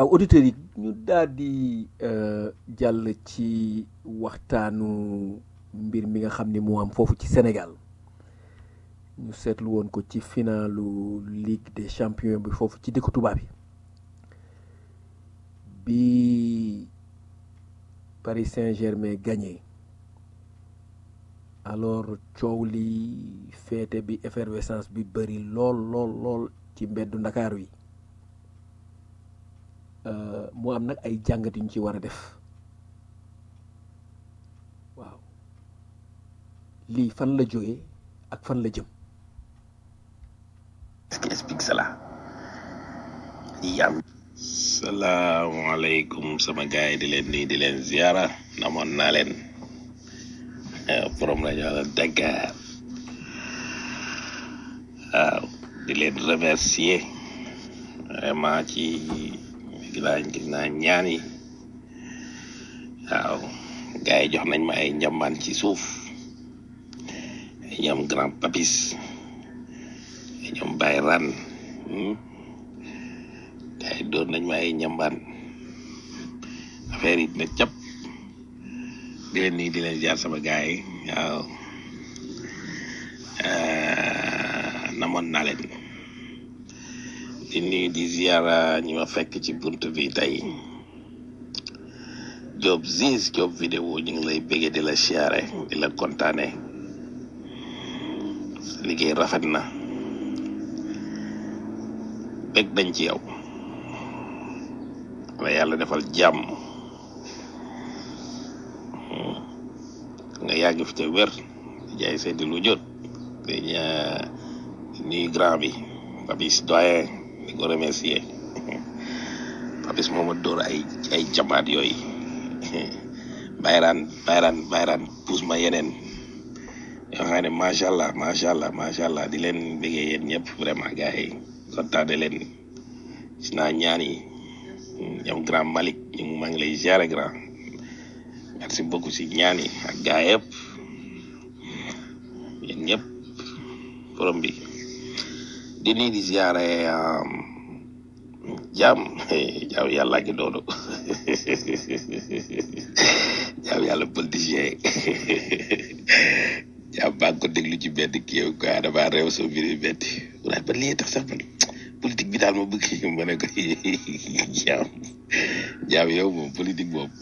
waaw auditeurs yi ñu daal di euh, jàll ci waxtaanu mbir mi nga xam ni moo am foofu ci Sénégal ñu seetlu woon ko ci finalu Ligue des champions bi foofu ci dëkku tubaab yi bi Paris Saint-Germain gagné alors coow li féete bi effervescence bi bëri lool lool lool ci mbeddu Ndakaaru yi Euh, mu am nag ay jàngat yu ñu ci war a def waaw lii fan la jógee ak fan la jëm Qu'est-ce qui explique cela yam salaamaaleykum sama gars yi di leen nuyu di leen ziara namoon naa leen Eh, borom rajo la Dakar waaw di leen remercier vraiment ci gis naa gis naa ñaan yi waaw gars yi jox nañ ma ay njambaan ci suuf ay ñoom grand papis ay ñoom Baye Ran hmm. gars yi doon nañ ma ay njambaan affaire yi ne cap di leen nii di leen jaar sama gars yi waaw Eh, namoon naa leen di nuyu di ziara ñi ma fekk ci bunt bi tey Job Ziz Job vidéo ñu ngi lay béggee di la siyaare di la kontaane sa liggéey rafet na bég nañ ci yow la yàlla defal jàmm nga yàgg fi te wér di jaay seedi lu jot di ña- nuyu grand bi Papis doyen di ko remercier Papis moom a dóor ay ay jamaat yooyu bayraan bayraan bayraan puus ma yeneen yoo xam ne macha allah macha allah macha allah di leen bëggee yéen ñëpp vraiment gars yi kontaane leen gis naa ñaan yi ñoom grand Malick ñu ngi maa ngi lay ziare grand merci beaucoup si ñaan yi ak gars yëpp yéen ñëpp forom bi di nuyu di ziare jaam jaam yàlla ngi doonu jaam yàlla politicien jaam baa ngi ko déglu ci benn kii yow quoi damaa réew soo mbir yi metti waaye ba lii tax sax man politique bi daal ma bëgg ma ne ko jaam jaam yow moom politique boobu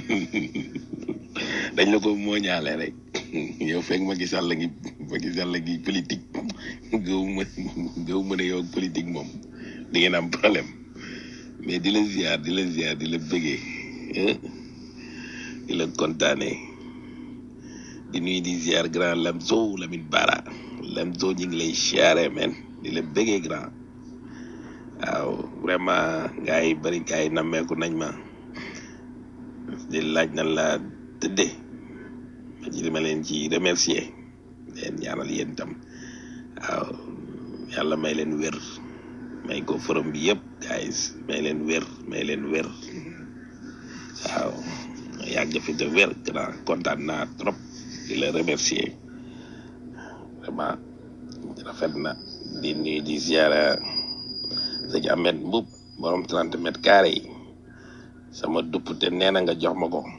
dañ la ko mooñaale rek yow fekk ma gisal la ngi ma gisal la ngi politique gëw ma gëw ma ne yow politique moom di ngeen am problème mais di la ziar di la ziar di la bëggee eh, di la kontaane di nuyu di ziar grand Lamzo Lamine Bara Lamzo ñu ngi lay siyaare men di la bëggee grand waaw vraiment gars yi bari gars yi nammeeku nañ ma di laaj nan la tëddee ma ci dama leen ci remercier leen ñaanal yéen tam waaw yàlla may leen wér may ko forom bi yëpp guys may leen wér may leen wér waaw yàgg fi te wér grand kontaan naa trop di la remercier vraiment rafet na di nuyu di ziara sëñ Ahmed Mbub borom 30 mètres carrés yi sama duppute nee na nga jox ma ko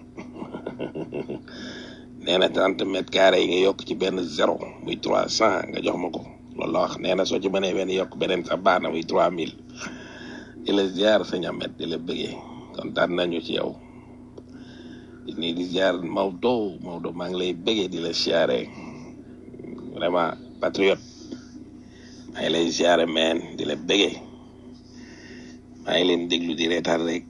nee na 30 mètres carrés yi nga yokk ci benn zéro muy 300 nga jox ma ko loolu la wax nee na soo ci mënee benn yokk beneen sax baax na muy 3000 di la ziar sëñ Ahmed di la bëggee kontaan nañu ci yow di nuyu di ziar Maodo Maodo maa ngi lay bëggee di la siyaare vraiment patriote maa ngi lay siyaare meen di la bëggee maa ngi leen déglu di reetaan rek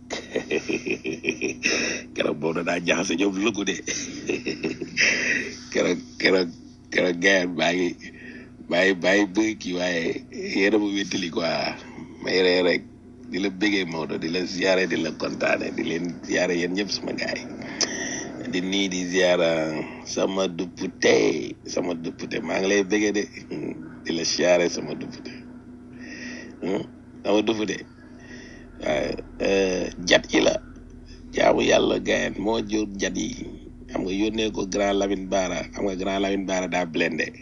keroog boobu da daa jaxase ñoom lëkku de keroog keroog keroog gayaan baa ngi baa ngi baa ngi bëgg kii waaye yéena ma wéttali quoi may ree rek di la bëggee Maodo di la ziare di la kontaane di leen ziare yéen ñëpp sama gaay di nii di ziara sama duppute sama duppute maa ngi lay bëggee de di la ziare sama duppute sama duppute waaye jat yi la jaamu yàlla gayen moo jur jat yi xam nga yónnee ko grand Lamine Bara xam nga grand Lamine Bara daa blende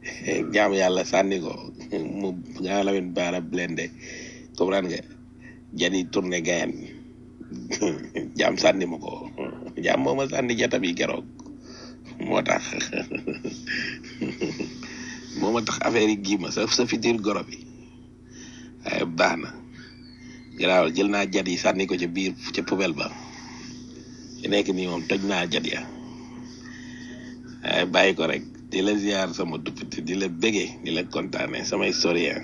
jaamu yàlla sànni ko mu grand Lamine Bara blende comprendre nga jadi tourné gayan jaam sànni ma ko jaam moo ma sànni jata bi keroog moo tax moo ma tax affaire yi gii ma sa sa fitir goro bi waaye baax na garaawal jël naa jat yi sànni ko ca biir ca poubelle ba ci nekk nii moom toj naa jat ya waaye bàyyi ko rek di la ziar sama duppite di la bége di la kontaane sama historien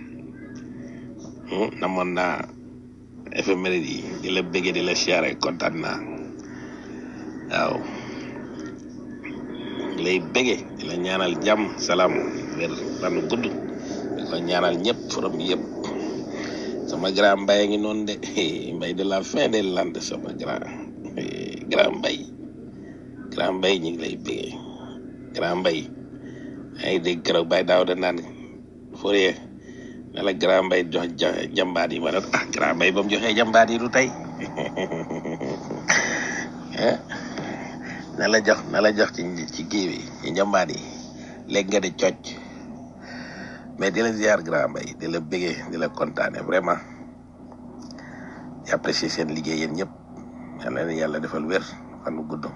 namoon naa éphéméride yi di la bége di la siyaare kontaan naa waaw lay bége di la ñaanal jàmm salaam wér fanu gudd di ko ñaanal ñëpp forom yëpp sama grand mbay a ngi noonu de mbay de la fin des landes sama grand grand mbay grand mbay ñu ngi lay bége grand mbay ay dégg keroog bay daaw da naan Fourier ne la grand mbay jox jambaat yi ma ne ah grand mbay ba mu joxee jambaat yi du tey na la jox na la jox ci ci kii bi ci jambaat yi léegi nga di cocc mais di la ziar grand mbay di la bëggee di la kontaane vraiment di apprécier seen liggéey yéen ñëpp yal na leen yàlla defal wér fan bu gudd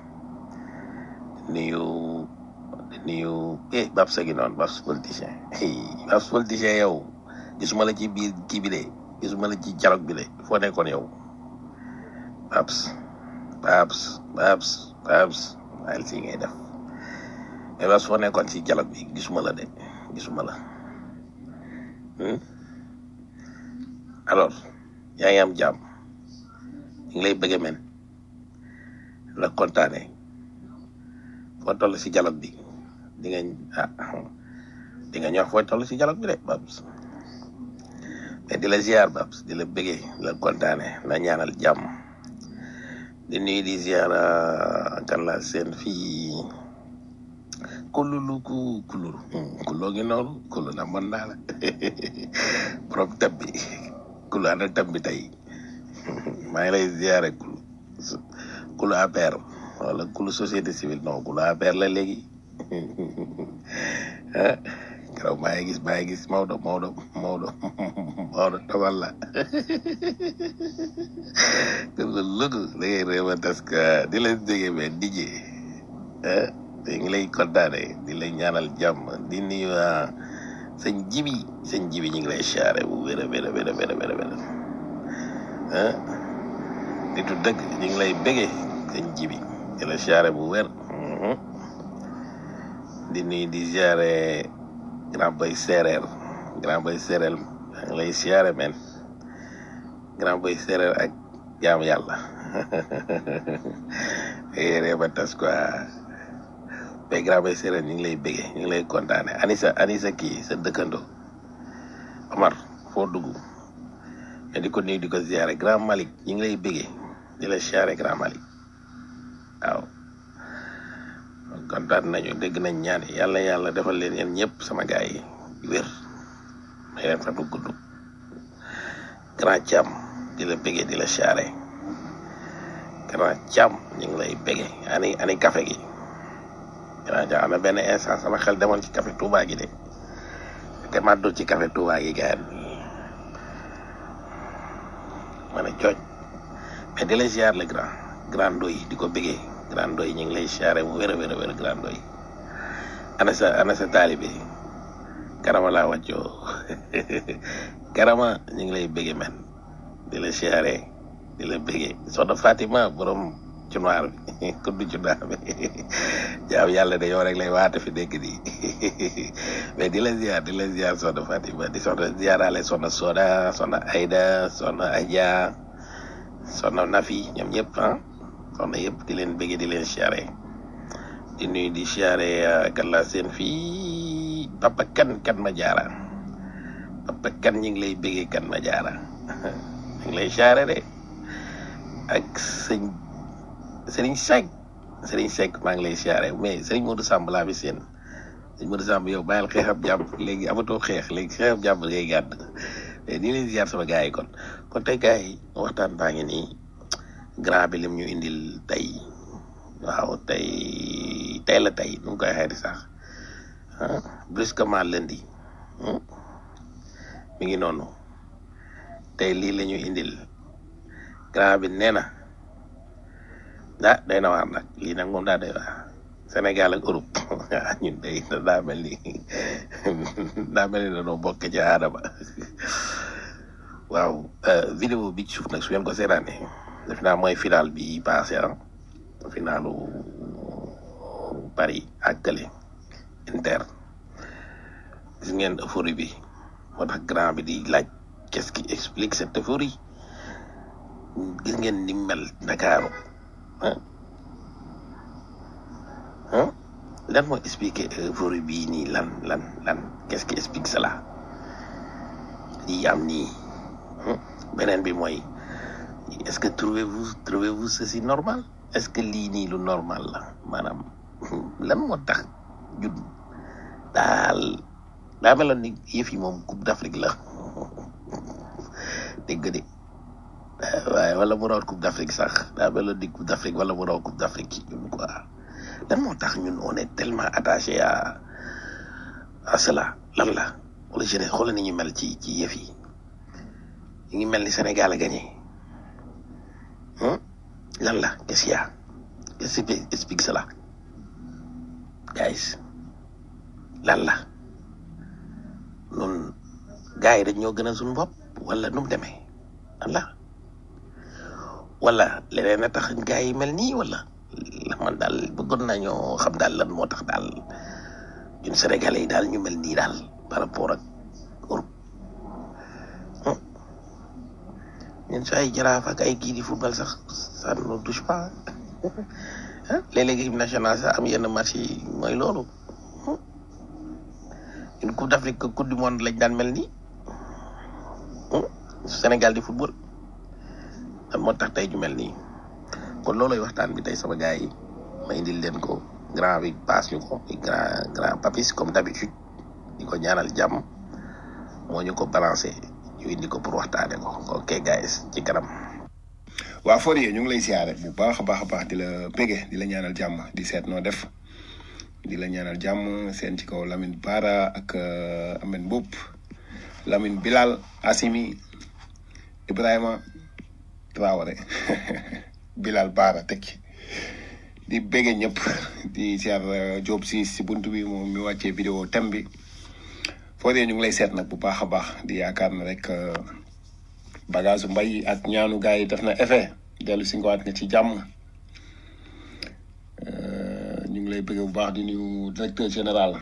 nuyu nuyu eh Babs a ngi noonu Babs politicien Babs politicien yow gisuma la ci biir kii bi de gisuma la ci dialogue bi de foo nekkoon yow Babs Babs Babs Babs waaye si ngay def mais Babs foo nekkoon ci dialogue bi gisuma la de gisuma la alors yaa ngi am jàmm ñu ngi lay bëgge men la kontaane foo toll si dialogue bi di nga ah di nga ñëw foo toll si dialogue bi de Babs mais di la ziar Babs di la bëggee di la kontaane la ñaanal jàmm di nuyu di ziar kan la seen fii kululu ku kululu kuloo ngi noonu kulu na mën naa la borom tab bi kulu ana tab bi tey maa ngi lay ziare kulu kulu APR wala kulu société civile non kulu APR la léegi ah keroog maa ngi gis maa ngi gis Maodo Maodo Maodo Maodo tawal la kulu lugu da ngay réew a tas que di la déggee mais dijee ah te ngi lay kontaane di lay ñaanal jàmm di nuyu sëñ jibi sëñ jibi ñu ngi lay siyaare bu wér a wér a wér a wér a wér a wér ah nitu dëgg ñu ngi lay bége sëñ jibi di la siyaare bu wér di nuyu di siyaare grand boy séeréer grand boy séeréer maa ngi lay siyaare men grand boy séeréer ak jaam yàlla yéree ba tas quoi mais grand boy séeréer ñu ngi lay bége ñu ngi lay kontaane anisa anisa kii sa dëkkandoo Omar foo dugg mais di ko nuyu di ko ziare grand Malick ñu ngi lay bége di la siyaare grand Malick waaw kontaan nañu dégg nañ ñaan yi yàlla yàlla defal leen yéen ñëpp sama gaay yi wér may leen fa du gudd grand Thiam di la bége di la siyaare grand Thiam ñu ngi lay bége ani ani café gi grand Thiam am na benn instant sama xel demoon ci café Touba gi de te màddul ci café Touba gi gayan ma ne cooj mais di la ziar le grand grand doy di ko bëggee grand doy ñu ngi lay ziare bu wér a wér a wér grand doy ana sa ana sa taalibe karama laa wàccoo karama ñu ngi lay bëggee men di la ziare di la bëggee soxna Fatima borom cunoir bi kuddu cunoir bi jaam yàlla de yow rek lay waate fi dégg nii mais di la ziar di la ziar soxna Fatima di soxna ziarale soxna Soda soxna Aida soxna Adja soxna Nafi ñoom ñëpp ah soxna yëpp di leen bëggee di leen siyaare di nuyu di siyaare kan laa seen fii papa kan kan ma jaara papa kan ñu ngi lay bëggee kan ma jaara ñu ngi lay siyaare de ak sëñ Sëriñ Seck Sëriñ Seck maa ngi lay siyaare mais Sëriñ Modou Samb laa fi seen Sëriñ Modou Samb yow bàyyil xeexab jàmm léegi amatoo xeex léegi xeexab jàmm ngay gàdd mais di leen ziar sama gars yi kon kon tey gars yi waxtaan baa ngi nii grand bi lim ñu indil tey waaw tey tey la tey nu mu koy xeeti sax brusquement lundi mi ngi noonu tey lii la ñu indil grand bi nee na ah day na waar nag lii nag moom daa doy waar Sénégal ak Europe ñun day daa mel ni daa mel ni dañoo bokk ci aadama waaw vidéo bi ci suuf nag su ngeen ko seetaanee def naa mooy final bi passé ah finalu Paris ak Kële Inter gis ngeen euphorie bi moo tax grand bi di laaj qu'est-ce qui explique cette euphorie gis ngeen ni mel Ndakaaru ah ah lan moo expliquer euphorie bii nii lan lan lan qu'est-ce qui explique cela lii am nii beneen bi mooy est-ce que trouvez-vous trouvez-vous ceci normal est-ce que lii nii lu normal la maanaam lan moo tax ñun daal daa meloon ni yëf yi moom coupe d'Afrique la dégg de waaye wala mu raw coupe d'Afrique sax daa meloon ni coupe d'Afrique wala mu raw coupe d'Afrique ci ñun quoi lan moo tax ñun on est tellement attaché à à cela lan la wala jeunesse xoolal ni ñu mel ci ci yëf yi ñu ngi mel ni Sénégal a gagné lan la qu'est-ce qu'il y a qu'est-ce qui explique cela guys lan la nun gars yi dañ ñoo gën a suñu bopp wala nu mu demee lan la wala leneen a tax gars yi mel nii wala man daal bëggoon nañoo xam daal lan moo tax daal ñun Sénégalais yi daal ñu mel nii daal par rapport ak Europe ñun su ay jaraaf ak ay kii di football sax ça ne nous touche pas léeg-léeg équipe nationale sax am yenn match yi mooy loolu une coupe d'Afrique coupe du monde lañ daan mel nii Sénégal di football lan moo tax tey ñu mel nii kon looloy waxtaan bi tey sama gars yi ma indil leen ko grand bi paas ñu ko grand grand papis comme d'habitude di ko ñaanal jàmm moo ñu ko balancé ñu indi ko pour waxtaane ko ok guys ci kanam waa Fourier ñu ngi lay siyaare bu baax a baax a baax di la pége di la ñaanal jàmm di seet noo def di la ñaanal jàmm seen ci kaw Lamine Bara ak Amen Mboup Lamine Bilal Assimi Ibrahima Traoré Bilal Bara tekki di bége ñëpp di siyaar Diop si si buntu bi moom mi wàccee vidéo thème bi Fourier ñu ngi lay seet nag bu baax a baax di yaakaar na rek bagage mbay ak ñaanu gars yi def na effet dellu si ngowaat nga ci jàmm ñu ngi lay bëgg bu baax di nuyu directeur général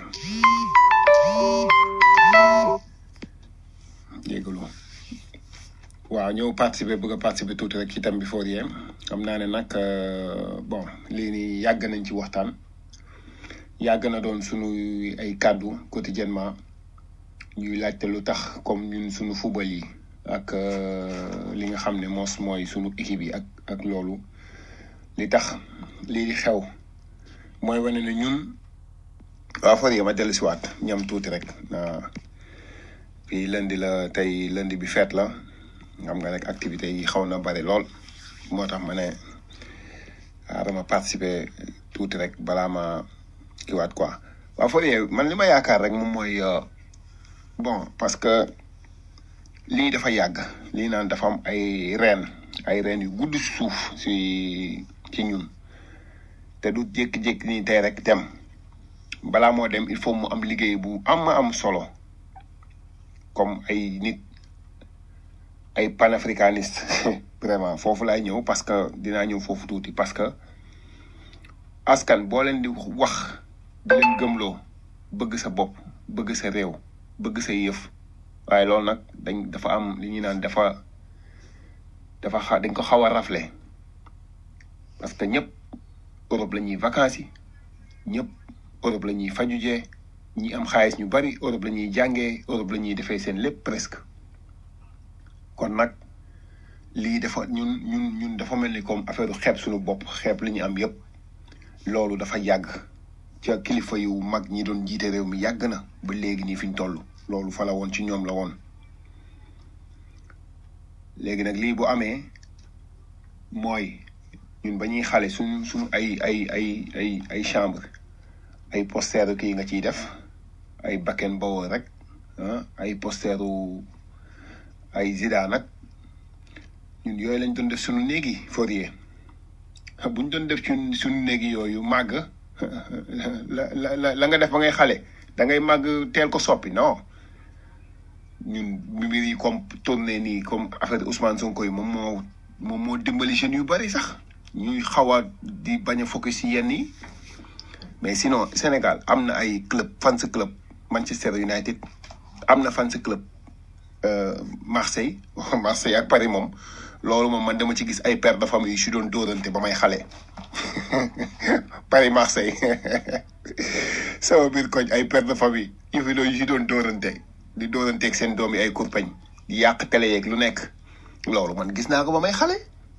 jégalu waaw ñëw participer bëgg a participer tuuti rek ci thème bi Fourier xam naa ne nag bon lii nii yàgg nañ ci waxtaan yàgg na doon sunu ay kàddu quotidiennement ñuy laajte lu tax comme ñun sunu football yi ak li nga xam ne moos mooy sunu équipe yi ak ak loolu li tax lii di xew mooy wane ne ñun waa Fourier ma dellu si waat ñam tuuti rek fii lundi la tey lundi bi feet la xam nga rek activités yi xaw na bari lool moo tax ma ne xaaral ma participer tuuti rek balaa ma kiwaat quoi waa Fourier man li ma yaakaar rek moom mooy bon parce que lii dafa yàgg lii naan dafa am ay reen ay reen yu gudd suuf si ci ñun te du jékki-jékki nii tey rek dem balaa moo dem il faut mu am liggéey bu am am solo comme ay nit ay panafricaniste vraiment foofu laay ñëw parce que dinaa ñëw foofu tuuti parce que askan boo leen di wax di leen gëmloo bëgg sa bopp bëgg sa réew bëgg sa yëf waaye loolu nag dañ dafa am li ñuy naan dafa dafa xa dañ ko xaw a rafle parce que ñëpp Europe la ñuy vacances yi ñëpp Europe la ñuy fajujee ñi am xaalis ñu bari Europe la ñuy jàngee Europe la ñuy defee seen lépp presque kon nag lii dafa ñun ñun ñun dafa mel ni comme affaire xeeb suñu bopp xeeb li ñu am yëpp loolu dafa yàgg ca kilifa yu mag ñi doon jiite réew mi yàgg na ba léegi nii fi ñu toll loolu fa la woon ci ñoom la woon léegi nag lii bu amee mooy ñun ba ñuy xale suñ suñu ay ay ay ay ay chambre ay posteru kii nga ciy def ay bakken bawoo rek ah ay posteru ay Zidane nag ñun yooyu lañ doon def suñu néegi Fourier bu ñu doon def ci suñu néegi yooyu màgg la la la la nga def ba ngay xale da ngay màgg teel ko soppi non ñun mbir yi comme tourné nii comme affaire Ousmane Sonko yi moom moo moom moo dimbali jeunes yu bari sax ñuy xaw a di bañ a focus ci yenn yi mais sinon Sénégal am na ay club fans club Manchester United am na fans club Marseille Marseille ak Paris moom loolu moom man dama ci gis ay père de famille yu si doon dóorante ba may xale Paris Marseille sama biir koñ ay père de famille yu fi doon yu si doon dóorante di dóoranteeg seen doom yi ay kurpañ di yàq télé yeeg lu nekk loolu man gis naa ko ba may xale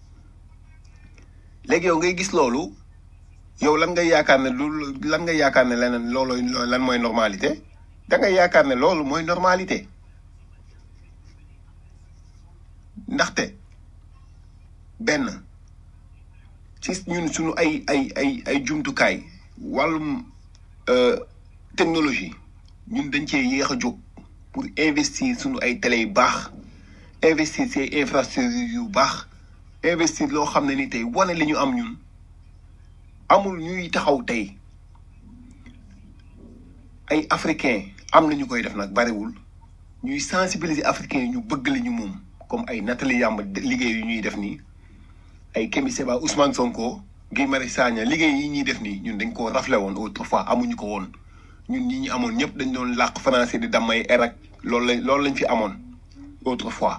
léegi yow ngay gis loolu yow lan ngay yaakaar ne lu lan ngay yaakaar ne leneen loolooy lan mooy normalité da ngay yaakaar ne loolu mooy normalité ndaxte benn ci ñun suñu ay ay ay ay jumtukaay wàllum technologie ñun dañ cee yéex a jóg pour investir suñu ay télé yu baax investir ci infrastructure yu baax investir loo xam ne ni tey wane li ñu am ñun amul ñuy taxaw tey ay africain am na ñu koy def nag bariwul ñuy sensibiliser africain yi ñu bëgg li ñu moom comme ay Nathalie Yamb liggéey yu ñuy def nii ay Kémi Séba Ousmane Sonko Guy Marius Sagna liggéey yi ñuy def nii ñun dañ koo raflé woon autrefois amuñu ko woon ñun ñi ñu amoon ñëpp dañ doon làq français di damay erak loolu lañ loolu lañ fi amoon autrefois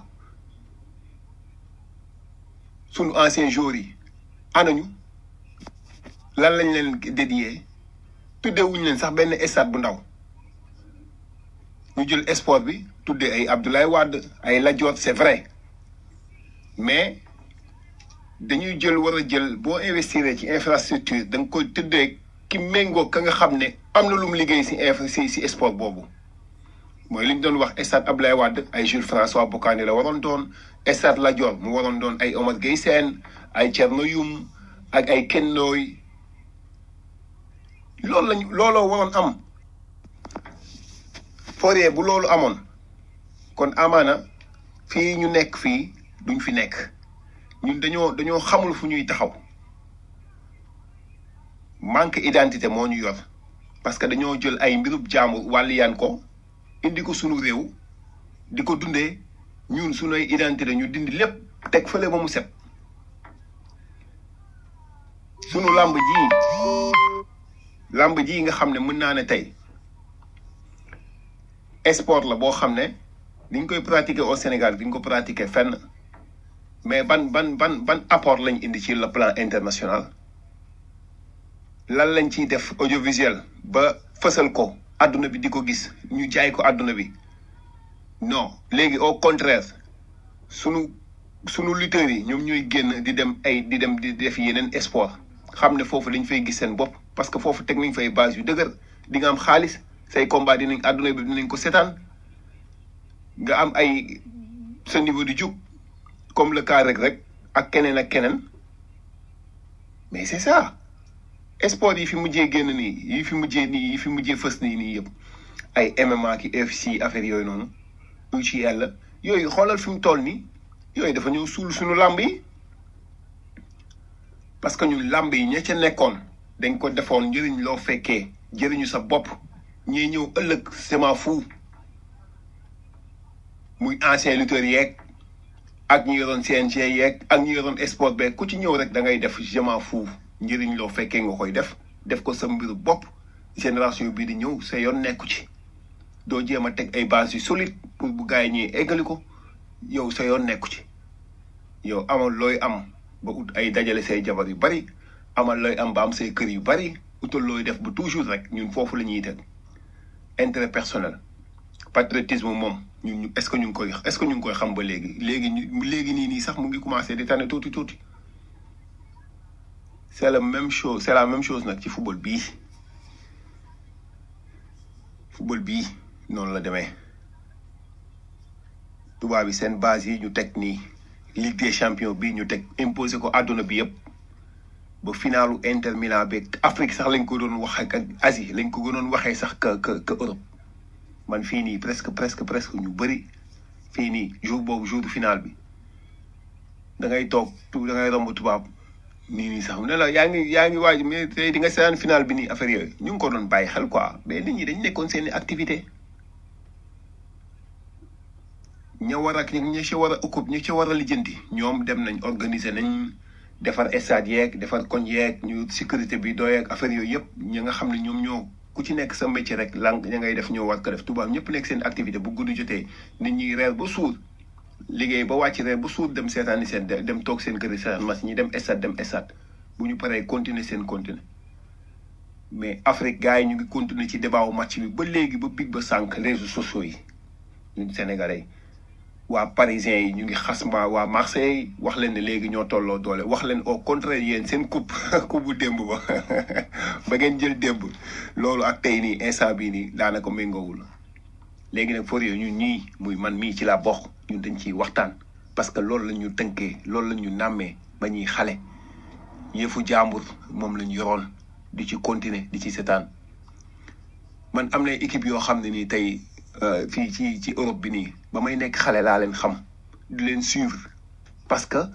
sunu ancien joueurs yi anañu lan lañ leen dédié tuddewuñu leen sax benn stade bu ndaw ñu jël sport bi tuddee ay Abdoulaye Wade ay Lat Dior c'est vrai mais dañuy jël war a jël boo investir ci infrastructure da nga koy tuddee ki méngoo ka nga xam ne am na lu mu liggéey si infra si si sport boobu mooy li ñu doon wax stade Abdoulaye Wade ay Jules François Bocandé la waroon doon stade Lat Dior mu waroon doon ay Omar Gueye Sène ay Thierno Youm ak ay Kennooy loolu lañ looloo waroon am Fourier bu loolu amoon kon amaana fii ñu nekk fii duñ fi nekk ñun dañoo dañoo xamul fu ñuy taxaw manque identité moo ñu yor parce que dañoo jël ay mbirub jaambur wàlliyaan ko indi ko sunu réew di ko dundee ñun sunuy identité ñu dindi lépp teg fële ba mu set sunu làmb ji làmb ji nga xam ne mën naa ne tey sport la boo xam ne niñ koy pratiquer au Sénégal diñ ko pratiquer fenn mais ban ban ban ban apport lañ indi ci le plan international lan lañ ciy def audiovisuel ba fësal ko àdduna bi di ko gis ñu jaay ko àdduna bi non léegi au contraire sunu sunu lutteurs yi ñoom ñooy génn di dem ay di dem di def yeneen sport xam ne foofu dañ fay gis seen bopp parce que foofu teg nañ fay base yu dëgër di nga am xaalis say combat dinañ àdduna bi dinañ ko seetaan nga am ay sa niveau di jug comme le cas rek rek ak keneen ak keneen mais c'est ça sport yi fi mujjee génn nii yi fi mujjee nii yi fi mujjee fës nii nii yëpp ay MMA ki UFC affaire yooyu noonu lu ci yàlla yooyu xoolal fi mu toll nii yooyu dafa ñëw suul suñu làmb yi parce que ñun làmb yi ña ca nekkoon dañ ko defoon njëriñ loo fekkee jëriñu sa bopp ñuy ñëw ëllëg sement fou muy ancien lutteur yeeg ak ñi yoroon CNG yeeg ak ñi yoroon sport beeg ku ci ñëw rek da ngay def sement fou njëriñ loo fekkee nga koy def def ko sa mbiru bopp génération bii di ñëw sa yoon nekku ci doo jéem a teg ay base yu solide pour bu gars yi ñuy eggali ko yow sa yoon nekku ci yow amal looy am ba ut ay dajale say jabar yu bari amal looy am ba am say kër yu bari utal looy def ba toujours rek ñun foofu la ñuy teg intérêt personnel patriotisme moom ñun ñu est-ce que ñu ngi koy est-ce que ñu ngi koy xam ba léegi léegi ñu léegi nii nii sax mu ngi commencé di tane tuuti tuuti c'est la même chose c'est la même chose nag ci football bii football bii noonu la demee tubaab yi seen base yi ñu teg nii Ligue des champions bii ñu teg imposé ko àdduna bi yëpp ba finalu Inter Milan beeg Afrique sax lañ ko doon wax ak Asie lañ ko gënoon waxee sax que que que Europe man fii nii presque presque presque ñu bëri fii nii jour boobu jour final bi da ngay toog tu da ngay romb tubaab nii nii sax mu ne la yaa ngi yaa ngi waaj mais tey di nga seetaan final bi nii affaire yooyu ñu ngi ko doon bàyyi xel quoi mais nit ñi dañ nekkoon seen i activité ña war ak ña ci war a occupe ña ci war a lijjanti ñoom dem nañ organiser nañ defar stade yeeg defar koñ yeeg ñu sécurité bi doy ak affaire yooyu yëpp ñi nga xam ne ñoom ñoo ku ci nekk sa métier rek lang ña ngay def ñoo war ko def tubaab ñëpp nekk seen activité bu guddi jotee nit ñi reer ba suur liggéey ba wàcc reer ba suur dem seetaani seen dem toog seen kër yi seetaan match ñi dem stade dem stade bu ñu paree continuer seen continuer mais Afrique gars yi ñu ngi continuer ci débat wu match bi ba léegi ba big ba sànq réseaux sociaux yi ñun sénégalais waa parisiens yi ñu ngi xas ma waa Marseille wax leen ne léegi ñoo tolloo doole wax leen au contraire yéen seen coupe coupe bu démb ba ba ngeen jël démb loolu ak tey nii instant bii nii daanaka méngoowul léegi nag for yooyu ñun ñii muy man mii ci laa bokk ñun dañ ciy waxtaan parce que loolu la ñu tënkee loolu la ñu nàmmee ba ñuy xale yëfu jàmbur moom la ñu yoroon di ci continuer di ci setaan man am na équipe yoo xam ne nii tey fii ci ci Europe bi nii ba may nekk xale laa leen xam di leen suivre parce que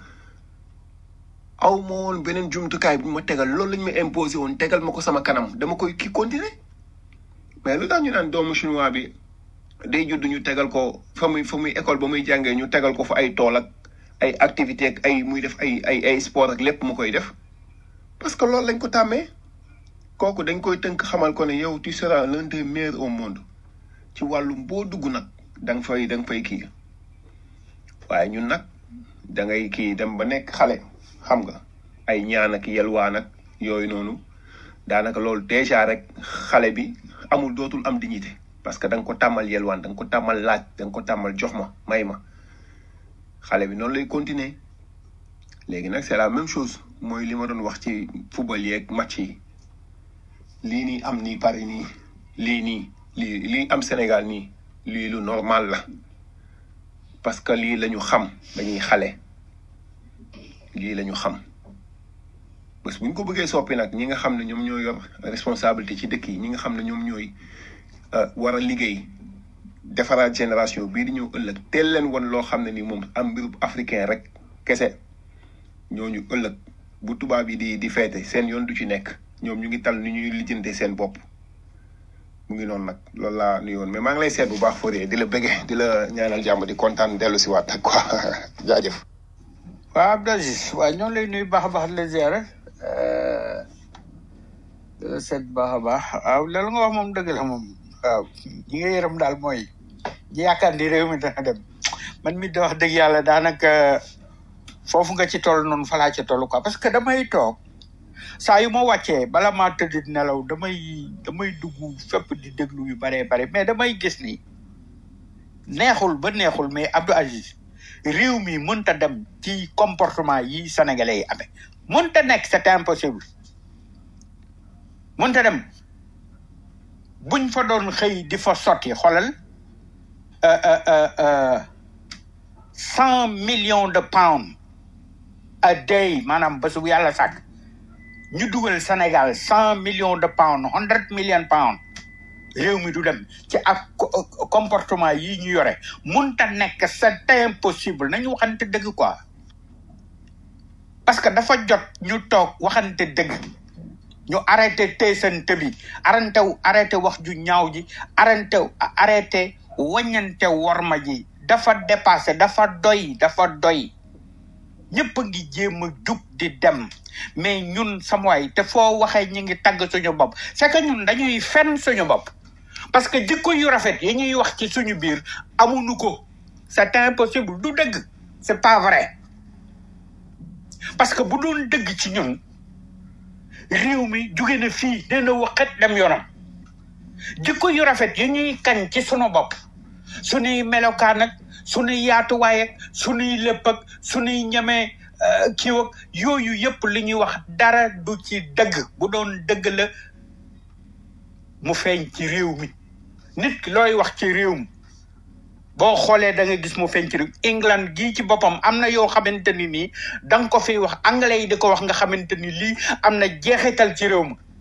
aw ma woon beneen jumtukaay bu ma tegal loolu lañ ma imposé woon tegal ma ko sama kanam dama koy kii continuer mais lu tax ñu naan doomu chinois bi day judd ñu tegal ko fa muy fa muy école ba muy jàngee ñu tegal ko fa ay tool ak ay activité ak ay muy def ay ay ay sport ak lépp mu koy def parce que loolu lañ ko tàmmee kooku dañ koy tënk xamal ko ne yow tu seras l'un des meilleurs au monde ci wàllum boo dugg nag da nga fay da nga fay kii waaye ñun nag da ngay kii dem ba nekk xale xam nga ay ñaan ak yelwaan ak yooyu noonu daanaka loolu déjà rek xale bi amul dootul am dignité parce que da nga ko tàmmal yelwaan da nga ko tàmmal laaj da nga ko tàmmal jox ma may ma xale bi noonu lay continuer léegi nag c'est la même chose mooy li ma doon wax ci football yeeg match yi lii nii am nii Paris nii lii nii lii lii am Sénégal nii lii lu normal la parce que lii la ñu xam dañuy xale lii la ñu xam bés bu ñu ko bëggee soppi nag ñi nga xam ne ñoom ñoo yor responsabilité ci dëkk yi ñi nga xam ne ñoom ñooy war a liggéey defaraat génération bii di ñëw ëllëg teel leen woon loo xam ne ni moom am mbirub africain rek kese ñooñu ëllëg bu tubaab yi di di feete seen yoon du ci nekk ñoom ñu ngi tal ni ñuy lijjante seen bopp mu ngi noonu nag loolu laa nuyoon mais maa ngi lay seet bu baax Fodé di la bëggee di la ñaanal jàmm di kontaan dellu si waat ak quoi jaajëf. waaw Abdou Aziz waaw ñoo lay nuyu baax a baax di la ziare di la seet baax a baax waaw loolu nga wax moom dëgg la moom waaw ñi nga yërëm daal mooy ñi yaakaar ni réew mi dana dem man mi da wax dëgg yàlla daanaka foofu nga ci toll noonu fa laa ci toll quoi parce que damay toog saa yu ma wàccee bala maa tëdd di nelaw damay damay dugg fépp di déglu yu baree bare mais damay gis ni neexul ba neexul mais Abdou Aziz réew mi mënta dem ci comportement yi sénégalais yi amee mënta nekk c'est impossible mënta dem buñ fa doon xëy di fa sotti xoolal cent millions de pounds a day maanaam bés bu yàlla sàkk ñu dugal Sénégal cent millions de pounds hundred million pounds réew mi du dem ci ak comportement yi ñu yore munta nekk c'est impossible nañu waxante dëgg quoi parce que dafa jot ñu toog waxante dëgg ñu arrêté teesante bi arrêté arrêté wax ju ñaaw ji arrêté arrêté waññante worma ji dafa dépassé dafa doy dafa doy ñëpp a ngi jéem a jug di dem mais ñun sama waay te foo waxee ñu ngi tagg suñu bopp c'est que ñun dañuy fen suñu bopp parce que jikko yu rafet yi ñuy wax ci suñu biir amuñu ko c'est impossible du dëgg c'est pas vrai parce que bu doon dëgg ci ñun réew mi jóge na fii nee na waxat dem yoonam jikko yu rafet yi ñuy kañ ci sunu bopp suñuy melokaan ak suñuy yaatuwaay ak suñuy lépp ak suñuy ñemee kii ak yooyu yëpp li ñuy wax dara du ci dëgg bu doon dëgg la mu feeñ ci réew mi nit ki looy wax ci réew mi boo xoolee da nga gis mu feeñ ci réew England gii ci boppam am na yoo xamante ni nii da nga ko fiy wax anglais yi di ko wax nga xamante ni lii am na jeexital ci réew mi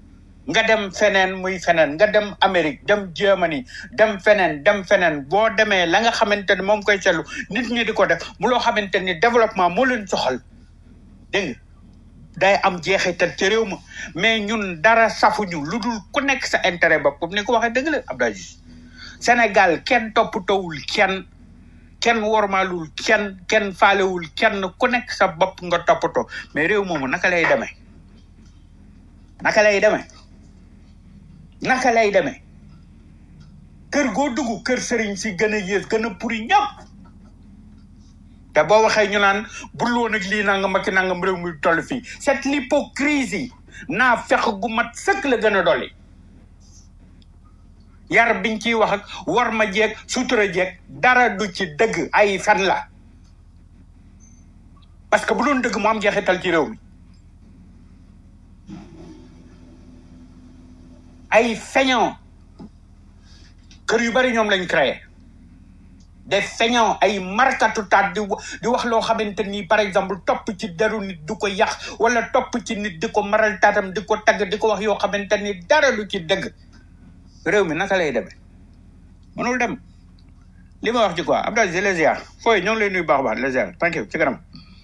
nga dem feneen muy feneen nga dem Amérique dem Germany dem feneen dem feneen boo demee la nga xamante ni moom koy seetlu nit ñi di ko def mu loo xamante ni développement moo leen soxal dégg nga day am jeexital ci réew ma mais ñun dara safuñu lu dul ku nekk sa intérêt bopp comme ni ko waxee dëgg la Abdou Aziz Sénégal kenn toppatowul kenn kenn wormaalul kenn kenn faalewul kenn ku nekk sa bopp nga toppatoo mais réew moomu naka lay demee naka lay demee naka lay demee kër goo dugg kër sëriñ si gën a yées gën a puri ñëpp te boo waxee ñu naan bul woon ak lii nangam ak nangam réew muy toll fii cette l'hypocrisie naa fex gu mat sëkk la gën a dolli yar biñ ciy wax ak war ma jeeg sutura jeeg dara du ci dëgg ay fen la parce que bu doon dëgg mu am jeexital ci réew mi ay feñon kër yu bari ñoom lañ créé des feñon ay markatu taat di wa- di wax loo xamante ni par exemple topp ci deru nit du ko yàq wala topp ci nit di ko maral taatam di ko tagg di ko wax yoo xamante ni dara du ci dëgg réew mi naka lay demee mënul dem li ma wax ci quoi Abdou Aziz les ziar fooy ñoo ngi lay nuyu baax a baax les ziar thank you ci kanam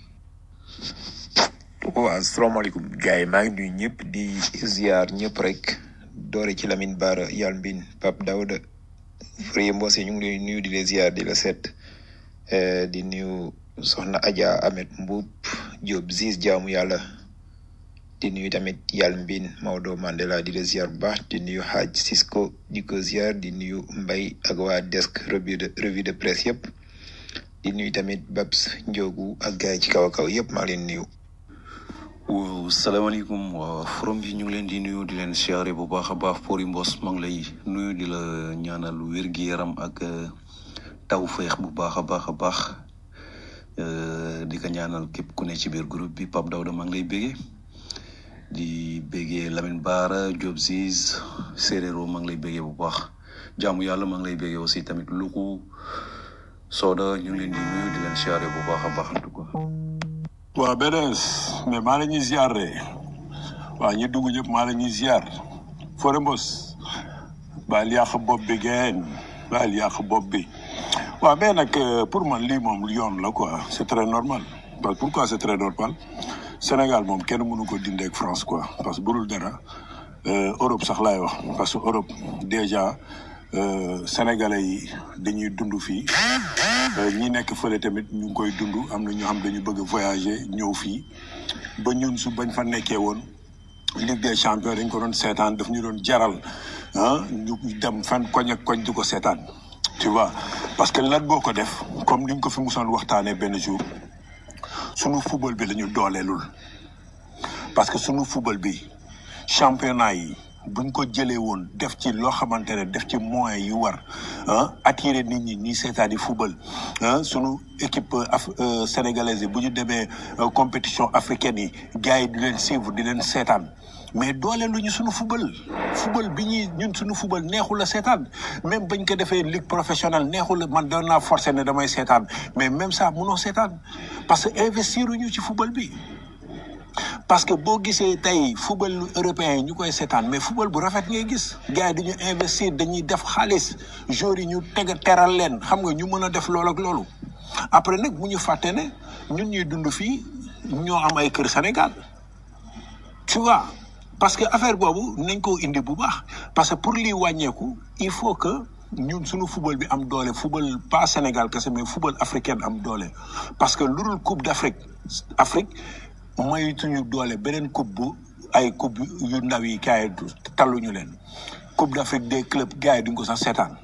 waaw asalaamaaleykum gars yi maa ngi nuyu ñëpp di ziar ñëpp rek doore ci Lamine Bara Yal Mbin Pape Daouda Fourier Mbose ñu ngi lay nuyu di la ziar di la set eh, di nuyu Soxna Adja Ahmed Mbuub Diop Ziz jaamu yàlla di nuyu tamit Yal Mbin Maodo Mandela di la ziar bu baax di nuyu Hadj Cisco di ko ziar di nuyu Mbay ak waa desk revue de revue de presse yëpp di nuyu tamit Babs Ndiogu ak gars yi ci kaw a kaw yëpp maa ngi leen nuyu. waaw salaamaaleykum waa forom bi ñu ngi leen di nuyu di leen siyaare bu baax a baax Pori Mbos maa ngi lay nuyu di la ñaanal wér gi yaram ak eh, taw feex bu baax a baax a baax Eh, di ko ñaanal képp ku ne ci biir groupe bi Pape Dawda maa ngi lay béggee di béggee Lamine Bara Diop Ziz Séréro maa ngi lay béggee bu baax jaamu yàlla maa ngi lay béggee aussi tamit Luku Soda ñu ngi leen di nuyu di leen siyaare bu baax a baax en tout cas. waaw BDS mais maa la ñuy ziar de waaw ñi dugg ñëpp maa la ñuy ziar Fodé Mbos baal yàq bopp bi geen baal yàq bopp bi waaw mais nag euh, pour man lii moom yoon la quoi c'est très normal parce que pourquoi c'est très normal Sénégal moom kenn mënu ko dindi ak France quoi parce que burul dara euh, Europe sax laay wax parce que Europe déjà euh, sénégalais yi dañuy dund fii Euh, ñi nekk fële tamit ñu ngi koy dund am na ñoo xam dañu bëgg a voyager ñëw fii ba ñun su bañ fa nekkee woon Ligue des champions dañ ko doon seetaan daf ñu doon jaral ah ñu dem fan koñ ak koñ di ko seetaan tu vois parce que lan boo ko def comme ni ñu ko fi musoon waxtaanee benn jour sunu football bi la ñu dooleelul parce que sunu football bi championnat yi buñ ko jëlee woon def ci loo xamante ne def ci moyens yu war ah attirer nit ñi ñi seetaan di football ah sunu équipe af euh, sénégalaise yi bu ñu demee euh, compétition africaine yi gars yi di leen suivre di leen seetaan mais doole lu ñu sunu football football bi ñuy ñun sunu football neexul a seetaan même bañ ko defee ligue professionnelle neexul a man doon naa forcé ne damay seetaan mais même ça munoo seetaan parce que investir ñu ci football bi. parce que boo gisee tey football européen yi ñu koy seetaan mais football bu rafet ngay gis gars yi dañu investir dañuy def xaalis joueurs yi ñu teg teral leen xam nga ñu mën a def loolu ak loolu après nag bu ñu fàtte ne ñun ñuy dund fii ñoo am ay kër Sénégal tu vois parce que affaire boobu nañ ko indi bu baax parce que pour lii wàññeeku il faut que ñun suñu football bi am doole football pas Sénégal kese mais football africain am doole parce que lu dul coupe d'Afrique Afrique maytuñu doole beneen coupe bu ay coupe yu ndaw yi gars yi talluñu leen coupe d'Afrique des clubs gars yi duñ ko sax seetaan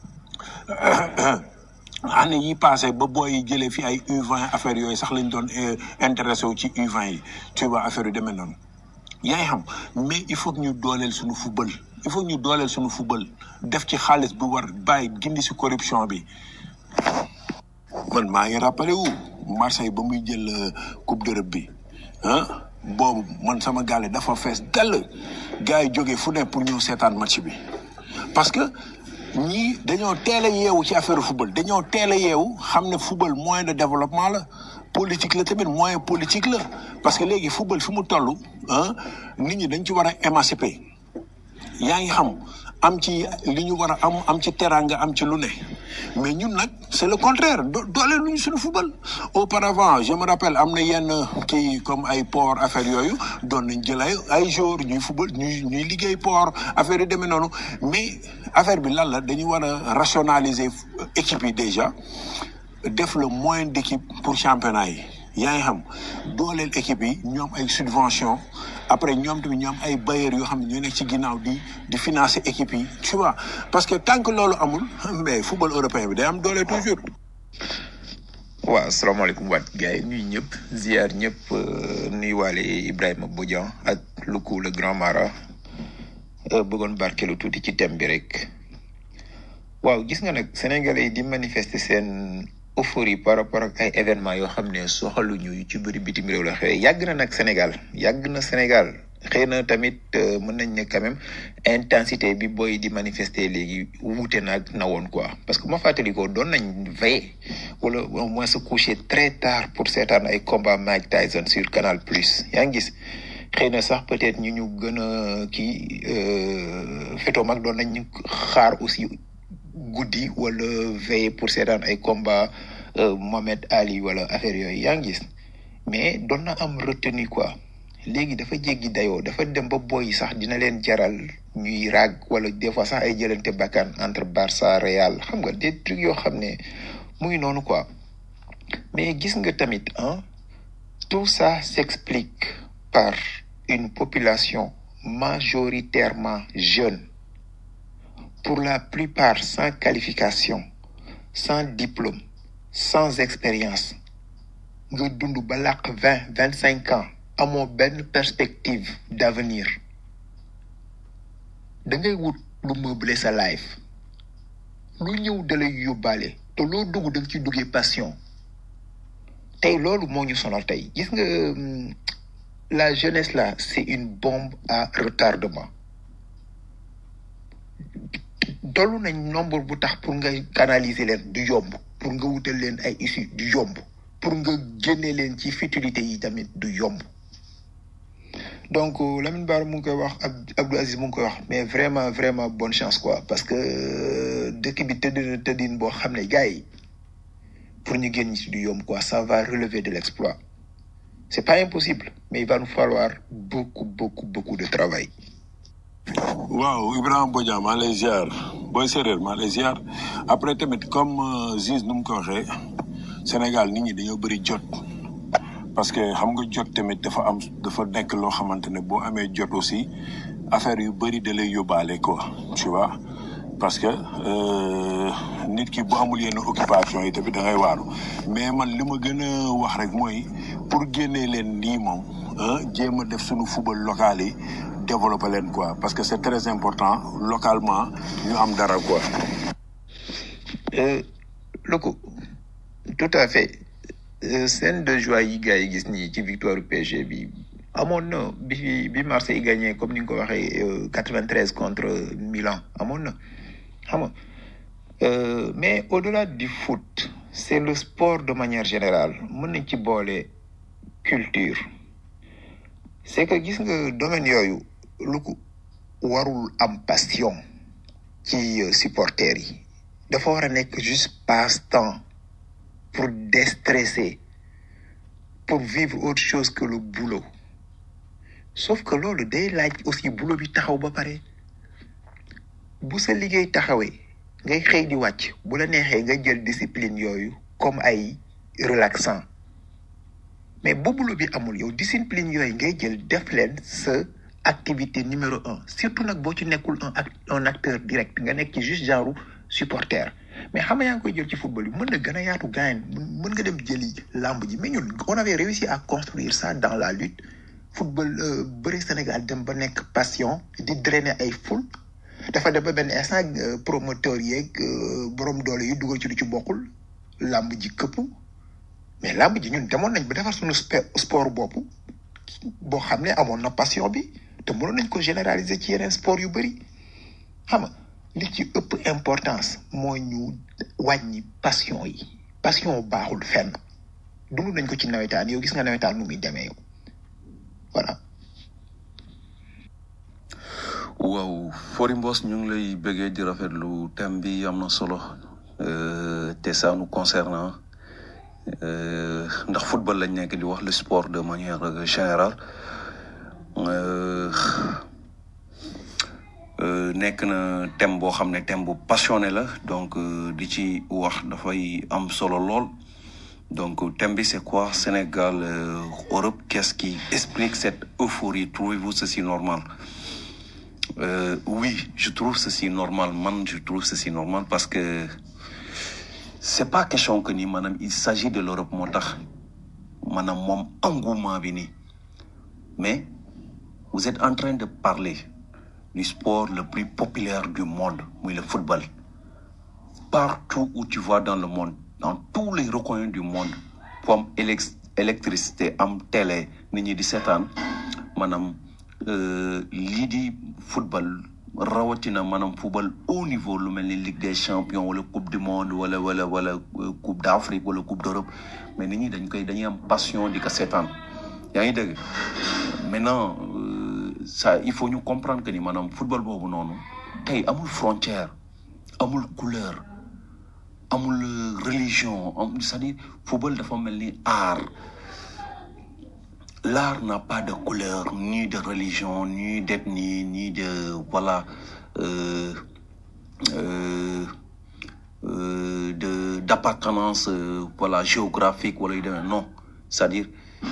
année yi passé ba booy yi jëlee fi ay U20 affaire yooyu sax lañ doon eh, intéressé wu ci U20 yi tu vois affaire yu demee noonu yaa ngi xam mais il faut que ñu dooleel suñu football il faut que ñu dooleel suñu football def ci xaalis bu war bàyyi gindi si corruption bi man maa ngi rappelé wu Marseille ba muy jël euh, coupe d'Europe bi ah boobu man sama gaale dafa fees dell gars yi jógee fu ne pour ñëw seetaan match bi parce que ñii dañoo teel a yeewu ci affaire football dañoo teel a yeewu xam ne football moyen de développement la politique la tamit moyen politique la parce que léegi football fi mu toll ah nit ñi dañ ci war a émanciper yaa ngi xam am ci li ñu war a am am ci teranga am ci lu ne mais ñun nag c'est le contraire do doole lu ñu suñu football auparavant je me rappelle am na yenn kii comme ay port affaire yooyu doon nañ jël ay ay jour ñuy football ñuy ñuy liggéey port affaire yi demee noonu mais affaire bi lan la dañu war a rationaliser équipe yi déjà def le moins d'équipe pour championnat yi yaa ngi xam dooleel équipe yi ñoom ay subvention après ñoom tamit ñoom ay bailleurs yoo xam ne ñoo nekk ci ginnaaw di di financer équipe yi tu vois parce que tant que loolu amul mais football européen bi day am doole toujours. waaw asalaamaaleykum waat gars yi nuyu ñëpp ziar ñëpp nuyuwaale Ibrahima Bodian ak Luku le grand mara bëggoon barkeelu tuuti ci thème bi rek waaw gis nga nag sénégalais yi di manifester seen euphorie par rapport ak ay événements yoo xam ne soxaluñu yu ci bëri bitim réew la xewee yàgg na nag Sénégal yàgg na Sénégal xëy na tamit mën nañ ne quand même intensité bi booy di manifester léegi wuute naag na woon quoi parce que ma fàttali ko doon nañ veiller wala au moins se coucher très tard pour seetaan ay combat Mike Tyson sur Canal Plus yaa ngi gis xëy na sax peut-être ñu ñu gën a kii féetoo mag doon nañ xaar aussi guddi wala veiller pour seetaan ay combat Mohamed Ali wala affaire yooyu yaa ngi gis mais doon na am retenu quoi léegi dafa jéggi dayoo dafa dem ba boy sax dina leen jaral ñuy raag wala des fois sax ay jëlante bakkan entre Barça Real xam nga des trucs yoo xam ne mu ngi noonu quoi mais gis nga tamit ah tout ça s'explique par une population majoritairement jeune pour la plupart sans qualification sans diplôme sans expérience nga dund ba làq vingt vingt cinq ans amoo benn perspective d'avenir da ngay wut lu meubler sa life lu ñëw da lay yóbbaale te loo dugg da nga ci duggee passion tey loolu moo ñu sonal tey gis nga la jeunesse là c'est une bombe à retardement tollu nañ nombre bu tax pour nga canaliser leen du yomb pour nga wutal leen ay issue du yomb pour nga génne leen ci futilité yi tamit du yomb donc Lamine Bara mu ngi koy wax ak Abdou Aziz mu ngi koy wax mais vraiment vraiment bonne chance quoi parce que dëkk bi tëdd na tëddin boo xam ne gars yi pour ñu génn ci du yomb quoi ça va relever de l'exploit c'est pas impossible mais il va nous falloir beaucoup beaucoup beaucoup de travail waaw Ibrahima Bodian maa lay ziar booy séeréer maa lay ziar après tamit comme Ziz nu mu ko waxee Sénégal nit ñi dañoo bëri jot parce que xam nga jot tamit dafa am dafa nekk loo xamante ne boo amee jot aussi affaire yu bëri da lay yóbbaale quoi tu vois parce que nit ki bu amul yenn occupation yi tamit da ngay waaru mais man li ma gën a wax rek mooy pour génnee leen nii moom jéem a def suñu football local yi développer leen quoi parce que c'est très important localement ñu am dara quoi. Loko tout à fait scène de joie yi gars yi gis nii ci victoire PSG bi amoon na bi bi Marseille gagné comme ni nga ko waxee quatre-vingt-treize contre Milan amoon na xam nga mais au-delà du foot c'est le sport de manière générale mën nañ ci boole culture c'est que gis nga domaine yooyu lu ko warul am passion ci supporters yi dafa war a nekk juste passe-temps pour déstresser pour vivre autre chose que le boulot sauf que loolu day laaj aussi boulot bi taxaw ba pare bu sa liggéey taxawee ngay xëy di wàcc bu la neexee nga jël discipline yooyu comme ay relaxant mais bu boulot bi amul yow discipline yooyu ngay jël def leen sa activité numéro un surtout nag boo ci nekkul un act un acteur direct nga nekk ci juste genre supporter mais xam nga yaa ngi koy jël ci football bi mën na gën a yaatu gaañ mën nga dem jëli làmb ji mais ñun on avait réussi à construire ça dans la lutte football bëri Sénégal dem ba nekk passion di drainer ay foule dafa dem ba benn instant promoteur yeeg borom doole yi dugal ci lu ci bokkul làmb ji këpp mais làmb ji ñun demoon nañ ba defar suñu sport bopp boo xam ne amoon na passion bi te mënoon nañ ko généraliser ci yeneen sport yu bëri xam nga li ci ëpp importance mooy ñu wàññi passion yi passion baaxul fenn dund nañ ko ci nawetaan yow gis nga nawetaan nu muy demee yow voilà waaw Fori Mbos ñu ngi lay bëggee di rafetlu thème bi am na solo euh, te ça nous concerne euh, ndax football lañ nekk di wax le sport de manière euh, générale euh, euh, nekk na thème boo xam ne thème bu passionné la donc euh, di ci wax dafay am solo lool donc thème bi c'est quoi Sénégal euh, Europe qu'est-ce qui explique cette euphorie trouvez-vous ceci normal Euh, oui, je trouve ceci normal. Man, je trouve ceci normal parce que c'est pas question que ni madame, il s'agit de l'Europe moo tax maanaam moom engouement bi nii mais vous êtes en train de parler du sport le plus populaire du monde muy le football partout où tu vas dans le monde dans tous les recoins du monde fu am élec- électricité am télé nit ñi di seetaan maanaam euh, lii di football rawatina maanaam football haut niveau lu mel ni Ligue des champions wala coupe du monde wala wala wala euh, coupe d'Afrique wala coupe d'Europe mais nit ñi dañ koy dañuy am passion di ko seetaan yaa ngi dégg maintenant euh, ça il faut ñu comprendre que ni maanaam football boobu noonu tey amul frontière amul couleur amul euh, religion am c'est-à-dire football dafa mel ni art l'art n'a pas de couleur ni de religion ni d'ethnie ni de voilà euh, euh, euh, de d'appartenance euh, voilà géographique wala yu demee non c'est-à-dire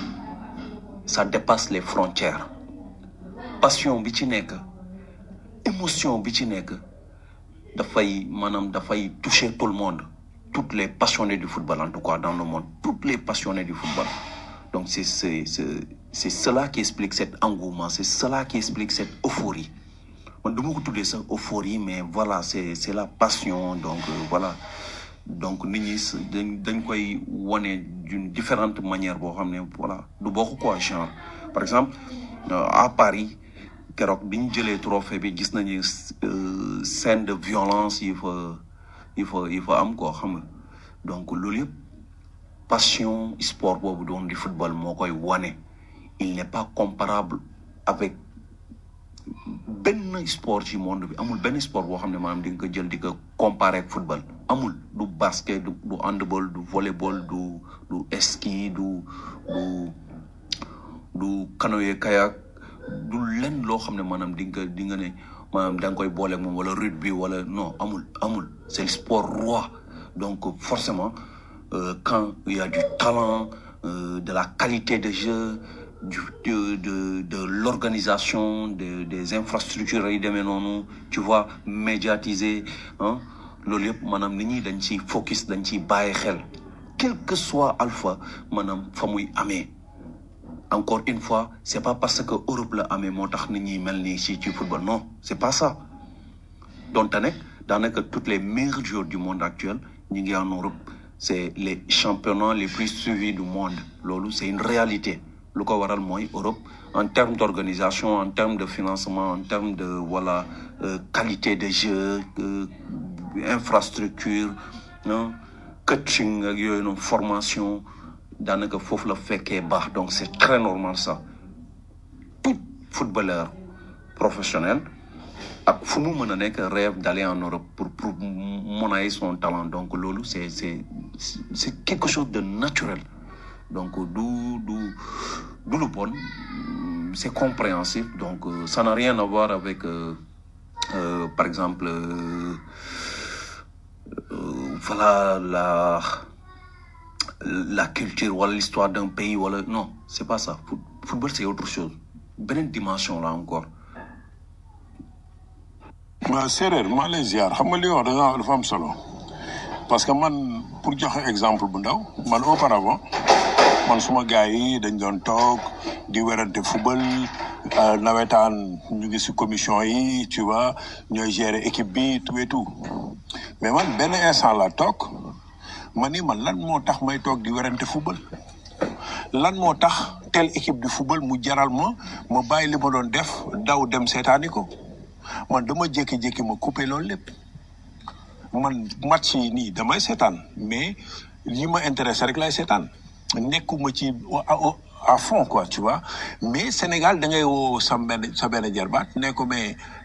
ça dépasse les frontières passion bi ci nekk émotion bi ci nekk dafay maanaam dafay toucher tout le monde toutes les passionnés du football en tout cas dans le monde toutes les passionnés du football donc c'est c'est c'est c'est cela qui explique cet engouement c'est cela qui explique cette euphorie man duma ko tuddee sax euphorie mais voilà c'est c'est la passion donc euh, voilà donc nit ñi s- dañ dañ koy wane d'une différente manière boo xam ne voilà du bokk quoi genre par exemple euh, à Paris keroog bi ñu jëlee trophée bi gis nañu euh, scène de violence yi fa yi fa yi fa am quoi xam nga donc loolu yëpp passion sport boobu doon di football moo koy wane il n'est pas comparable avec benn sport ci monde bi amul benn sport boo xam ne maanaam di nga ko jël di ko comparer ak football amul du basket du du handball du volleyball du du ski du du du canoë kayak du lenn loo xam ne maanaam di nga di nga ne maanaam da nga koy boole ak moom wala rugby wala non amul amul c'est le sport roi donc forcément euh, quand il y a du talent euh, de la qualité de jeu du de de de l'organisation de des infrastructures yi demee noonu tu vois médiatiser ah loolu yëpp maanaam nit ñi dañ ciy focus dañ ciy bàyyi xel quel que soit alpha maanaam fa muy amee encore une fois c'est pas parce que Europe la amee moo tax nit ñi mel nii ci ci football non c'est pas ça donte nag daanaka toutes les meilleurs joueurs du monde actuel ñu ngi en Europe c'est les championnats les plus suivis du monde loolu c'est une réalité lu ko waral mooy Europe en termes d'organisation en termes de financement en termes de voilà euh, qualité de jeu euh, infrastructure ah coaching ak yooyu noonu formation daanaka foofu la fekkee baax donc c'est très normal ça tout footballeur professionnel ak fu mu mën a nekk rêve d'aller en Europe pour pour monnayer son talent donc loolu c'est c'est c'est quelque chose de naturel donc du du du lu bon c'est compréhensif donc euh, ça n'a rien à voir avec euh, euh, par exemple euh, euh, voilà la la culture wala l'histoire d'un pays wala non c'est pas ça Foot- football c'est autre chose beneen dimension là encore waaw séeréer maa lay ziar xam nga li nga wax da nga dafa am solo parce que man pour joxe exemple bu ndaw man auparavant man suma gars yi dañ doon toog di werante football euh, nawetaan ñu ngi si commission yi tu vois ñooy gérer équipe bi tout et tout mais man benn instant la toog ma ni man lan moo tax may toog di werante football lan moo tax telle équipe du football mu jaral ma ma bàyyi li ma doon def daw dem seetaani ko man dama jékki-jékki ma coupé loolu lépp man match yi nii damay seetaan mais li ma intéressé rek lay seetaan nekkuma ci à, à fond quoi tu vois mais Sénégal da ngay woo sa benn sa benn jarbaat ne ko mais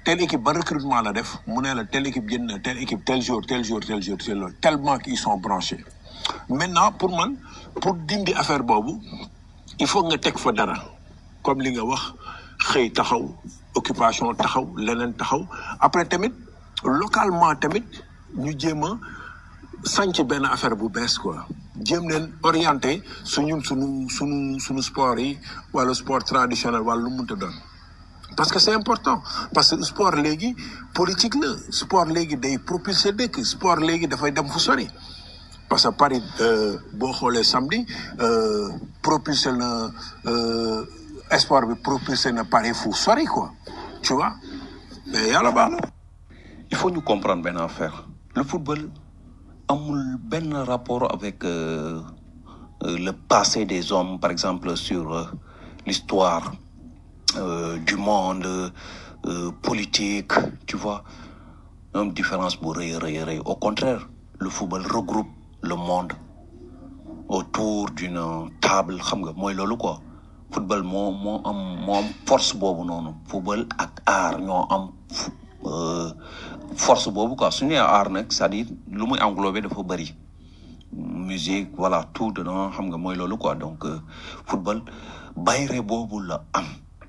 telle équipe ba recrutement la def mu ne la telle équipe jënd na telle équipe tel jour tel jour tel jour tel jour tellement qu'ils sont branchés maintenant pour man pour dindi affaire boobu il faut nga teg fa dara comme li nga wax xëy taxaw occupation taxaw leneen taxaw après tamit localement tamit ñu jéem a sànc benn affaire bu bees quoi jéem leen orienté suñu suñu suñu suñu sport yi wala sport traditionnel wala lu munta doon parce que c'est important parce que sport léegi politique la sport léegi day propulser dëkk sport léegi dafay dem fu sori parce que Paris euh, boo xoolee samedi euh, propulsé na euh, sport bi propulsé na Paris fu sori quoi tu vois mais yàlla baax na. il faut ñu comprendre benn affaire le football amul benn rapport avec euh, euh, le passé des hommes par exemple sur euh, l'histoire euh, du monde euh, politique tu vois une différence bu rëy rëy rëy au contraire le football regroupe le monde autour d'une table xam nga mooy loolu quoi football moo moo am moo am force boobu noonu football ak art ñoo am fu- euh, force boobu quoi su ñu nee art nag c'est-à-dire lu muy englobé dafa bëri musique voilà tout dedans xam nga mooy loolu quoi donc euh, football bayre boobu la am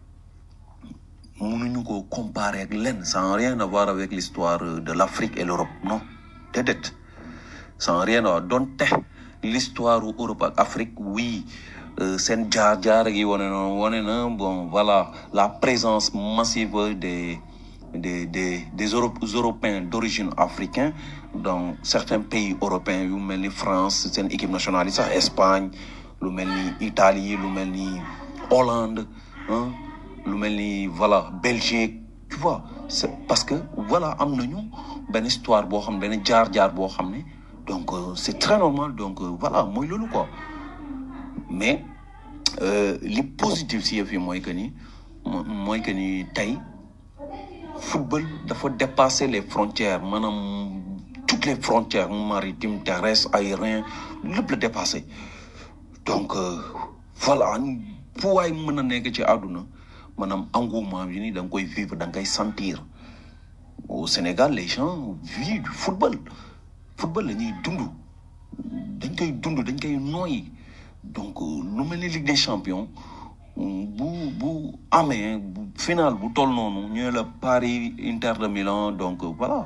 mënuñu ko comparer ak lenn sans rien avoir avec l'histoire euh, de l'Afrique et l'Europe non déedéet sans rien avoir donte l'histoire u Europe ak Afrique oui euh, seen jaar-jaar gi wane na wane na bon voilà la présence massive des des des des Euro- Européens d'origine africaine dans certains pays européens yu mel ni France seen équipe nationale yi sax Espagne lu mel ni Italie lu mel ni Hollande hein, lu mel ni voilà Belgique tu vois c'est parce que voilà am nañu benn histoire boo xam benn jaar-jaar boo xam ne donc euh, c'est très normal donc euh, voilà mooy loolu quoi mais euh, li positif si yëf yi mooy que ni mo- mooy que ni tey football dafa dépasser les frontières maanaam toutes les frontières maritimes terrestres aériens lépp la dépassé donc euh, voilà fu waay mën a nekk ci àdduna maanaam engouement bi ni da nga koy vivre da nga koy sentir au Sénégal les gens vivent du football football la ñuy dund dañ koy dund dañ koy nooyi donc euh, lu mel ni Ligue des champions mm, bu bu amee bu final bu toll noonu ñu ne la Paris Inter de Milan donc euh, voilà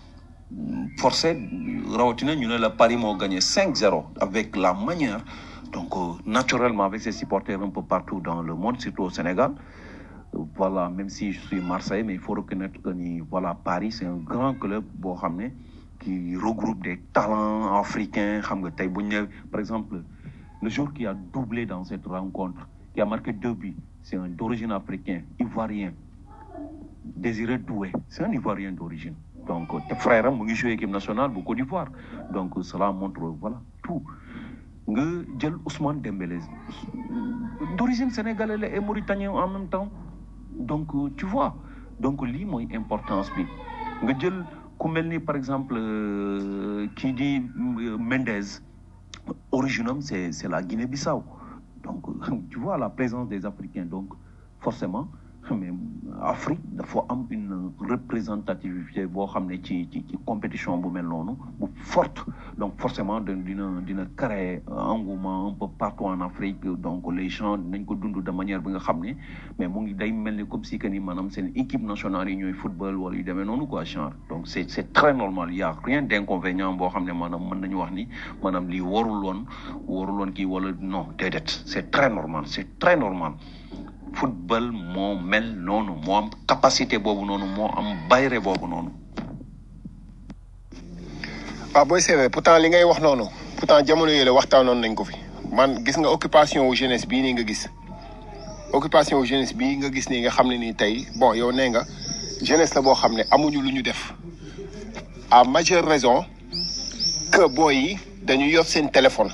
forcé rawatina ñu ne la Paris moo gagné 5-0 avec la manière donc euh, naturellement avec ses supporters un peu partout dans le monde surtout au Sénégal Euh, voilà même si je suis Marseille mais il faut reconnaître que ni voilà Paris c'est un grand club boo xam ne qui regroupe des talents africains xam nga tey bu ñu ne par exemple le joueur qui a doublé dans cette rencontre qui a marqué deux buts c'est un d'origine africain ivoirien Désiré Doué c'est un ivoirien d'origine donc euh, te frère am mu ngi joué équipe nationale bu Côte d'Ivoire donc euh, cela montre voilà tout nga jël Ousmane Dembélé d'origine sénégalaise la et mauritanien en même temps donc euh, tu vois donc lii mooy importance bi nga jël ku mel ni par exemple euh, kii di euh, Mendes origine am c'est c'est la Guinée-Bissau donc tu vois la présence des Africains donc forcément mais Afrique dafa am une représentativité boo xam ne ci ci ci compétition bu mel noonu bu forte donc forcément da- dina dina créer engouement un peu partout en Afrique donc les gens dinañ ko dund de manière bi nga xam ne mais mu ngi day mel ni comme si que ni maanaam seen équipe nationale yi ñooy football wala yu demee noonu quoi genre donc c'est c'est très normal il y a rien d'inconvénient boo xam ne maanaam mën nañu wax ni maanaam lii warul woon warul woon kii wala non déedéet c'est très normal c'est très normal football moo mel noonu moo am capacité boobu noonu moo am bayre boobu noonu waaw booy seetee pourtant li ngay wax noonu pourtant jamono yële waxtaanoon nañ ko fi man gis nga occupation wu jeunesse bii nii nga gis occupation wu jeunesse bii nga gis nii nga xam ne nii tey bon yow nee nga jeunesse la boo xam ne amuñu lu ñu def à majeure raison que booy yi dañu yor seen téléphone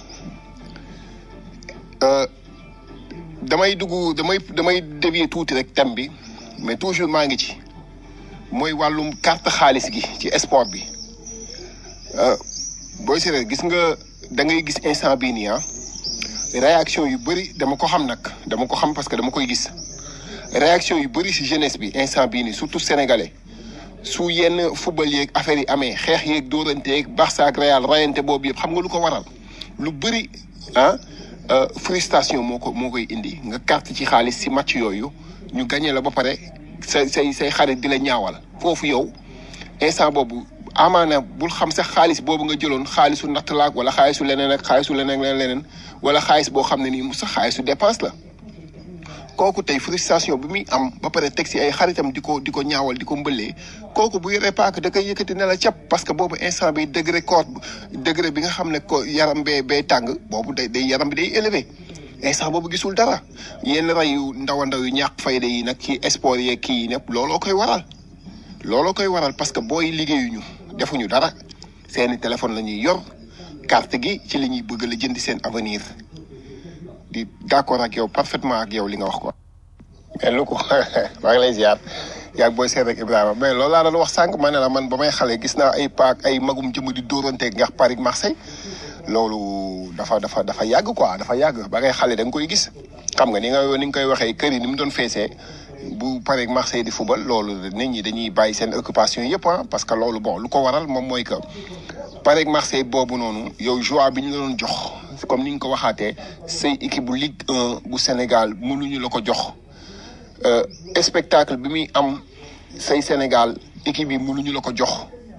Euh, damay dugg damay damay dévier tuuti rek thème bi mais toujours maa ngi ci mooy wàllum carte xaalis gi ci sport bi Euh, booy seetee gis nga da ngay gis instant bii nii ah réaction yu bëri dama ko xam nag dama ko xam parce que dama koy gis réaction yu bëri si jeunesse bi instant bii nii surtout sénégalais su yenn football yeeg affaire yi amee xeex yeeg dóorante yeeg Barça ak Real rayante boobu yëpp xam nga lu ko waral lu bëri ah euh, frustration moo ko moo koy indi nga carte ci xaalis si match yooyu ñu gagné la ba pare say say say xarit di la ñaawal foofu yow instant boobu amaana bul xam sax xaalis boobu nga jëloon xaalisu natt laak wala xaalisu leneen ak xaalisu leneen leneen leneen wala xaalis boo xam ne nii mu sax xaalisu dépense la kooku tey frustration bi muy am ba pare teg si ay xaritam di ko di ko ñaawal di ko mbëllee kooku bu yoree paak da koy yëkkati ne la cap parce que boobu instant bi degré corps degré bi nga xam ne ko yaram bee bee tàng boobu day day yaram bi day élevé instant boobu gisul dara yenn rey yu ndaw a ndaw yu ñàkk fayda yi nag ci sport yeeg kii yi nepp looloo koy waral looloo koy waral parce que booy liggéeyuñu defuñu dara seeni téléphone la ñuy yor carte gi ci li ñuy bëgg la jëndi seen avenir di d'accord ak yow parfaitement ak yow li nga wax ko mais lu ko maa ngi lay ziar yaag booy seet rek Ibrahima mais loolu laa doon wax sànq ma ne la man ba may xale gis naa ay paak ay magum jëm di dóoranteeg ngax Paris Marseille loolu dafa dafa dafa yàgg quoi dafa yàgg ba ngay xale da nga koy gis xam nga ni nga ni nga koy waxee kër yi ni mu doon feesee bu Paris Marseille di football loolu nit ñi dañuy bàyyi seen occupation yëpp ah parce que loolu bon lu ko waral moom mooy que Paris Marseille boobu noonu yow joie bi ñu la doon jox comme ni nga ko waxaatee say équipe bu Ligue 1 bu Sénégal mënuñu la ko jox euh, spectacle bi muy am say Sénégal équipe yi mënuñu la ko jox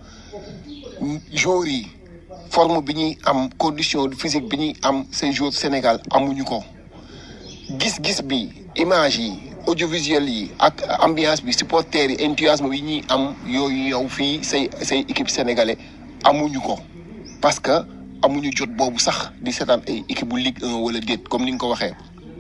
joueurs yi forme bi ñuy am condition physique bi ñuy am say joueurs Sénégal amuñu ko gis-gis bi image yi audiovisuel yi ak ambiance bi supporters yi enthousiasme bi ñuy am yooyu yow fii say say équipe sénégalais amuñu ko parce que amuñu jot boobu sax di seetaan ay équipe bu Ligue 1 wala déet comme ni nga ko waxee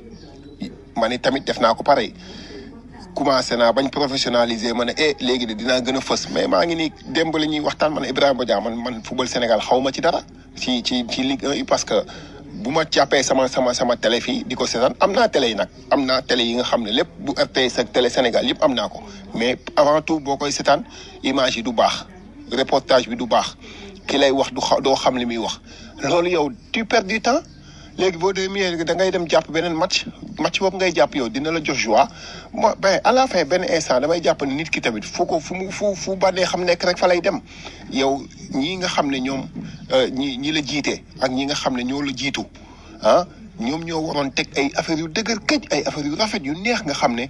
ma ne tamit def naa ko pareil commencé naa bañ professionnaliser ma ne eh léegi de dinaa gën a fës mais maa ngi nii démb la ñuy waxtaan man Ibrahima Badiane man man football Sénégal xaw ma ci dara ci ci ci Ligue 1 yi parce que bu ma jàppee sama sama sama télé fii di ko seetaan am naa télé yi nag am naa télé yi nga xam ne lépp bu RTS ak télé Sénégal yëpp am naa ko mais avant tout boo koy seetaan image yi du baax reportage bi du baax ki lay wax du xa doo xam li muy wax loolu yow tu perds du temps léegi boo demee da ngay dem jàpp beneen match match boobu ngay jàpp yow dina la jox joie moi ben à la fin benn instant damay jàpp ne nit ki tamit fu ko fu mu fu fu bànnee xam nekk rek fa lay dem yow ñii nga xam ne ñoom ñi ñi la jiite ak ñi nga xam ne ñoo la jiitu ah ñoom ñoo waroon teg ay affaires yu dëgër këj ay affaires yu rafet yu neex nga xam ne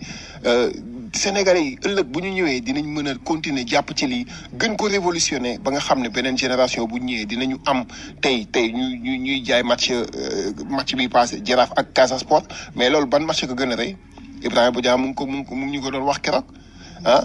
Sénégalais yi ëllëg bu ñu ñëwee dinañ mën a continuer jàpp ci lii gën ko révolutionner ba nga xam ne beneen génération bu ñëwee dinañu am tey tey ñu ñu ñuy jaay match match bi passé Jaraaf ak Casa Sport mais loolu ban match ko gën a rëy Ibrahima Bodian mu ngi ko mu ngi ko mu ngi ñu ko doon wax keroog ah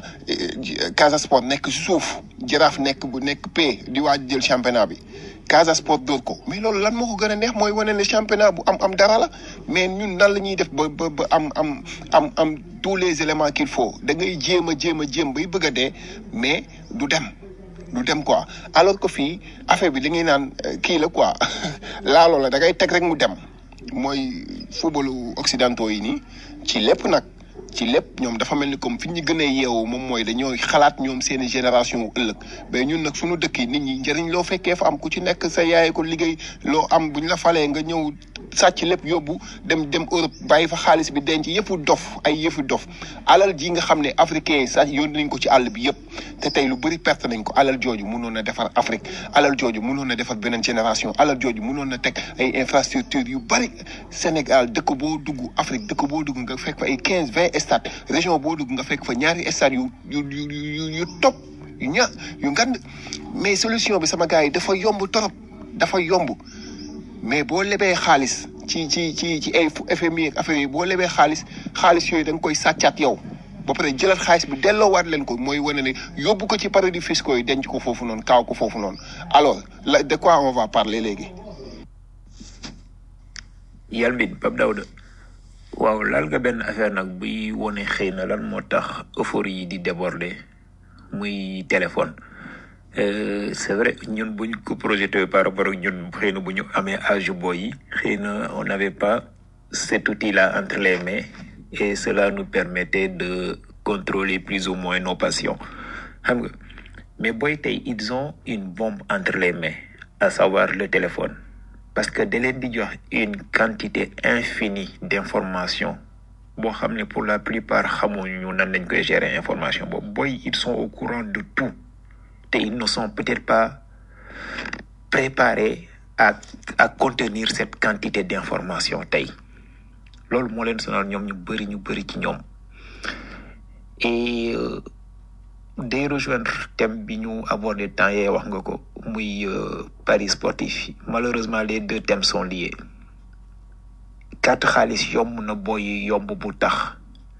Casa Sport nekk suuf Jaraaf nekk bu nekk P di waaj jël championnat bi Casa Sport dóor ko mais loolu lan moo ko gën a neex mooy wane ne championnat bu am am dara la mais ñun nan la ñuy def ba ba ba am am am am tous les éléments qu'il faut da ngay jéem a jéem a jéem bay bëgg a dee mais du dem du dem quoi alors que fii affaire bi da ngay naan kii la quoi laaloo la da ngay teg rek mu dem mooy footballu occidentaux yi nii ci lépp nag ci lépp ñoom dafa mel ni comme fi ñu gën a yeewu moom mooy dañoo xalaat ñoom seeni génération wu ëllëg mais ñun nag suñu dëkk yi nit ñi njëriñ loo fekkee fa am ku ci nekk sa yaay ko liggéey loo am bu ñu la falee nga ñëw sàcc lépp yóbbu dem dem Europe bàyyi fa xaalis bi denc yëfu dof ay yëfu dof alal ji nga xam ne africain yi sax yónni nañ ko ci àll bi yëpp te tey lu bëri perte nañ ko alal jooju mënoon a defar Afrique alal jooju mënoon a defar beneen génération alal jooju mënoon a teg ay infrastructure yu bëri Sénégal dëkk boo dugg Afrique dëkk boo dugg nga fekk fa ay quinze vingt stades région boo dugg nga fekk fa ñaari stades yu yu yu yu yu top yu ña yu ngand mais solution bi sama gars yi dafa yomb torop dafa yomb mais boo lebee xaalis ci ci ci ci ay FMI ak affaire yi boo lebee xaalis xaalis yooyu da nga koy sàccaat yow ba pare jëlaat xaalis bi delloowaat leen ko mooy wane ne yóbbu ko ci paradis fiscaux yi denc ko foofu noonu kaaw ko foofu noonu alors la de quoi on va parler léegi. Yalmin Pape Daouda waaw laal nga benn affaire nag buy wone xëy na lan moo tax euphorie yi di déborder muy téléphone Euh, c'est vrai ñun buñ ko projeté par rapport ak ñun xëy na bu ñu amee âge boy yi xëy na on n'avait pas cet outil là entre les mains et cela nous permettait de contrôler plus ou moins nos passions xam nga mais boy tey ils ont une bombe entre les mains à savoir le téléphone parce que da leen di jox une quantité infinie d'informations boo xam ne pour la plupart xamuñu nan lañ koy gérer information boobu boy ils sont au courant de tout te ils ne sont peut-être pas préparés à à contenir cette quantité d'information tey loolu moo leen sonal ñoom ñu bëri ñu bëri ci ñoom et euh, day rejoindre thème bi ñu abordé temps yee wax nga ko muy euh, paris sportif yi malheureusement les deux thèmes sont liés carte xaalis yomb na boy yomb bu tax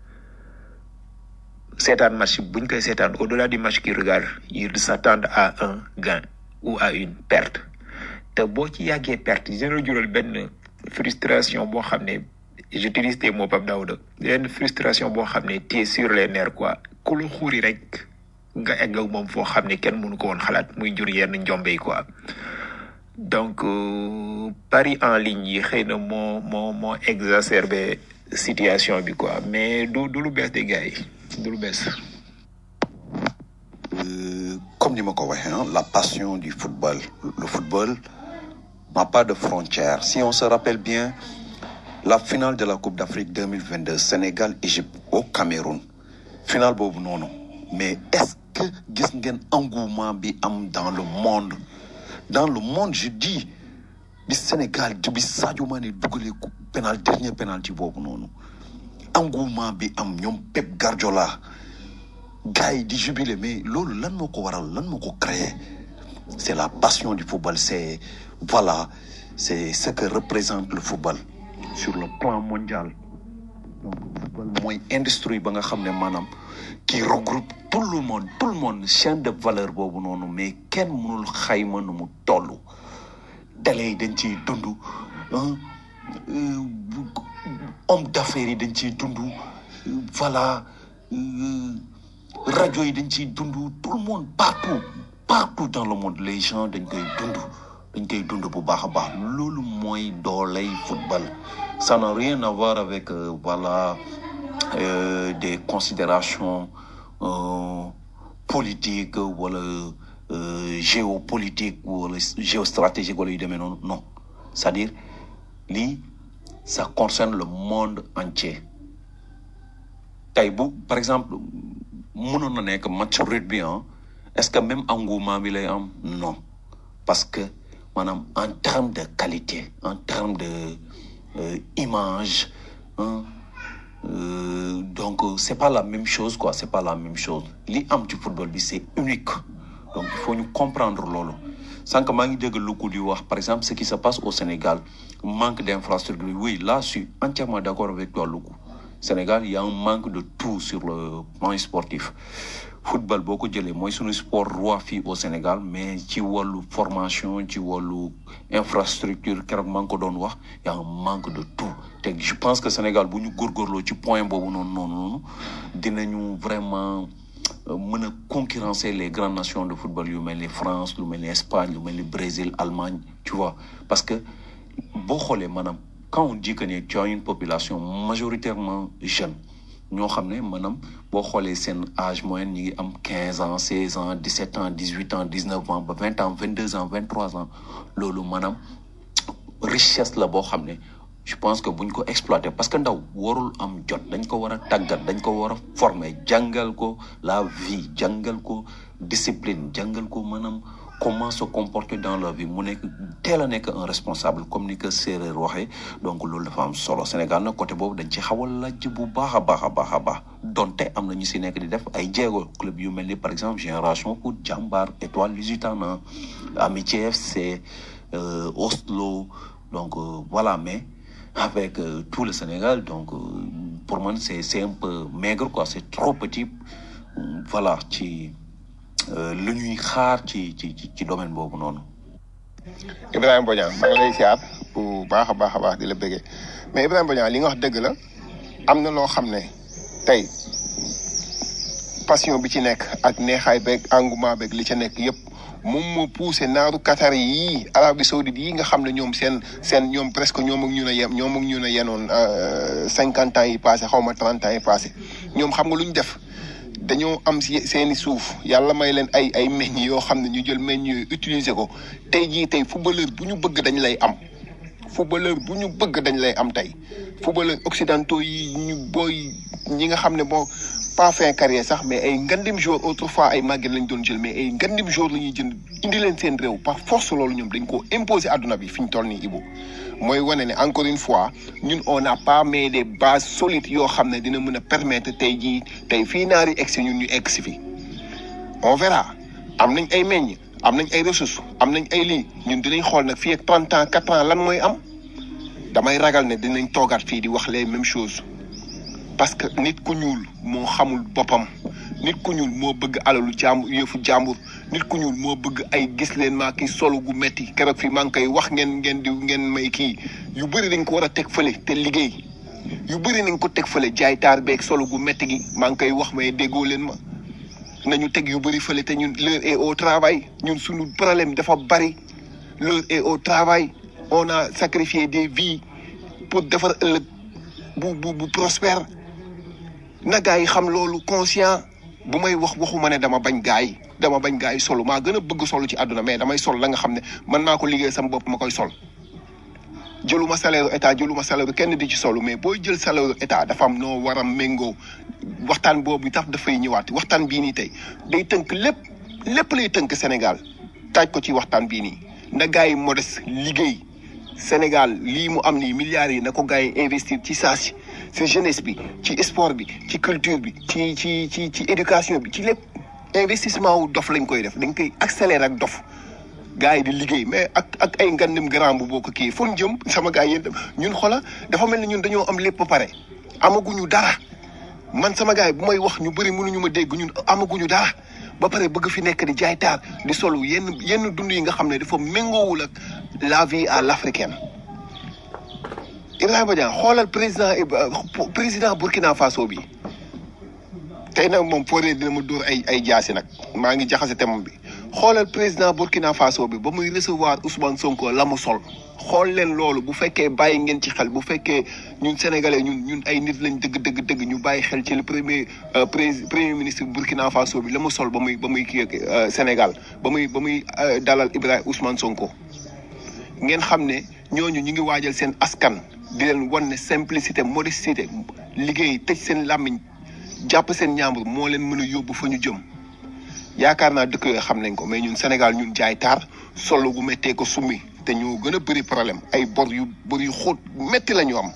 seetaan match buñ koy seetaan au delà du match qu'ils regardent ils s'attendent à un gain ou à une perte te boo ci yàggee perte dina la jural benn frustration boo xam ne j'utilise tes mots Pape Daouda benn frustration boo xam ne t'es sur les nerfs quoi ku la xuuri rek nga egg ak moom foo xam ne kenn mënu ko woon xalaat muy jur yenn njombe yi quoi donc euh, pari en ligne yi xëy na moo moo moo exacerbé situation bi quoi mais du du lu bees de gars yi du lu bees Euh, comme ni ma ko waxee hein, la passion du football le football n'a pas de frontières si on se rappelle bien la finale de la Coupe d'Afrique 2022 Sénégal Égypte au Cameroun finale boobu noonu mais est-ce que gis ngeen engouement bi am dans le monde dans le monde je dis bi Sénégal bi Sadio Mané dugalee coup pénal dernier penalty boobu noonu engouement bi am ñoom Pep Guardiola gars yi di jubilé mais loolu lan moo ko waral lan moo ko créé c'est la passion du football c'est voilà c'est ce que représente le football sur le plan mondial donc football mooy industrie ba nga xam ne maanaam qui regroupe tout le monde tout le monde chaîne de valeur boobu noonu mais kenn mënul xayma nu mu toll télé yi dañ ciy dund hein, euh, homme d'affaires yi dañ ciy dund euh, voilà euh, rajo yi dañ ciy dund tout le monde partout partout dans le monde les gens dañ koy dund dañ koy dund bu baax a baax loolu mooy dooley football ça n'a rien à voir avec euh, voilà euh, des considérations euh, politiques wala euh, géopolitiques wala géostratégiques wala yu demee noonu non c'est-à-dire lii ça concerne le monde entier tey bu par exemple mënoon na nekk match rugby ah est-ce que même engouement bi lay am non parce que maanaam en termes de qualité en termes de euh, image hein, euh, donc euh, c'est pas la même chose quoi c'est pas la même chose li am ci football bi c'est unique donc il faut ñu comprendre loolu sànq maa ngi dégg Louga di wax par exemple ce qui se passe au Sénégal manque d'infrastructure oui là je suis entièrement d'accord avec toi Louga Sénégal il y a un manque de tout sur le plan sportif football boo ko jëlee mooy suñu sport roi fii au Sénégal mais ci wàllu formation ci wàllu infrastructure keroog maa ngi ko doon wax y a un manque de tout te je pense que Sénégal bu ñu góorgóorloo ci point boobu noonu noonu noonu dinañu vraiment euh, mën a concurrencer les grandes nations de football yu mel ni France lu mel ni Espagne lu mel ni Brésil Allemagne tu vois parce que boo xoolee maanaam quand on dit que ne tu as une population majoritairement jeune ñoo xam ne maanaam boo xoolee seen âge moyen ñi ngi am quinze ans seize ans dix sept ans dix huit ans dix neuf ans ba vingt ans vingt deux ans vingt trois ans loolu maanaam richesse la boo xam ne je pense que buñ ko exploiter parce que ndaw warul am jot dañ ko war a tàggat dañ ko war a former jàngal ko la vie jàngal ko discipline jàngal ko maanaam comment se comporter dans la vie mu nekk teel a nekk un responsable comme ni ko séeréer waxee donc loolu dafa am solo Sénégal nag côté boobu dañ ci xaw a lajj bu baax a baax a baax a baax donte am na ñu si nekk di def ay jéego club yu mel ni par exemple Génération Foot Jambar Étoile Lusitana Amitié FC euh, Oslo donc euh, voilà mais avec euh, tout le Sénégal donc euh, pour moi c'est c'est un peu maigre quoi c'est trop petit Euh, voilà ci euh, lu ñuy xaar ci ci ci ci domaine boobu noonu. Ibrahima Bodian maa ngi lay siyaar bu baax a baax a baax di la bëggee mais Ibrahima Bodian li nga wax dëgg la am na loo xam ne tey passion bi ci nekk ak neexaay beeg engouement beeg li ca nekk yëpp moom moo poussé naaru Qatar yii Arabie Saoudite yii nga xam ne ñoom seen seen ñoom presque ñoom ak ñun a yem ñoom ak ñun a yenoon cinquante ans yi passé xaw ma trente ans yi passé ñoom xam nga lu ñu def dañoo am si seeni suuf yàlla may leen ay ay meññ yoo xam ne ñu jël meññ yooyu utiliser ko tey jii tey footballeur bu ñu bëgg dañ lay am footballeur bu ñu bëgg dañ lay am tey footballeur occidentaux yi ñu booy ñi nga xam ne bon pas fin carrière sax mais ay ngandim jour autrefois ay màgget lañ doon jël mais ay ngandim jour la ñuy jënd indi leen seen réew par force loolu ñoom dañ ko imposer àdduna bi fi ñu toll nii Ibu mooy wane ne encore une fois ñun on n'a pas mais des bases solides yoo xam ne dina mën a permettre tey jii tey fii naari egg si ñun ñu egg si fi on verra am nañ ay meññ am nañ ay ressources am nañ ay lii ñun dinañ xool nag fii ak 30 ans 4 ans lan mooy am damay ragal ne dinañ toogaat fii di wax les mêmes choses parce que nit ku ñuul moo xamul boppam nit ku ñuul moo bëgg alalu jàmbur yëfu jàmbur nit ku ñuul moo bëgg ay gis leen maa kii solo gu metti keroog fii maa ngi koy wax ngeen ngeen di ngeen may kii yu bëri dañ ko war a teg fële te liggéey yu bëri nañ ko teg fële jaay taar beeg solo gu metti gi maa ngi koy wax may déggoo leen ma nañu teg yu bëri fële te ñun l'heure est au travail ñun suñu problème dafa bari l'heure est au travail on a sacrifié des vies pour defar ëllëg bu bu bu prospère na gaa yi xam loolu conscient bu may wax waxuma ne dama bañ gaa yi dama bañ gaa yi solo maa gën a bëgg solo ci àdduna mais damay sol la nga xam ne mën naa ko liggéey sama bopp ma koy sol jëluma salaire état jëluma salaire kenn di ci solo mais booy jël salaire état dafa am noo war a méngoo waxtaan boobu tax dafay ñëwaat waxtaan bii nii tey day tënk lépp lépp lay tënk Sénégal taaj ko ci waxtaan bii nii na gaa yi modeste liggéey Sénégal lii mu am nii milliards yi na ko gaa yi investir ci saa si ci jeunesse bi ci sport bi ci culture bi ci ci ci ci éducation bi ci lépp investissement wu dof lañ koy def dañ koy accélérer ak dof gars yi di liggéey mais ak ak ay ngandim grand bu boo ko kii fon jëm sama gars yi ñun xola dafa mel ni ñun dañoo am lépp ba pare amaguñu dara man sama gars yi bu may wax ñu bëri mënuñu ma dégg ñun amaguñu dara ba pare bëgg fi nekk di jaay taar di solu yenn yenn dund yi nga xam ne dafa méngoowul ak la vie à l'africaine Ibrahima Diagne xoolal président président Burkina Faso bi tey nag moom fooree dina ma dóor ay ay jaasi nag maa ngi jaxase thème bi xoolal président Burkina Faso bi ba muy recevoir Ousmane Sonko la mu sol xool leen loolu bu fekkee bàyyi ngeen ci xel bu fekkee ñun sénégalais ñun ñun ay nit lañ dëgg dëgg dëgg ñu bàyyi xel ci le premier premier ministre Burkina Faso bi la mu sol ba muy ba muy kii Sénégal ba muy ba muy dalal Ibrahima Ousmane Sonko ngeen xam ne ñooñu ñu ngi waajal seen askan di leen wan ne simplicité modestie liggéey tëj seen làmmiñ jàpp seen ñaambur moo leen mën a yóbbu fa ñu jëm yaakaar naa dëkk yooyu xam nañ ko mais ñun Sénégal ñun jaay taar solo gu méttee ko summi te ñoo gën a bëri problème ay bor yu bor yu xóot métti la ñu am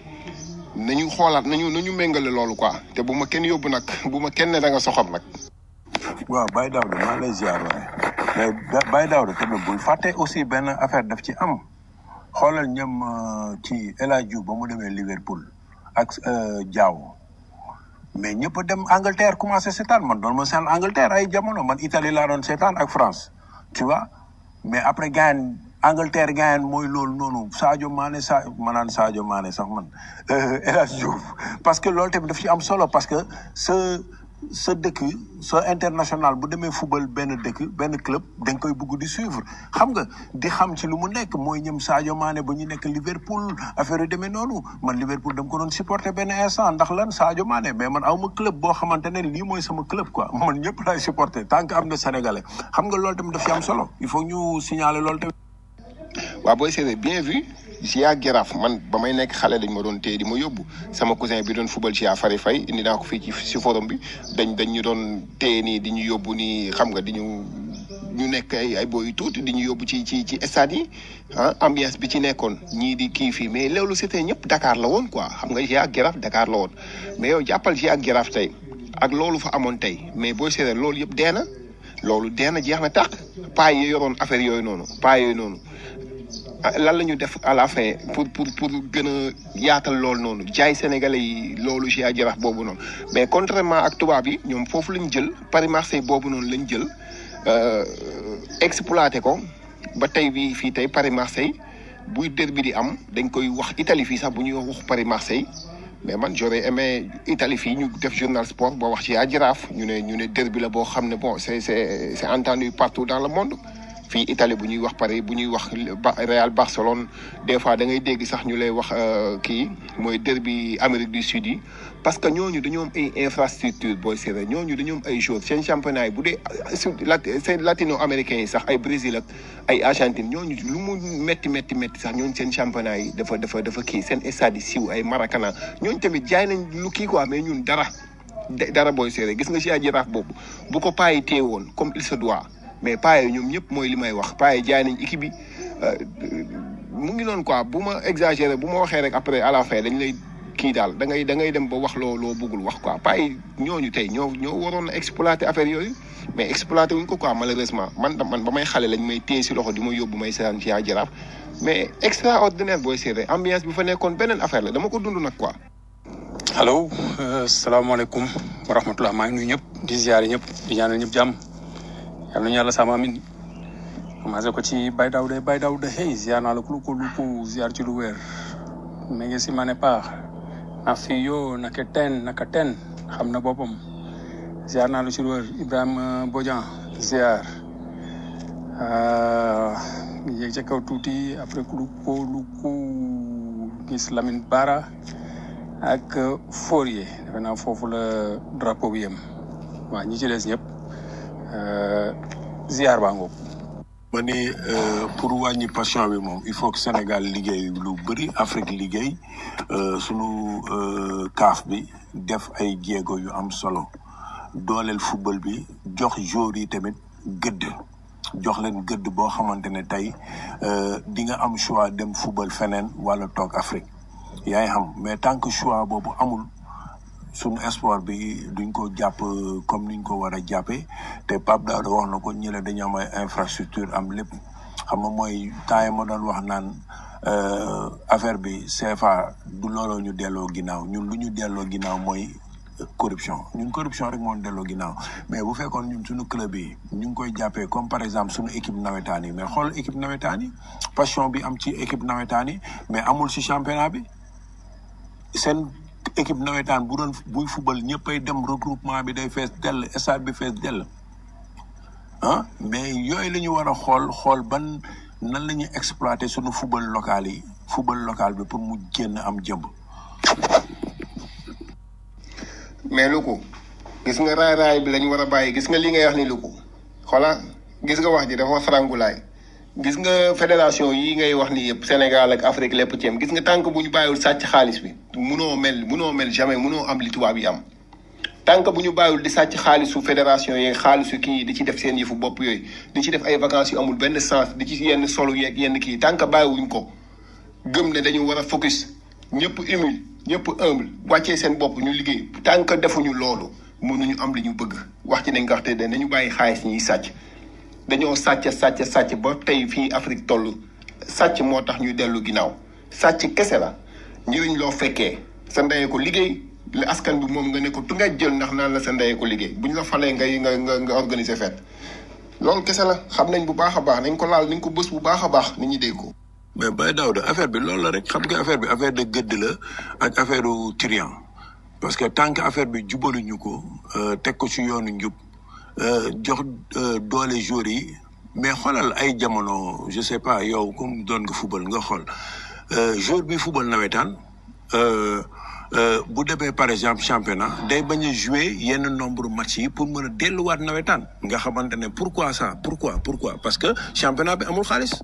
nañu xoolaat nañu nañu méngale loolu quoi te bu ma kenn yóbbu nag bu ma kenn ne da nga soxor nag. waaw Baye Daouda maa lay ziar waaye mais Baye Daouda tamit bul fàtte aussi benn affaire daf ci am xoolal ñoom ci El Hadj Diouf ba mu demee Liverpool ak Diaw. mais ñëpp dem Angleterre commencé seetaan man doon ma seen Angleterre ay jamono man Italie laa doon seetaan ak France tu vois mais après gaañ Angleterre gaañ mooy loolu noonu Sadio Mané sa ma naan Sadio Mané sax man El Hadj Diouf parce que loolu tamit daf ci am solo parce que sa sa dëkk sa international bu demee football benn dëkk benn club da nga koy bugg di suivre xam nga di xam ci lu mu nekk mooy ñëm Sadio Mané ba ñu nekk Liverpool affaire yu demee noonu man Liverpool dama ko doon supporter benn instant ndax lan Sadio Mané mais man aw ma club boo xamante ne lii mooy sama club quoi man ñëpp laay supporter tant que am na sénégalais xam nga loolu tamit daf ci am solo il faut ñu signaler loolu tamit. waaw booy seetee bien vu Gia Giraaf man ba may nekk xale dañ ma doon téye di ma yóbbu sama cousin bi doon football Gia Fari Fay indi naa ko fii ci si forum bi dañ dañ ñu doon téye nii di ñu yóbbu nii xam nga di ñu ñu nekk ay ay booy yu tuuti di ñu yóbbu ci ci ci stade yi ah ambiance bi ci nekkoon ñii di kii fii mais loolu c'était ñëpp Dakar la woon quoi xam nga Gia Giraaf Dakar la woon mais yow jàppal Gia Giraaf tey ak loolu fa amoon tey mais booy seetee loolu yëpp dee na loolu dee na jeex na tàq paa yi yoroon affaire yooyu noonu paa yooyu noonu. lan la ñu def à la fin pour pour pour gën a yaatal loolu noonu jaay sénégalais yi loolu ci jarax boobu noonu mais contrairement ak tubaab yi ñoom foofu lañ jël Paris Marseille boobu noonu lañ jël exploité ko ba tey bii fii tey Paris Marseille buy derby di am dañ koy wax Italie fii sax bu ñuy wax Paris Marseille mais man j'aurais aimé Italie fii ñu def journal sport boo wax ci jaraaf ñu ne ñu ne derby la boo xam ne bon c'est c'est c'est entendu partout dans le monde fii Italie bu ñuy wax Paris bu ñuy wax Ba- Real Barcelone des fois da ngay dégg sax ñu lay wax euh, kii mooy derby Amérique du Sud yi parce que ñooñu dañoo am ay infrastructure booy seetee ñooñu dañoo am ay joueurs seen championnat yi bu dee sud lat seen latino américains yi sax ay Brésil ak ay Argentine ñooñu lu mu métti métti métti sax ñooñu seen championnat yi dafa dafa dafa kii seen stade yi siiw ay Maracana ñooñu tamit jaay nañ lu kii quoi mais ñun dara de- dara booy seetee gis nga si ay jaraaf boobu bu ko paa yi téye woon comme il se doit mais paa yi ñoom ñëpp mooy li may wax paa yi jaay nañ équipe bi euh, mu ngi noonu quoi bu ma exagéré bu ma waxee rek après à la fin dañ lay kii daal da ngay da ngay dem ba wax loo loo bëggul wax quoi paa yi ñooñu tey ñoo ñoo waroon a exploiter affaire yooyu mais exploiter wuñ ko quoi malheureusement man man ba may xale lañ may téye si loxo di ma yóbbu may seetaan ci yaa jaraaf mais extraordinaire booy seetee ambiance bi fa nekkoon beneen affaire la dama ko dund nag quoi. allo salaamaaleykum wa rahmatulah maa ngi nuyu ñëpp di ziare ñëpp di ñaanal ñëpp jàmm yal nañu yàlla sama amin commencé ko ci Baye Daouda Baye Daouda hey ziar naa la ku ko lu ko ziar ci lu wér mais ngi si ma ne paax na fi yo naka ten naka ten xam na boppam ziar naa la ci lu wér Ibrahima Bodian ziar yéeg ca kaw tuuti après ku lu ko lu ko gis Lamine Bara ak Fourier defe naa foofu la drapeau bi yem waa ñi ci des ñëpp euh, ziar baa ngoog ma ni euh, pour wàññi passion bi moom il faut que Sénégal liggéey lu bëri Afrique liggéey euh, sunu euh, kaaf bi def ay jéego yu am solo dooleel football bi jox joueurs yi tamit gëdd jox leen gëdd boo xamante ne tey euh, di nga am choix dem football feneen wala toog Afrique yaay xam mais tant que choix boobu amul suñu espoir bi duñ ko jàpp euh, comme niñ ko war a jàppee te Pape Daouda wax na ko ñële dañu am ay infrastructure am lépp xam nga mooy temps yi ma doon wax naan euh, affaire bi CFA du looloo ñu delloo ginnaaw ñun lu ñu delloo ginnaaw mooy euh, corruption ñun corruption rek moo ñu delloo ginnaaw mais bu fekkoon ñun suñu club yi ñu ngi koy jàppee comme par exemple suñu équipe nawetaan yi mais xool équipe nawetaan yi passion bi am ci équipe nawetaan yi mais amul ci championnat bi seen équipe nawetaan bu doon buy football ñëppay dem regroupement bi day fees dell stade bi fees dell ah mais yooyu la ñu war a xool xool ban nan la ñuy exploiter sunu football local yi football local bi pour mu génn am jëmb. mais lu ko gis nga raay raay bi lañu war a bàyyi gis nga li ngay wax ni lu ko xoola gis nga wax ji dafa farangulaay gis nga fédération yi ngay wax ni yëpp Sénégal ak Afrique lépp ci am gis nga tànk bu ñu bàyyiwul sàcc xaalis bi munoo mel munoo mel jamais munoo am li tubaab yi am tànk bu ñu bàyyiwul di sàcc xaalisu fédération yi xaalisu kii di ci def seen yëfu bopp yooyu di ci def ay vacances yu amul benn sens di ci yenn solo yeeg yenn kii tànk bàyyiwuñ ko gëm ne dañu war a focus ñëpp humble ñëpp humble wàccee seen bopp ñu liggéey tant que defuñu loolu mënuñu am li ñu bëgg wax ci nañ ko wax te de nañu bàyyi xaalis ñiy sàcc dañoo sàcc sàcc sàcc ba tey fii Afrique toll sàcc moo tax ñuy dellu ginnaaw sàcc kese la njëriñ loo fekkee sa ndeyee ko liggéey la askan bi moom nga ne ko tu nga jël ndax naan la sa ndeyee ko liggéey bu ñu la falee ngay nga nga nga organiser fête loolu kese la xam nañ bu baax a baax nañ ko laal nañ ko bës bu baax a baax nit ñi dégg ko. mais Baye Daouda affaire bi loolu la rek xam nga affaire bi affaire de gëdd la ak affaire u trian parce que tant que affaire bi jubaluñu ko euh, teg ko ci yoonu njub euh, jox euh, doole joueurs yi mais xoolal ay jamono je sais pas yow comme doon nga football nga xool euh, joueur bi football nawetaan euh, euh, bu demee par exemple championnat day bañ a jouer yenn nombre match yi pour mën a delluwaat nawetaan nga xamante ne pourquoi ça pourquoi pourquoi parce que championnat bi amul xaalis.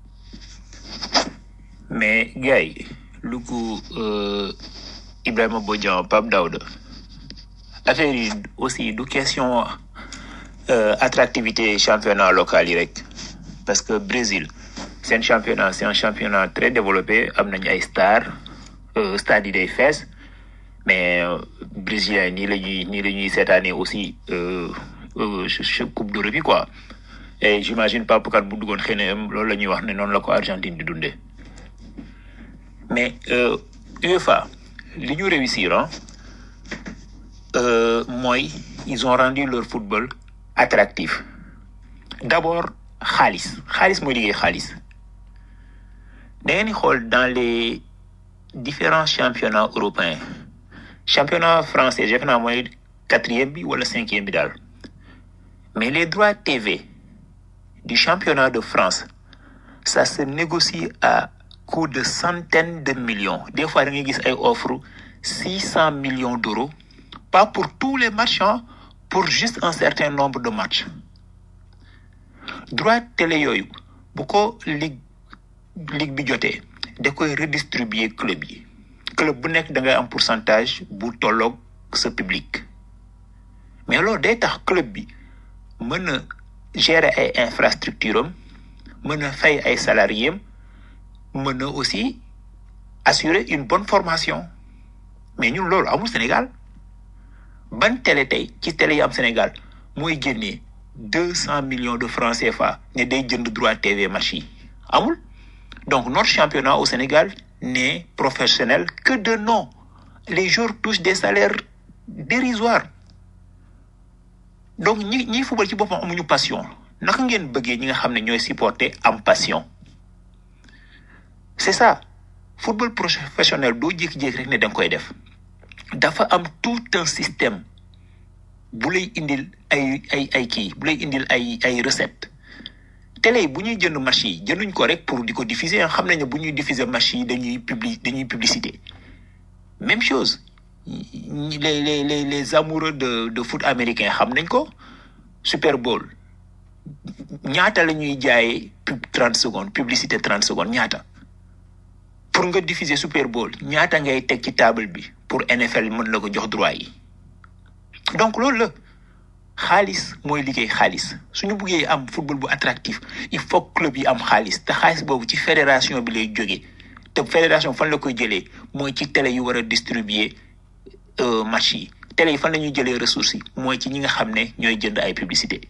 mais gars yi lu ko euh, Ibrahima Bodian Pape Daouda affaire yi aussi du question euh, attractivité championnat local yi rek parce que Brésil seen championnat c'est un championnat très développé am nañu ay stars euh, stade yi day fees mais euh, brésilien nii la ñuy nii la ñuy seetaanee aussi euh, euh, ch- ch- coupe d'Europe yi quoi et j'imagine Pape Kat bu duggoon xëy na loolu la ñuy wax ne noonu la ko Argentine di dundee mais euh, UEFA li ñu réussir ah euh, mooy ils ont rendu leur football attractif d'abord xaalis xaalis mooy liggéey xaalis da ngeen di xool dans les différents championnats européens championnat français defe naa mooy quatrième bi wala cinquième bi daal mais les droits TV du championnat de France ça se négocie à coût de centaines de millions des fois da ngay gis ay offre six cent millions d'euros pas pour tous les matchs hein, pour juste un certain nombre de matchs droit télé yooyu bu ko ligue ligue bi jotee da koy redistribuer club yi club bu nekk da ngay am pourcentage bu tolloog sa public mais loolu day tax club bi mën a gérer ay infrastructure am mën a fay ay salariés am mën a aussi assurer une bonne formation mais ñun loolu amul Sénégal ban télé tey ci télé yi am Sénégal mooy génnee deux cent millions de francs CFA ne day jënd droit TV match yi amul donc notre championnat au Sénégal n'est professionnel que de nom les joueurs touchent des salaires dérisoires donc ñi ñi football ci boppam amuñu passion naka ngeen bëggee ñi nga xam ne ñooy supporter am passion c'est ça football professionnel doo jékki-jékki rek ne da nga koy def dafa am tout un système bu lay indil ay ay ay kii bu lay indil ay ay recette télé yi bu ñuy jënd match yi jënduñ ko rek pour di ko diffuser xam nañ ne bu ñuy diffuser match yi dañuy publi dañuy publicité même chose ñi- les les les les amoureux de de foot américain xam nañ ko Super Bowl ñaata la ñuy jaayee pub 30 secondes publicité 30 secondes ñaata pour nga diffuser Super Bowl ñaata ngay teg ci table bi pour NFL mën la ko jox droit yi donc loolu la xaalis mooy liggéey xaalis suñu buggee am football bu attractif il faut que club yi am xaalis te xaalis boobu ci fédération bi lay jógee te fédération fan la koy jëlee mooy ci télé yu war a distribuer euh, match yi télé yi fan la ñuy jëlee ressources yi mooy ci ñi nga xam ne ñooy jënd ay publicité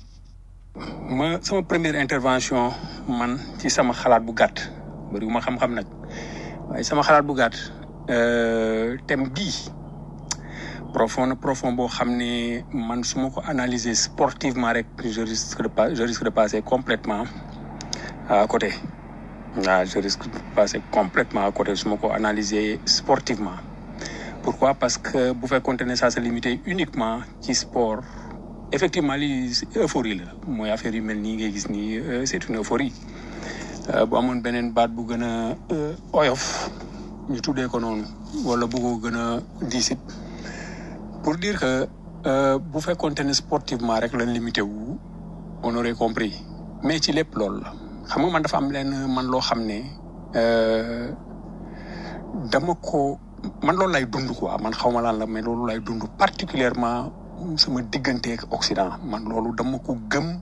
ma sama première intervention man ci sama xalaat bu gàtt bëri ma xam-xam nag waaye sama xalaat bu gàtt euh, thème bii profond na profond boo xam ne man su ma ko analyser sportivement rek je risque de pas je risque de passer complètement à côté waaw je risque de passer complètement à côté su ma ko analyser sportivement pourquoi parce que bu fekkoonte ne ça se limité uniquement ci sport effectivement lii euphorie la mooy affaire yu mel nii ngay gis nii euh, c'est une euphorie Euh, bu amoon beneen baat bu gën a euh, oyof ñu tuddee ko noonu wala bu ko gën a diisit pour dire que euh, bu fekkoonte ne sportivement rek lañ limité wu on aurait compris mais ci lépp loolu la xam nga man dafa am leen man loo xam ne euh, dama ko man loolu lay dund quoi man xaw ma lan la mais loolu lay dund particulièrement sama digganteeg Occident man loolu dama ko gëm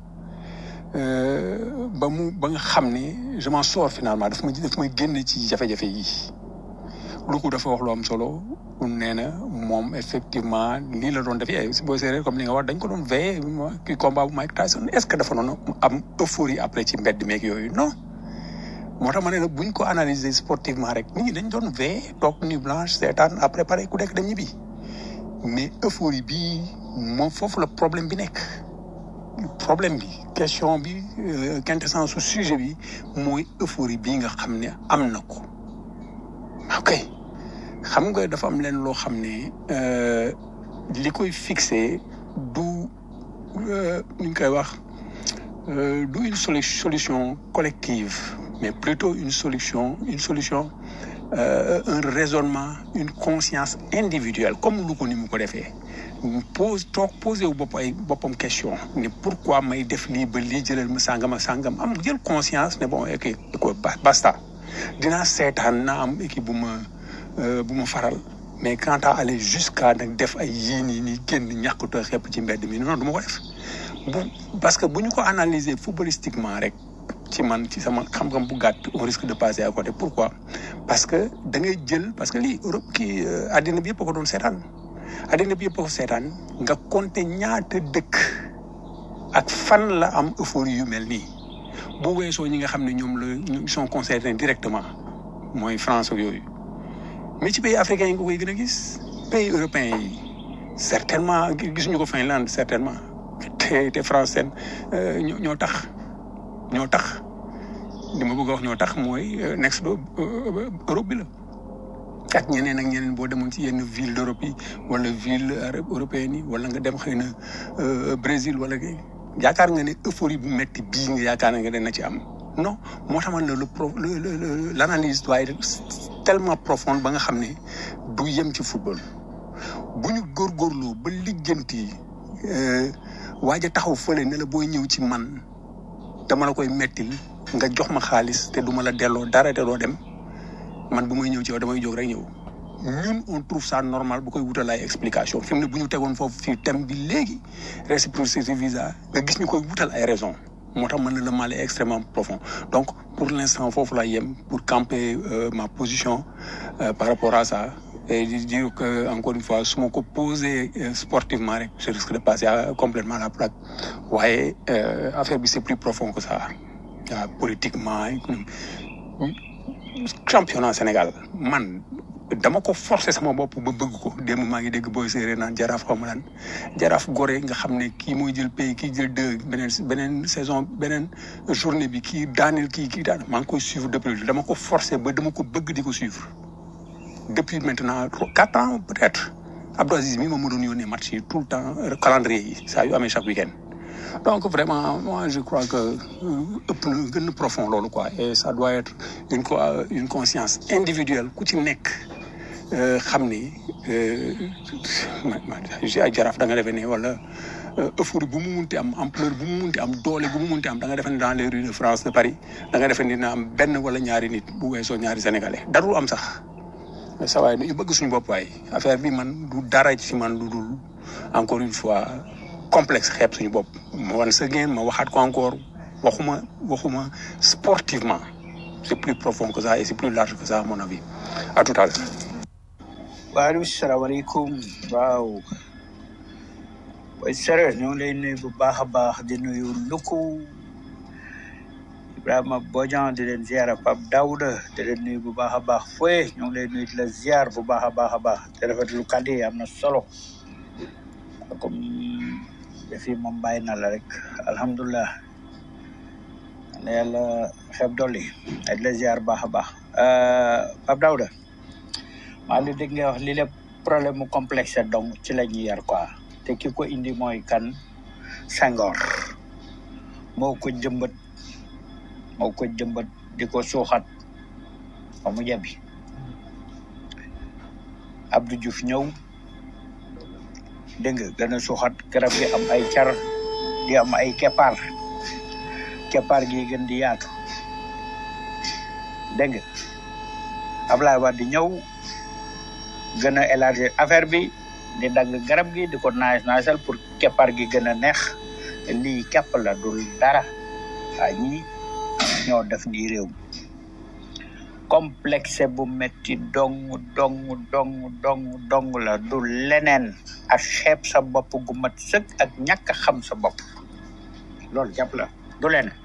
euh, ba mu ba nga xam ne je m'en sors finalement daf ma daf may génn ci jafe-jafe yi lu ko dafa wax lu am solo nee na moom effectivement lii la doon def ay boo séeréer comme li nga wax dañ ko doon veillé ki combat bu Mike Tyson est ce que dafa noonu am euphorie après ci mbedd meeg yooyu non moo tax ma ne la buñ ko analyser sportivement rek nit ñi dañ doon veillé toog nuit blanche seetaan après pare ku nekk dem ñibbi mais euphorie bi moom foofu la problème bi nekk problème bi question bi euh, quintessence su sujet bi mooy euphorie bi nga xam ne am na ko ok xam nga dafa am leen loo xam ne euh, li koy fixé du euh, nu ñu koy wax euh, du une solu- solution collective mais plutôt une solution une solution euh, un raisonnement une conscience individuelle comme lu ko ni mu ko defee pose toog posé wu bopp ay boppam question ne pourquoi may def lii ba lii jëlal ma sàngam ak sàngam am jël conscience ne bon ok écoute ba- basta dinaa seetaan naa am équipe bu ma euh, bu ma faral mais quant à aller jusqu'à nag def ay yii nii nii génn ñàkkutoo xepp ci mbedd mi non du ma ko def bu parce que bu ñu ko analyser footballistiquement rek ci man ci sama xam-xam bu gàtt on risque de passer à côté pourquoi parce que da ngay jël parce que lii Europe kii euh, àddina bi yëpp a ko doon seetaan àddina bi yëpp a ko seetaan nga compter ñaata dëkk ak fan la am euphorie yu mel nii bu weesoo ñi nga xam ne ñoom la ñu sont concernés directement mooy France ak yooyu mais ci pays africains yi nga koy gën a gis pays européens yi certainement gisuñu ko Finlande certainement te te France seen euh, ñoo ñoo tax ñoo tax li ma bëgg a wax ñoo tax mooy euh, next do euh, Europe bi la ak ñeneen ak ñeneen boo demoon ci yenn ville d'Europe yi wala ville arabe européenne yi wala nga dem xëy na euh, Brésil wala kii yaakaar nga ne euphorie bu metti bii nga yaakaar nga dana ci am non moo tax man la le pro le le le- l'analyse doit être tellement profonde ba nga xam ne du yem ci football bu ñu góorgóorloo ba lijjanti euh, waaj a taxaw fële ne la booy ñëw ci man dama la koy mettil nga jox ma xaalis te du ma la delloo dara te doo dem man bu may ñëw ci yow damay jóg rek ñëw ñun on trouve ça normal bu koy wutal ay explication fi mu ne bu ñu tegoon foofu ci thème bi léegi réciprocité visa nga gis ñu koy wutal ay raison moo tax man na le mal est extrêmement profond donc pour l'instant foofu la yem pour camper euh, ma position euh, par rapport à ça et di dire que encore une fois su ma ko posé euh, sportivement rek je risque de passer à, complètement à la plaque waaye euh, affaire bi c'est plus profond que ça waaw politiquement économique championnat Sénégal man dama ko forcer sama bopp ba bëgg ko démb maa ngi dégg booy séeréer naan jaraaf xaw ma lan jaraaf gore nga xam ne kii mooy jël pays kii jël deux beneen beneen saison beneen journée bi kii daaneel kii kii daan maa ngi koy suivre depuis dama ko forcer ba dama ko bëgg di ko suivre depuis maintenant trois- quatre ans peut-être Abdou Aziz mi moom ma doon yónnee match yi tout le temps euh, calendrier yi saa yu amee chaque week-end donc vraiment moi je crois que euh, ëpp na gën na profond loolu quoi et ça doit être une co- euh, une conscience individuelle ku ci nekk euh, xam ni euh, ma ma ay jaraaf da nga defee ne wala euh, euphorie bu mu munti am ampleur bu mu munti am doole bu mu munti am da nga defee ne dans les rues de France de Paris da nga defee ne dina am benn wala ñaari nit bu weesoo ñaari sénégalais darul am sax mais sa waay ñu bëgg suñu bopp waay affaire bi man du dara ci man lu dul encore une fois complexe xeeb suñu bopp ma wan sa ngeen ma waxaat ko encore waxuma waxuma sportivement c'est plus profond que ça et c'est plus large que ça à mon avis à tout à l'heure waaleykum salaamaaleykum waaw booy sérieux ñoo ngi lay nuyu bu baax a baax di nuyu Luku Ibrahima Bodian di leen ziar Pape Daouda di leen nuyu bu baax a baax Foye ñoo ngi lay nuyu di la ziar bu baax a baax a baax te rafetlu kàddu yi am na solo comme yëf yi moom bàyyi na la rek alhamdulilah na yàlla xeeb dolli ak di la ziar bu baax a baax Pape Daouda maa ngi dégg nga wax li lépp problème mu complexe donc ci la ñuy yar quoi te ki ko indi mooy kan Senghor moo ko jëmbat moo ko jëmbat di ko suuxat ba mu jebi Abdou Diouf ñëw dégg nga gën a suuxat garab gi am ay car di am ay keppaar keppaar gi gën di yaatu dégg nga Ablaye Wade di ñëw gën a élargir affaire bi di dagg garab gi di ko naaj naajal pour keppaar gi gën a neex lii kepp la dul dara waa ñii ñoo def nii réew mi complexe bu metti dong dong dong dong dong la du leneen ak xeeb sa bopp gu mat sëkk ak ñàkk a xam sa bopp loolu jàpp la du leneen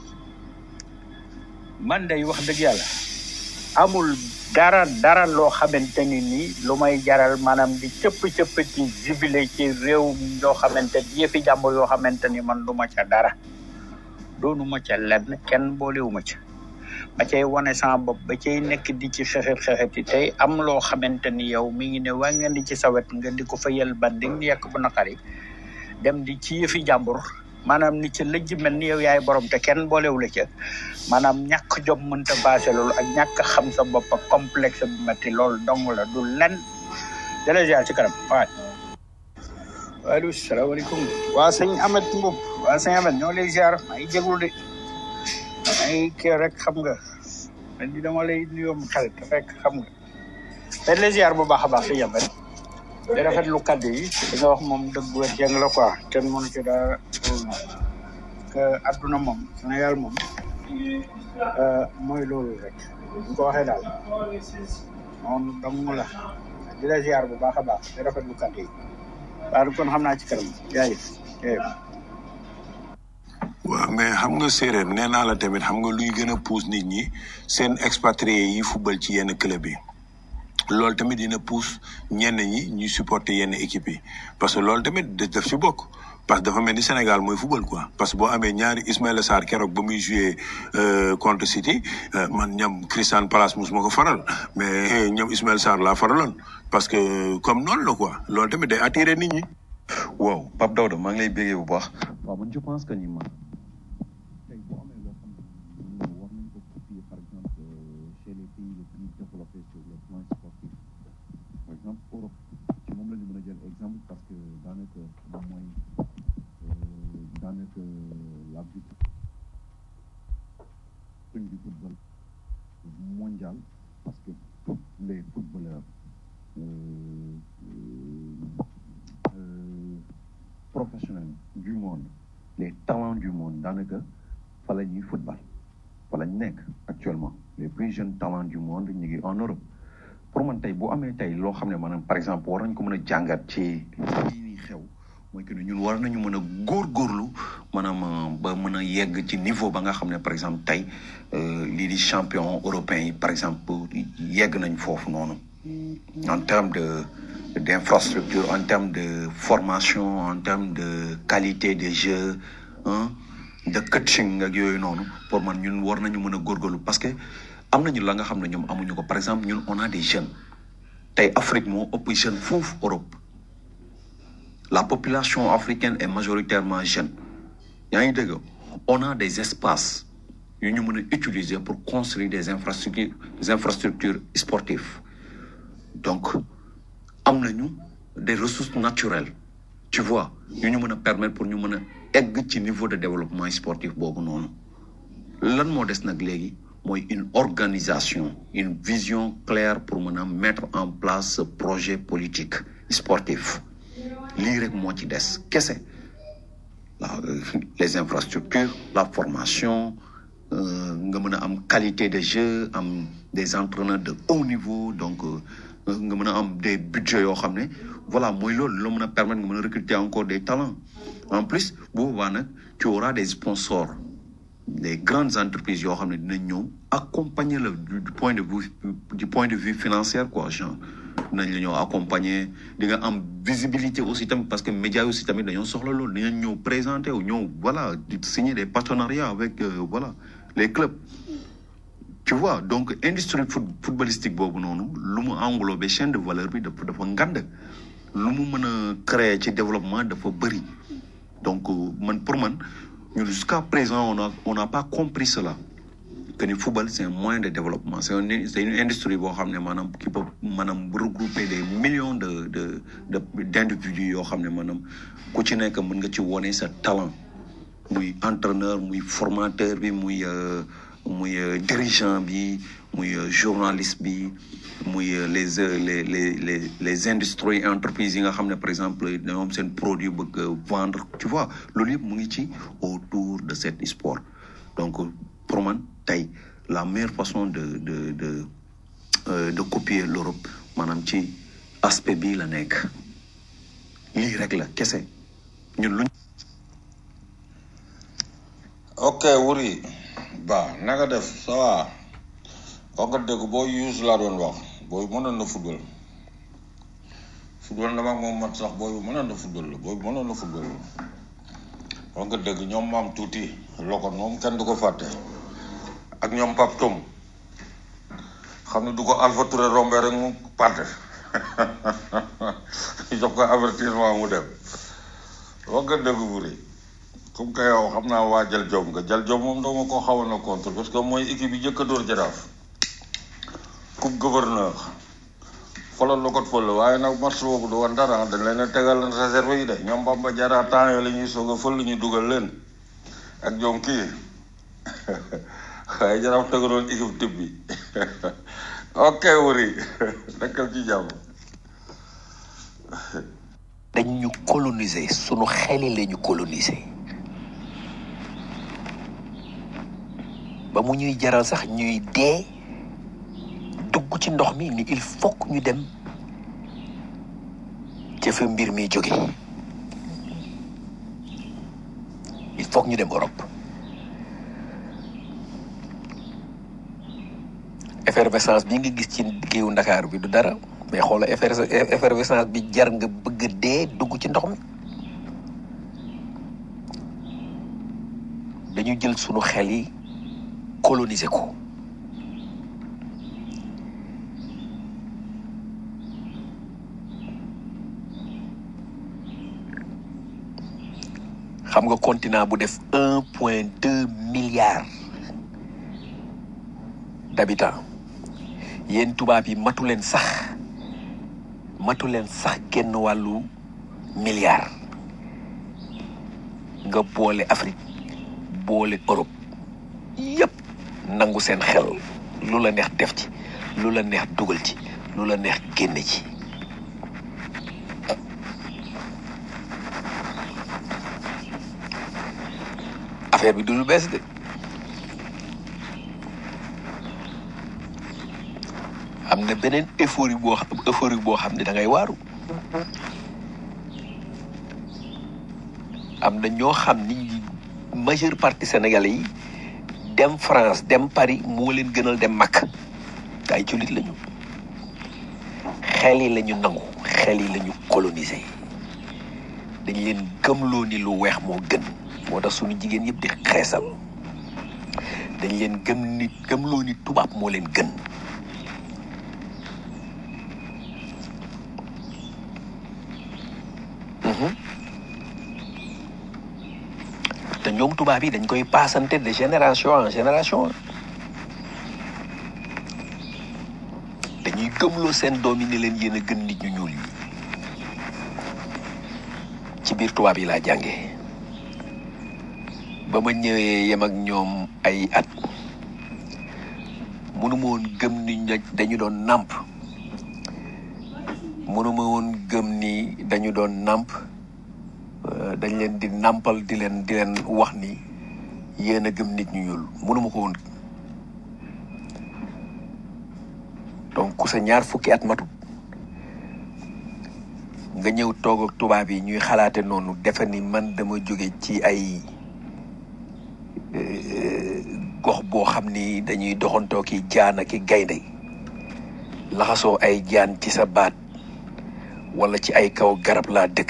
man day wax dëgg yàlla amul dara dara loo xamante ni nii lu may jaral maanaam di cëpp cëpp ci jubile ci réew yoo xamante ni yëfi jàmbur yoo xamante ni man du ma ca dara doonu ma ca lenn kenn boolewu ma ca ba cay wane sama bopp ba cay nekk di ci xexet xexet yi tey am loo xamante ni yow mi ngi ne waa ngeen di ci sawet nga di ko fa yel bandi di yekk bu naqari dem di ci yëfi jàmbur maanaam ni ca lëjj mel ni yow yaay borom te kenn boolewu la ca maanaam ñàkk jom mënta baase loolu ak ñàkk xam sa bopp ak complexe bu metti loolu dong la du len dala ziar ci kanam waay waaleykum salaamaaleykum waa sëñ Amet Mbub waa sëñ Amet ñoo lay ziar maa ngi jéglu de maa ngi kii rek xam nga man di dama lay nuyoo mu xarit te fekk xam nga dañ lay ziar bu baax a baax sëñ Amet di rafetlu kaddu yi li nga wax moom dëgg wet jàng la quoi kenn mënu ci dara que adduna moom Sénégal moom euh, mooy loolu rek ñu ko waxee daal noonu dong la di la ziar bu baax a baax di rafetlu kaddu yi waaw kon xam naa ci kanam jaay waaw mais xam nga séeréer nee naa la tamit xam nga luy gën a pousse nit ñi seen expatrié yi football ci yenn club yi loolu tamit dina pousse ñenn ñi ñuy supporter yenn équipe yi parce que loolu tamit da- daf ci bokk parce que dafa mel ni Sénégal mooy football quoi parce que boo amee ñaari Ismaïla Sarr keroog ba muy joué euh, contre City euh, man ñam Crystal Palace mos ma ko faral mais ñoom Ismaïla Sarr laa faraloon parce que comme noonu la quoi loolu tamit day attirer nit ñi waaw Pape Daouda maa ngi lay béggee bu baax waaw man je pense que ni man tey boo amee loo xam ne war nañ ko copier par exemple chez les pays les plus développés sur le plan sportif par exemple Europe ci moom la ñu mën a jël exemple parce que daanaka moom mooy daanaka la vitrine du football mondial parce que tous les footballeurs euh, euh, professionnels du monde les talents du monde daanaka fa la ñuy football fa la ñu nekk actuellement les plus jeunes talents du monde ñu ngi en Europe pour man tey bu amee tey loo xam ne maanaam par exemple war nañ ko mën a jàngat ci lii nii xew mooy que ne ñun war nañu mën a góorgóorlu maanaam ba mën a yegg ci niveau ba nga xam ne par exemple tey lii di champion européen yi par exemple yegg nañ foofu noonu en termes de d'infrastructure en termes de formation en termes de qualité de jeu hein, de coaching ak yooyu noonu pour man ñun war nañu mën a góorgóorlu parce que am nañu la nga xam ne ñoom amuñu ko par exemple ñun on a des jeunes tey Afrique moo ëpp jeune foofu Europe la population africaine est majoritairement jeune yaa ngi dégg on a des espaces yu ñu mën a utiliser pour construire des infrastructures des infrastructures sportives donc am nañu des ressources naturelles tu vois yu ñu mën a permettre pour ñu mën a egg ci niveau de développement sportif boobu noonu lan moo des nag léegi mooy une organisation une vision claire pour mën a mettre en place ce projet politique sportif lii rek moo ci des kese la les infrastructures la formation nga mën a am qualité de jeu am des entraîneurs de haut niveau donc nga mën a am des budgets yoo xam ne voilà mooy loolu la mën a permettre nga mën a recruter encore des talents en plus bu boobaa nag tu auras des sponsors des grandes entreprises yoo xam ne dinañ ñëw accompagner la du point de vue du point de vue financier quoi genre dinañ la ñëw accompagner di nga am visibilité aussi tamit parce que médias aussi tamit dañoo soxla loolu dinañ ñëw présenter wu ñëw voilà di signer des partenariats avec euh, voilà les clubs tu vois donc industrie foot footballistique boobu noonu lu mu englobé chaîne de valeur bi dafa dafa ngand lu mu mën a créer ci développement dafa bëri donc man pour man ñun jusqu'à présent on a on n'a pas compris cela que ni football c'est un moyen de développement c'est un c'est une industrie boo xam ne maanaam qui peut maanaam regrouper des millions de de de d'individus yoo xam ne maanaam ku ci nekk mën nga ci wone sa talent muy entraîneur muy formateur bi muy muy dirigeant bi muy journaliste bi muy les les les les les industries entreprises yi nga xam ne par exemple dañoo am seen produit bëgg vendre tu vois loolu yëpp mu ngi ci autour de cet sport donc pour man tey la meilleure façon de de de euh, de copier l'Europe maanaam ci aspect bii la nekk lii rek la kese ñun luñ ok wuri ba na nga def ça va wax nga dëgg booy yuus laa doon wax booy mënoon na football football dama moom mat sax booy mënoon na football la booy mënoon na football la wax nga dëgg ñoom maam tuuti lokon moom kenn du ko fàtte ak ñoom pap tom xam ne du ko Alpha Touré rombé rek mu parte jox ko avertissement mu dem wax nga dëgg wuri comme que yow xam naa waa jal jom nga jal jom moom dama ko xawoon na contre parce que mooy équipe yi jëkk a dóor jaraaf coupe gouverneur falal la ko fël waaye nag match boobu du woon dara dañ leen a tegal leen réserve yi de ñoom Bamba Diarra temps yooyu la ñuy soog a fël ñu dugal leen ak ñoom kii waaye jaraaf tegaloon équipe type bi ok wuri nekkal ci jàmm dañ ñu coloniser sunu xel yi la ñu coloniser ba mu ñuy jaral sax ñuy dee dugg ci ndox mi ni il faut que ñu dem ca fa mbir mi jóge il faut que ñu dem Europe effervescence bi nga gis ci géewu Ndakaaru bi du dara mais xoola effervescence bi jar nga bëgg a dee dugg ci ndox mi dañu jël sunu xel yi coloniser ko nga continent bu def un point deux milliards d'habitants yéen tubaab yi matu leen sax matu leen sax genn wàllu milliard nga boole Afrique boole Europe yépp nangu seen xel lu la neex def ci lu la neex dugal ci lu la neex génne ci affaire bi du lu bees de am na beneen euphorie boo xam euphorie boo xam ne da ngay waaru am na ñoo xam ni majeure partie sénégalais yi dem France dem Paris moo leen gënal dem Makka ay jullit lañu xel yi lañu nangu xel yi lañu coloniser dañ leen gëmloo ni lu weex moo gën moo tax suñu jigéen yëpp di xeesal dañ leen gëm ni gëmloo ni tubaab moo leen gën Mhm. te ñoom tubaab yi dañ koy paasante de génération en génération dañuy gëmloo seen doom yi ne leen yéen a gën nit ñu ñuul yi ci biir tubaab yi laa jàngee ba ma ñëwee yem ak ñoom ay at mënuma woon gëm ni ña- dañu doon nàmp mënuma woon gëm ni dañu doon nàmp euh, dañ leen di nàmpal di leen di leen wax ni yéen a gëm nit ñu ñuul mënuma ko woon donc ku sa ñaar fukki at matut nga ñëw toog ak tubaab yi ñuy xalaate noonu defe ni man dama jóge ci ay euh, gox boo xam ni dañuy doxantoo ki jaan ak i gaynde laxasoo ay jaan ci sa baat wala ci ay kaw garab laa dëkk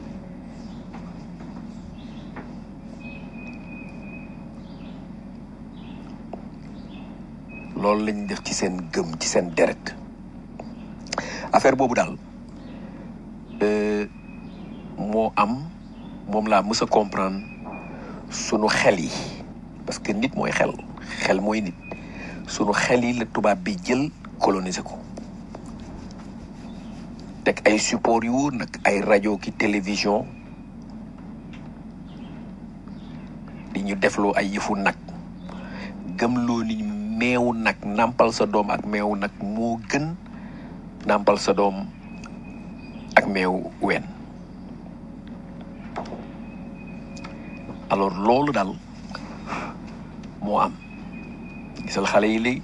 loolu lañ def ci seen gëm ci seen deret affaire boobu daal euh, moo am moom laa mës a comprendre sunu xel yi parce que nit mooy xel xel mooy nit sunu xel yi la tubaab bi jël coloniser ko teg ay support yu wóor nag ay rajo ki télévision di ñu defloo ay yëfu nag gëmloo ni meewu nag nàmpal sa doom ak meewu nag moo gën nàmpal sa doom ak meewu ween alors loolu daal moo am gisal xale yi léegi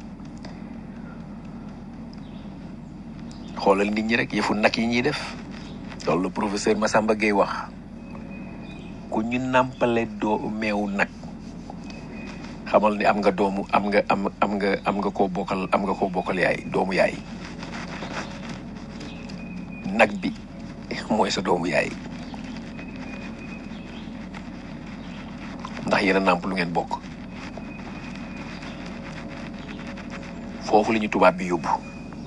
xoolal nit ñi rek yëfu nag yi ñuy def loolu la professeur Massamba Gueye wax ku ñu nàmpale doo meewu nag xamal ni am nga doomu am nga am am nga am nga koo bokkal am nga koo bokkal yaay doomu yaay nag bi mooy sa doomu yaay ndax yéen a nàmp lu ngeen bokk foofu la ñu tubaab bi yóbbu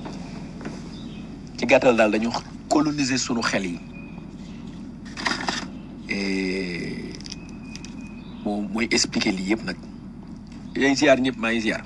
ci gàttal daal dañu coloniser sunu xel yi et moom mooy expliquer lii yëpp nag yéen ziar ñëpp maa ngi ziar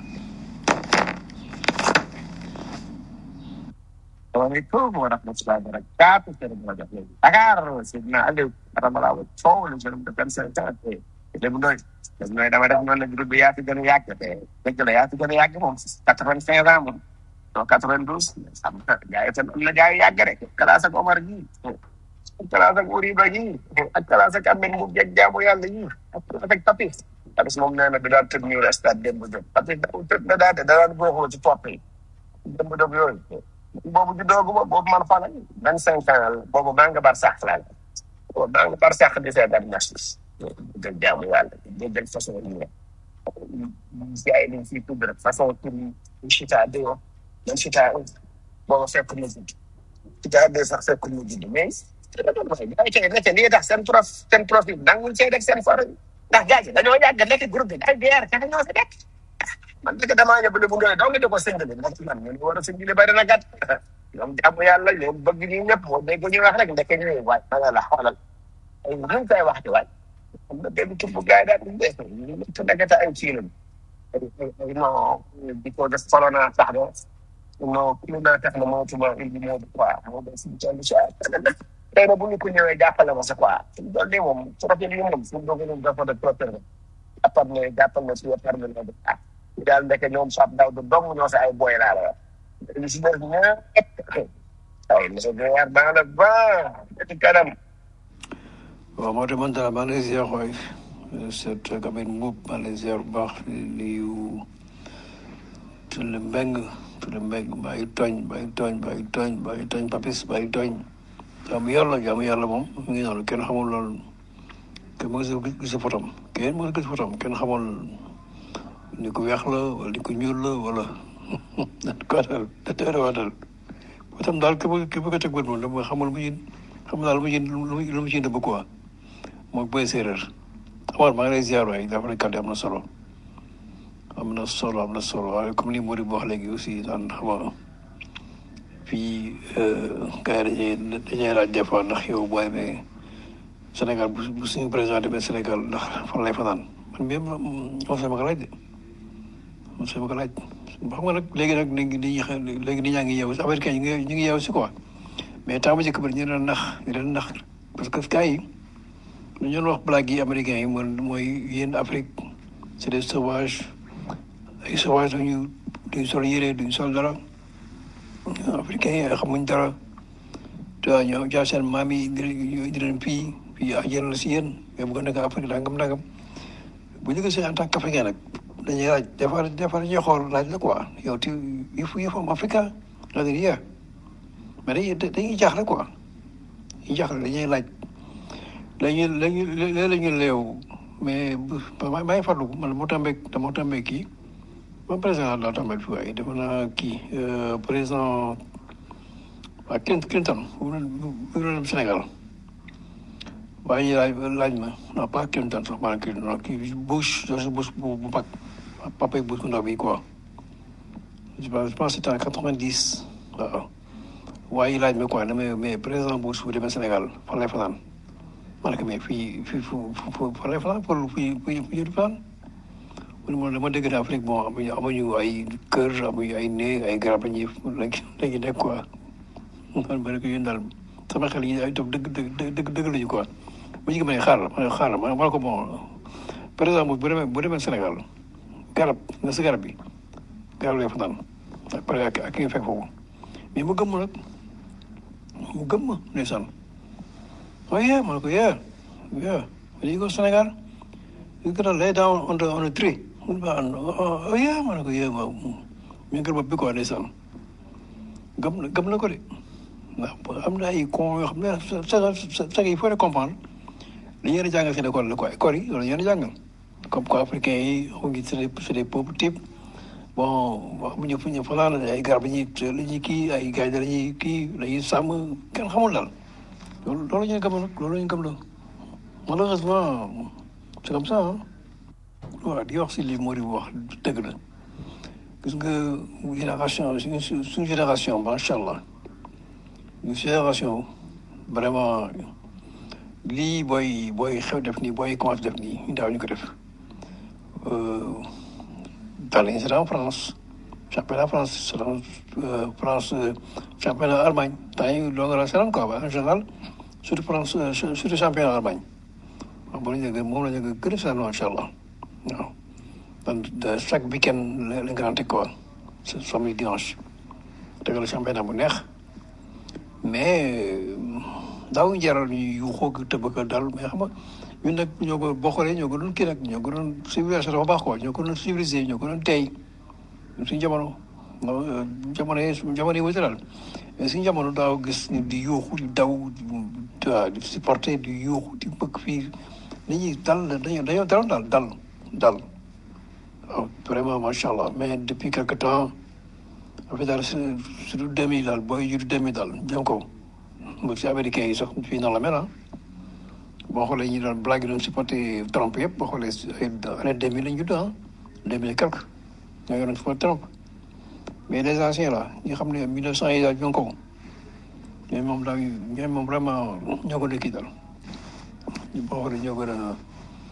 Assalamualaikum warahmatullahi wabarakatuh. Saya mau ajak lagi. Takar, Sidna Aliu, kata malawa. Cowok lu belum depan saya kan. Ile bundoy. Ile bundoy dama def noonu la groupe bi yaa fi gën a yàgg te dëgg la yaa fi gën a yàgg moom quatre-vingt-quinze ans moom. non quatre-vingt-douze. xam nga gars yi tam am na gars yi yàgg rek. Kalaas ak Omar gi. Kalaas ak Uriba gi. ak Kalaas ak Amen mu jeg jaamu yàlla yi. ak ak Papis. Papis moom nee na du daan tëdd ñu stade démb jóg. Papis da tëdd na daal de da daan booxoo ci topp yi. démb jóg yooyu. boobu juddoogu ma boobu man fa la vingt cinq ans la boobu maa nga bar sax la boobu maa nga bar sax di seetaan ñax dëgg jaamu yàlla dëgg façon yi ne gars yi dañ fiy tudd rek façon tur yi chita deux man chita un boobu fekk mu judd chita deux sax fekk mu judd mais gars yi tey nekk lii tax seen prof seen profil nanguñ see def seen for ndax gars yi dañoo yàgg nekk groupe bi ay bière kese ñoo fi nekk man dëgg damaa ñëw bu ndoy dong di ko sëngale ndax man ñu war a sëngale bari na gat ñoom jàmm yàlla ñoom bëgg ñu ñëpp moo dégg ñu wax rek ndeke ñu waay ma nga la xoolal ay ñu koy wax di waay xam nga benn tur bu gars yi daal di def ñu te nekkate ay kii lañ ay ay ay non di ko def corona tax na non corona tax na moo tuba indi moo di quoi moo doon suñu toll si ay tey na bu ñu ko ñëwee jàppale ma sa quoi suñu doon nii moom profil yi moom suñu doon gënoon dafa de trop jàppal ne jàppal ne si waxtaan bi la ah daal ndeke ñoom Pape Daouda dong ñoo si ay boy laa la wax li si des ñëpp ay monsieur Guèye dans le vent ci kanam waaw moo tax man daal maa ngi lay ziar waay seet Kabir Mboup maa ngi lay ziar bu baax di nuyu Tulle Mbeng Tulle Mbeng maa ngi tooñ maa ngi tooñ maa ngi tooñ maa ngi tooñ Papis maa ngi tooñ jaamu yàlla jaamu yàlla moom mu ngi noonu kenn xamul loolu kenn mu ngi gis gis fotom kenn mu ngi gis fotom kenn xamul ni ko weex la wala ni ko ñuul la wala ko daal da waa daal fotom daal ke bëgg ke bëgg a teg bët moom dama xamul mu ñu xamul daal lu mu ci lu mu lu mu ci dëbb quoi moom booy séeréer Amar maa ngi lay ziar waay dafa ne kàddu am na solo am na solo am na solo waaye comme ni Mody wax léegi aussi daan xam nga fii gars yi dañuy dañuy laaj des fois ndax yow booy mais Sénégal bu bu suñu président demee Sénégal ndax fan lay fanaan man mii moom sama ko laaj de moom sama ko laaj xam nga nag léegi nag nit ñi nit ñi léegi nit ñaa ngi yeewu si américain ñu ngi ñu ngi yeewu si quoi mais temps bu njëkk ba ñu leen nax ñu leen nax parce que gars yi lu ñu doon wax blague yi américains yi mooy mooy yéen Afrique c'est des sauvages ay sauvages duñu duñ sol yére duñ sol dara africains yi xamuñ dara te ñoo jaar seen maam yi indi leen indi leen fii fii ajjana la si yéen mais bu ko nekk Afrique nangam nangam bu ñu gisee en tant qu'africain nag dañuy laaj des fois des fois dañuy xool laaj la quoi yow tu il faut il faut am africain la dire yeah mais dañuy dañuy jaaxle quoi dañuy jaaxle dañuy laaj dañuy dañuy léeg la ñu leew mais bu maa maa ngi fàttaliku man moo tàmbee dama tàmbee kii man président laa tàmbee fii waaye dama naa kii président waa Clinton Clinton bu mu dem Sénégal waaye ñu laaj laaj ma non pas Clinton sax maanaam Clinton non kii Bush George Bush bu bu mag papa Bush bu ndaw bi quoi je pense je pense c'était en quatre-vingt-dix waaw waaye laaj ma quoi ne mais mais président Bush bu demee Sénégal fan lay fanaan ma ne ko mais fii fii fu fu fan lay fanaan pour fii fii fii du fanaan mu ne ma dama dégg ne Afrique bon amuñu amuñu ay kër amuñu ay néeg ay garab lañuy lañuy nekk quoi man ma ne ko yéen daal sama xel yi ay toog dëgg dëgg dëgg dëgg lañu quoi bu ñu ko mënee xaaral ma ne xaaral ma ne ko bon président bu demee bu demee Sénégal garab nga si garab bi garab lay fanaan après ak ak ki nga fekk foofu mais mu gëm ma nag mu gëm ma ndeysaan oh yeah ma ne ko yeah yeah when you go Sénégal you gonna lay down on the on the tree mu ne ma oh yeah ma ne ko yeah waaw mi ngi bopp bi quoi ndeysaan gëm na gëm na ko de ndax am na ay con yoo xam ne sa sa il faut de comprendre li ñu leen a jàngal seen école la quoi école yi loolu ñu leen a jàngal comme quoi africain yi on ngi c'est des c'est des peuples types bon wax bu ñu fu ñu fanaan ay garab yi ñuy la ñuy kii ay gars yi dañuy kii dañuy sàmm kenn xamul daal loolu loolu ñu gëm nag loolu ñu gëm la malheureusement c'est comme ça ah waaw di wax si li Mody wax dëgg la gis nga génération suñu suñu génération macha allah suñu génération vraiment lii booy booy xew def nii booy commencé def nii ñu daaw ñu ko def daal lañu seetaan France championnat France seetaan France championnat Allemagne temps yi doo nga la seetaan quoi en général surtout France surtout championnat Allemagne waaw boo la ñu moom la ñu gën a seetaan macha allah waaw donc chaque week-end la nga daan teg quoi samedi dimanche tegal championnat bu neex mais daaw jaral ñu yu xoog tëb ko dal mais xam nga ñun nag ñoo ko boo xoolee ñoo ko doon kii nag ñoo ko doon civilisation dafa baax quoi ñoo ko doon civilisé ñoo ko doon tey suñu jamono jamono yi jamono yi wute daal mais suñu jamono daaw gis ni di yuuxu di daw di supporter di yuuxu di bëgg fii nit ñi dal dañoo dañoo daloon daal dal dal waaw vraiment macha allah mais depuis quelque temps affaire daal surtout deux mille daal booy jur deux mille daal jëm ko ba si américains yi sax fii noonu la mel ah boo xoolee ñu doon blague doon supporté Trump yëpp boo xoolee ay année deux mille lañ judd ah deux mille et quelque ñoo yoroon supporté Trump mais les anciens là ñi xam ne mille neuf cent yi daal ñoo ko ñoom moom daal ñoom moom vraiment ñoo ko dëkki daal boo xoolee ñoo gën a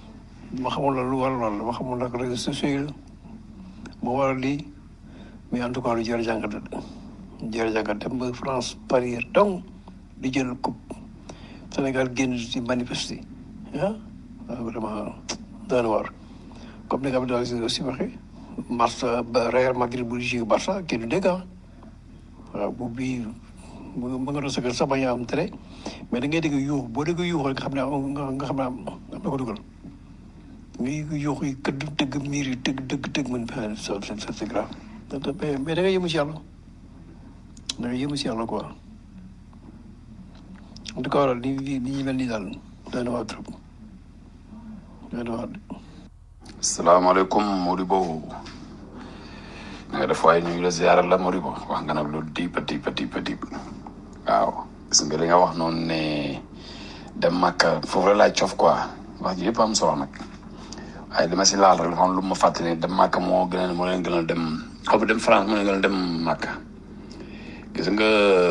ma xamul la lu war lool ma xamul nag réseaux sociaux yi la moo waral lii mais en tout cas lu jar a jàngat la jar a jàngat dem ba France Paris donc di jël coupe Sénégal génn di manifester ah waaw vraiment doon war comme ni nga Abdou Aziz aussi waxee Barça ba Real Madrid bu joué Barça kenn du dégg ah waaw bu bii mu nga doon sa kër sax bañ a am tere mais da ngay dégg yuux boo dégg yuux rek nga xam ne am nga nga xam ne am am na ko dugal ngi yuux yi këdd dëgg miir yi dëgg dëgg dëgg mën fa so c'est c'est grave mais mais da ngay yëmu si yàlla da ngay yëmu si yàlla quoi en tout cas waral li li ñu mel nii daal doy na waa trop doy na waa salaamaaleykum Modibo nga def waaye ñu ngi la ziaral la Modibo wax nga nag lu diip a diip a diip a diip waaw gis nga li nga wax noonu ne dem Makka foofu la laay cof quoi wax ji yëpp am solo nag waaye li ma si laal rek dafa am lu ma fàttali dem Makka moo gën a moo leen gën a dem xaw ma dem France moo leen gën a dem Makka gis nga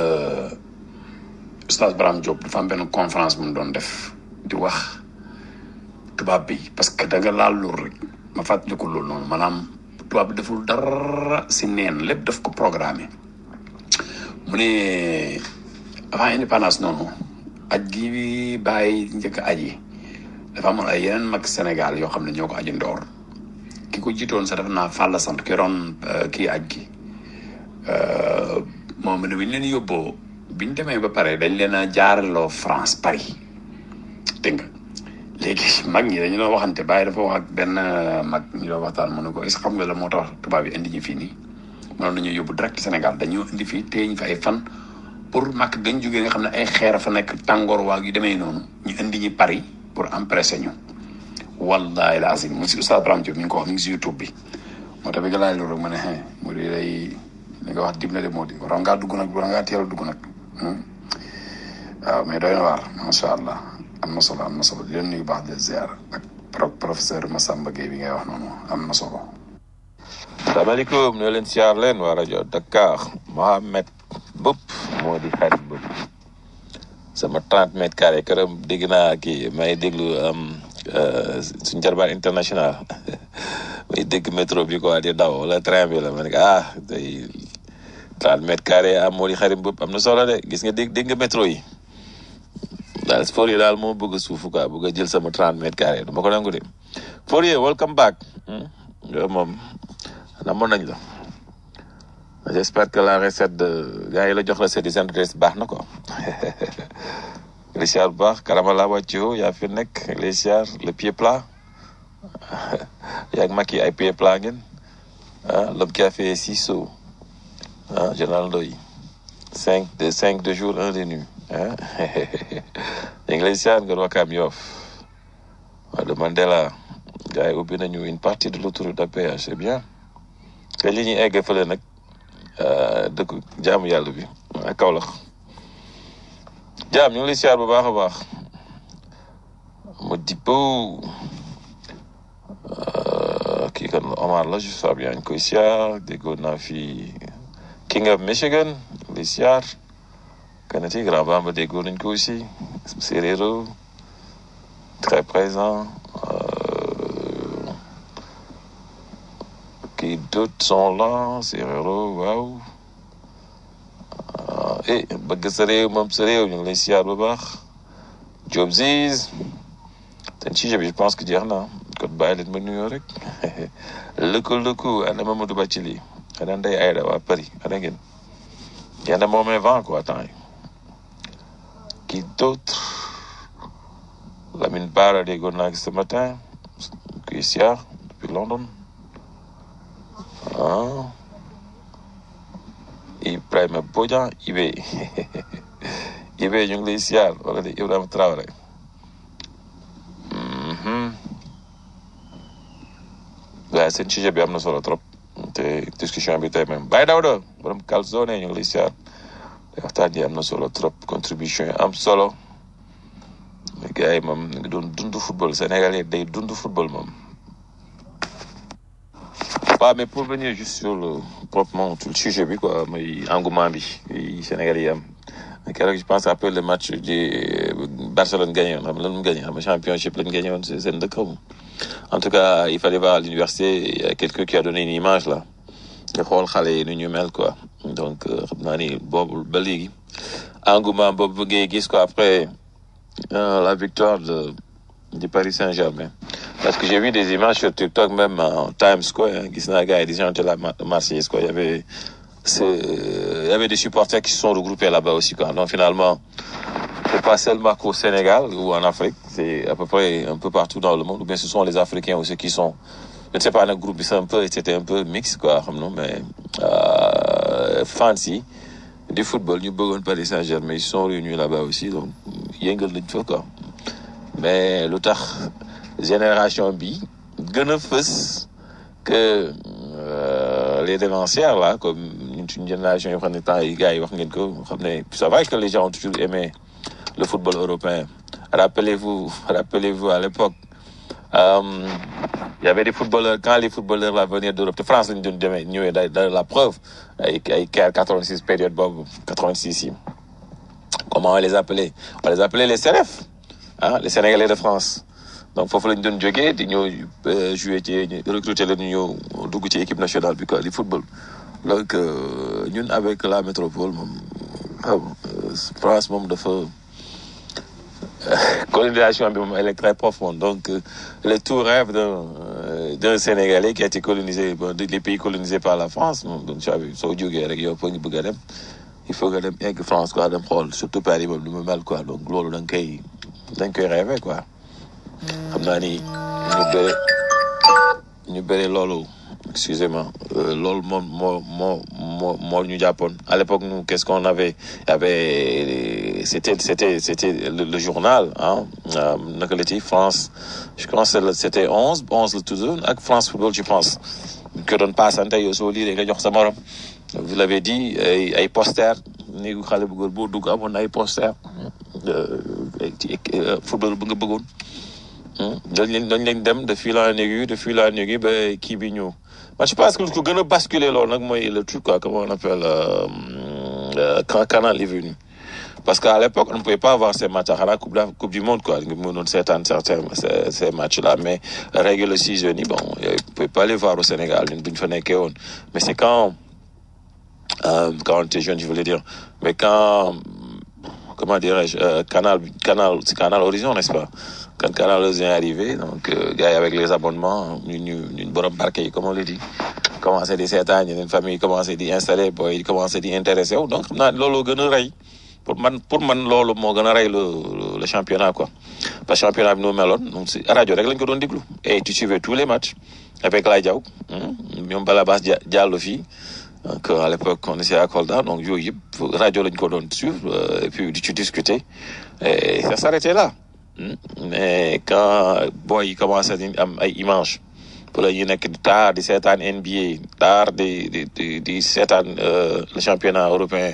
Oustaz Braham Diop dafa am benn conférence bu mu doon def di wax tubaab bi parce que da nga laal loolu rek ma fàttaliku loolu noonu maanaam tubaab bi deful dara si neen lépp daf ko programmé mu ne avant indépendance noonu aj gi bàyyi njëkk aj yi dafa amoon ay yeneen mag Sénégal yoo xam ne ñoo ko aji ndoor ki ko jiitoon sax def naa fàlla sant ki roon kii aj gi moom ne bi ñu leen yóbboo bi ñu demee ba pare dañ leen a jaareloo France Paris dégg nga léegi mag ñi dañu doon waxante bàyyi dafa wax ak benn mag ñu doon waxtaan mu ne ko est-ce que xam nga la moo tax tubaab yi indi ñu fii nii mënoon nañu yóbbu direct Sénégal dañoo indi fii téye ñu fi ay fan pour màkk gañ jógee nga xam ne ay xeer fa nekk tàngoor waag yu demee noonu ñu indi ñu Paris pour empressé ñu wallahi la azim mu si Oustaz Braham Diop mi ngi ko wax mi ngi si YouTube bi moo tax bi nga laaj loolu rek ma ne xëy mu di lay li nga wax dib na de moo di waroon ngaa dugg nag waroon ngaa teel a dugg nag waaw mais doy na waar macha allah am na solo am na solo di leen nuyu baax de ziar ak pro professeur Massamba Gueye bi ngay wax noonu am na solo. salaamaaleykum ñoo leen siyaar leen waa rajo Dakar Mohamed Bopp moo di xarit Bopp sama 30 mètres carré këram dégg naa kii may déglu suñu jarbaan international may dégg métro bi quoi di daw wala train bi la ma ne ko ah day 30 mètres carré am moo di xarit Bopp am na solo de gis nga dégg dégg nga métro yi. daal Fourier daal moo bëgg a suufu quoi bëgg a jël sama 30 mètres carrés du ma ko nangu de Fourier welcome back yow moom namoon nañ la j'espère que la recette de gars yi la jox recette yi seen adresse baax na quoi les siyaar bu baax karama laa wàccio yaa fi nekk les siyaar le pied plat yaa ngi makki ay pied plat ngeen ah l'homme qui a fait six sauts ah général Ndoye cinq de cinq de jour un de nuit ah ñu ngi lay siyaar nga wakaam yoof waa de Mandela gars yi ubbi nañu une partie de l'autoroute à péage c'est bien te li ñuy egg fële nag dëkk jaamu yàlla bi ak Kaolack jaam ñu ngi lay siyaar bu baax a baax mu dippo kii kan la Omar la je sais bien ñu koy siyaar déggoon naa fi King of Michigan li siyaar kanati grand bamba déggoon nañ ko aussi séeréero très présent qui d'autres sont là séeréero waaw eh bëgg sa réew moom sa réew ñu ngi lay siyaar bu baax Job Ziz seen sujet bi je pense que jeex na kon bàyyi leen ma nuyoo rek lëkku lëkku ana Mamadou Bathily ana Ndeye Aïda waa Paris ana ngeen yéen a moomee vent quoi temps yi qui d'autre Lamine Bara déggoon naa ce matin kuy siyaar depuis London ah Ibrahima Bodian Ibe Ibe ñu ngi lay siyaar wala de Ibrahima Traoré waaye seen sujet bi am na solo trop te discussion bi tey même Baye Dawda borom calzone ñu ngi lay siyaar te waxtaan yi am na solo trop contribution yi am solo gars yi moom ñu ngi doon dund football Sénégal yi day dund football moom waaw mais pour venir juste sur le proprement sur le sujet bi quoi mooy engouement bi yi Sénégal yi am keroog je pense après le match di Barcelone gagné woon xam nga lan mu gagné xam nga championship lañ gagné woon seen dëkk xaw ma en tout cas il fallait voir à l'université il y a quelqu'un qui a donné une image là nga xool xale yi nu ñu mel quoi donc euh, xam naa ni boobu ba léegi engouement boobu ngay gis quoi après euh, la victoire de du Paris Saint-Germain parce que j'ai vu des images sur TikTok même en Times Square hein, gis naa gars yi di chanter la Ma- Marseillaise quoi il y avait c'est il y avait des supporters qui se sont regroupés là-bas aussi quoi donc finalement c'est pas seulement qu'au Sénégal ou en Afrique c'est à peu près un peu partout dans le monde ou bien ce sont les Africains aussi qui sont je ne sais pas nag groupe bi c'est un peu c'était un peu mix quoi xam nga mais euh, fans yi du football ñu bëggoon Paris Saint-Germain ils se sont réunis là-bas aussi donc yëngal nañ fa quoi mais lu tax génération bi gën a fës que euh, les dévancières là comme ñun suñu génération yoo xam ne temps yi gars yi wax ngeen ko xam ne c'est vrai que les gens ont toujours aimé le football européen rappelez-vous rappelez-vous à l'époque euh, il y avait des footballeurs quand les footballeurs là venaient d'Europe de France lañu doon demee ñëwee da da la preuve ay ay Caire 86 période boobu 86 yi comment on les appelait on les appelait les CRF ah les Sénégalais de France donc foofu lañ doon jógee di ñëw euh, jouer ci recruter leen ñu ñëw dugg ci équipe nationale bi quoi di football donc euh, ñun avec la métropole moom xam nga, euh, France moom dafa colonisation bi moom elle est très profonde donc euh, le tout rêve d'un euh, d'un Sénégalais qui a été colonisé bon, des- les pays colonisés par la France moom donc tu as vu soo jógee rek yow foo ngi bëgg a dem il faut nga dem egg France quoi dem xool surtout Paris moom lu mu mel quoi donc loolu da nga koy da nga koy rêver quoi xam naa ni ñu bëre ñu bëre loolu excusez-moi euh, loolu moom moo moo moo moo ñu jàppoon à l'époque nous qu'est-ce qu'on avait il y avait c'était c'était c'était le, le journal hein euh, naka la ci France je pense que le- c'était onze onze la toujours ak France Football je pense ñu ko doon paasante yow soo lire nga jox sa morom vous l'avez dit ay ay poster néegu xale bu góor boo dugg amoon na ay poster euh, ay ci euh, football bu nga bëggoon dañ leen dañ leen dem de fil en aiguille de fil en aiguille ba kii bi ñëw man je pense que lu ko gën a basculer loolu nag mooy le truc quoi comment on appelle euh, euh, quand Canal est venu parce qu'à l'époque on ne pouvait pas avoir ces matchs xanaa coupe d'Af- coupe du monde quoi nga mënoon seetaan certains ces, ces matchs là mais règle season yi bon euh, on pouvait pas les voir au Sénégal ñun bu ñu fa nekkee woon mais c'est quand euh, quand on était jeune je voulais dire mais quand comment dirais-je euh, canal canal c'est canal horizon n'est-ce pas quand canal horizon est arrivé donc euh, gars yi avec les abonnements ñu ñu ñun borom barke yi comme on le dit commencé di seetaan yeneen famille commencé di installer booy yi commencé di intéressé wu donc xam naa loolu gën a rey pour man pour man loolu moo gën a rey le le- le championnat quoi parce que championnat bi nu mu meloon donc si rajo rek lañ ko doon déglu et tu suivais tous les matchs avec Lay Diaw hmm, ñoom Balabas Dia- Diallo fii donc à l'époque on était à Kolda donc yooyu yëpp rajo lañ ko doon suivre euh, et puis di ci discuter et ça s'arrêtait là Hmm. mais quand boy yi commencé di am ay images pour la ñu nekk tard di seetaan NBA tard di di di di seetaan euh, le championnat européen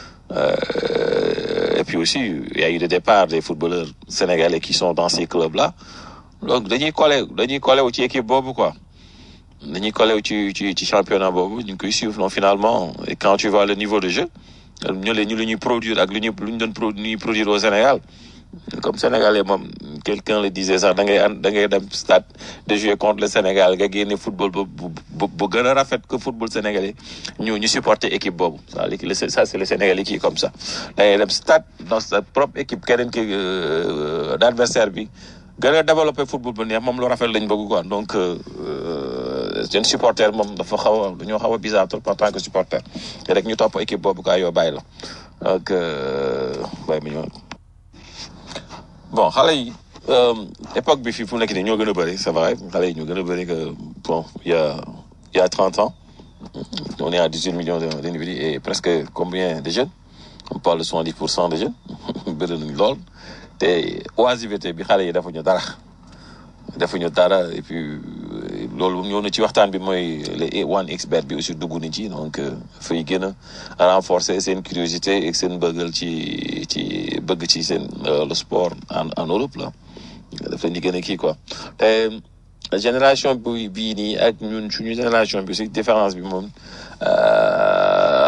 euh, et puis aussi il y a eu des départs des footballeurs sénégalais qui sont dans ces clubs là donc dañuy collé dañuy collé wu ci équipe boobu quoi dañuy collé wu ci ci ci championnat boobu ñu ngi koy suivre non finalement et quand tu vois le niveau de jeu ñu le ñu lu ñuy produire ak lu ñu lu ñu doon pro ñuy produire au Sénégal comme sénégalais moom quelqu'un le disait sax da ngay an da ngay dem stade de jouer contre le Sénégal nga génne football bu bu bu gën a rafet que football sénégalais ñu ñu supporter équipe boobu ça le ça c'est le Sénégalais qui est comme ça da ngay dem stade dans sa propre équipe keneen ki euh, d'adversaire bi gën a développer football bu neex moom lu rafet lañ bëgg quoi donc euh, euh, seen supporter moom dafa xaw a dañoo xaw a bizarre trop en tant que supporter te rek ñu topp équipe boobu quoi yoo bàyyi la donc euh, bàyyi ma ñëw bon xale yi euh, époque bi fii fu mu nekk nii ñoo gën a bëri c'est vrai xale yi ñoo gën a bëri que bon il y a il y a 30 ans on est à 18 millions de- d'individus et presque combien de jeunes on parle de 70 pour cent de jeunes bëri nañ lool te oisiveté bi xale yi defuñu dara defuñu dara et puis euh, loolu ñëw na ci waxtaan bi mooy les one expert bi aussi dugg na ci donc euh, fay gën a renforcer seen curiosité et seen bëggal ci ci bëgg ci seen euh, le sport en en Europe là daf leen di gën a kii quoi te génération bi bii nii ak ñun suñu génération bi aussi différence bi moom euh,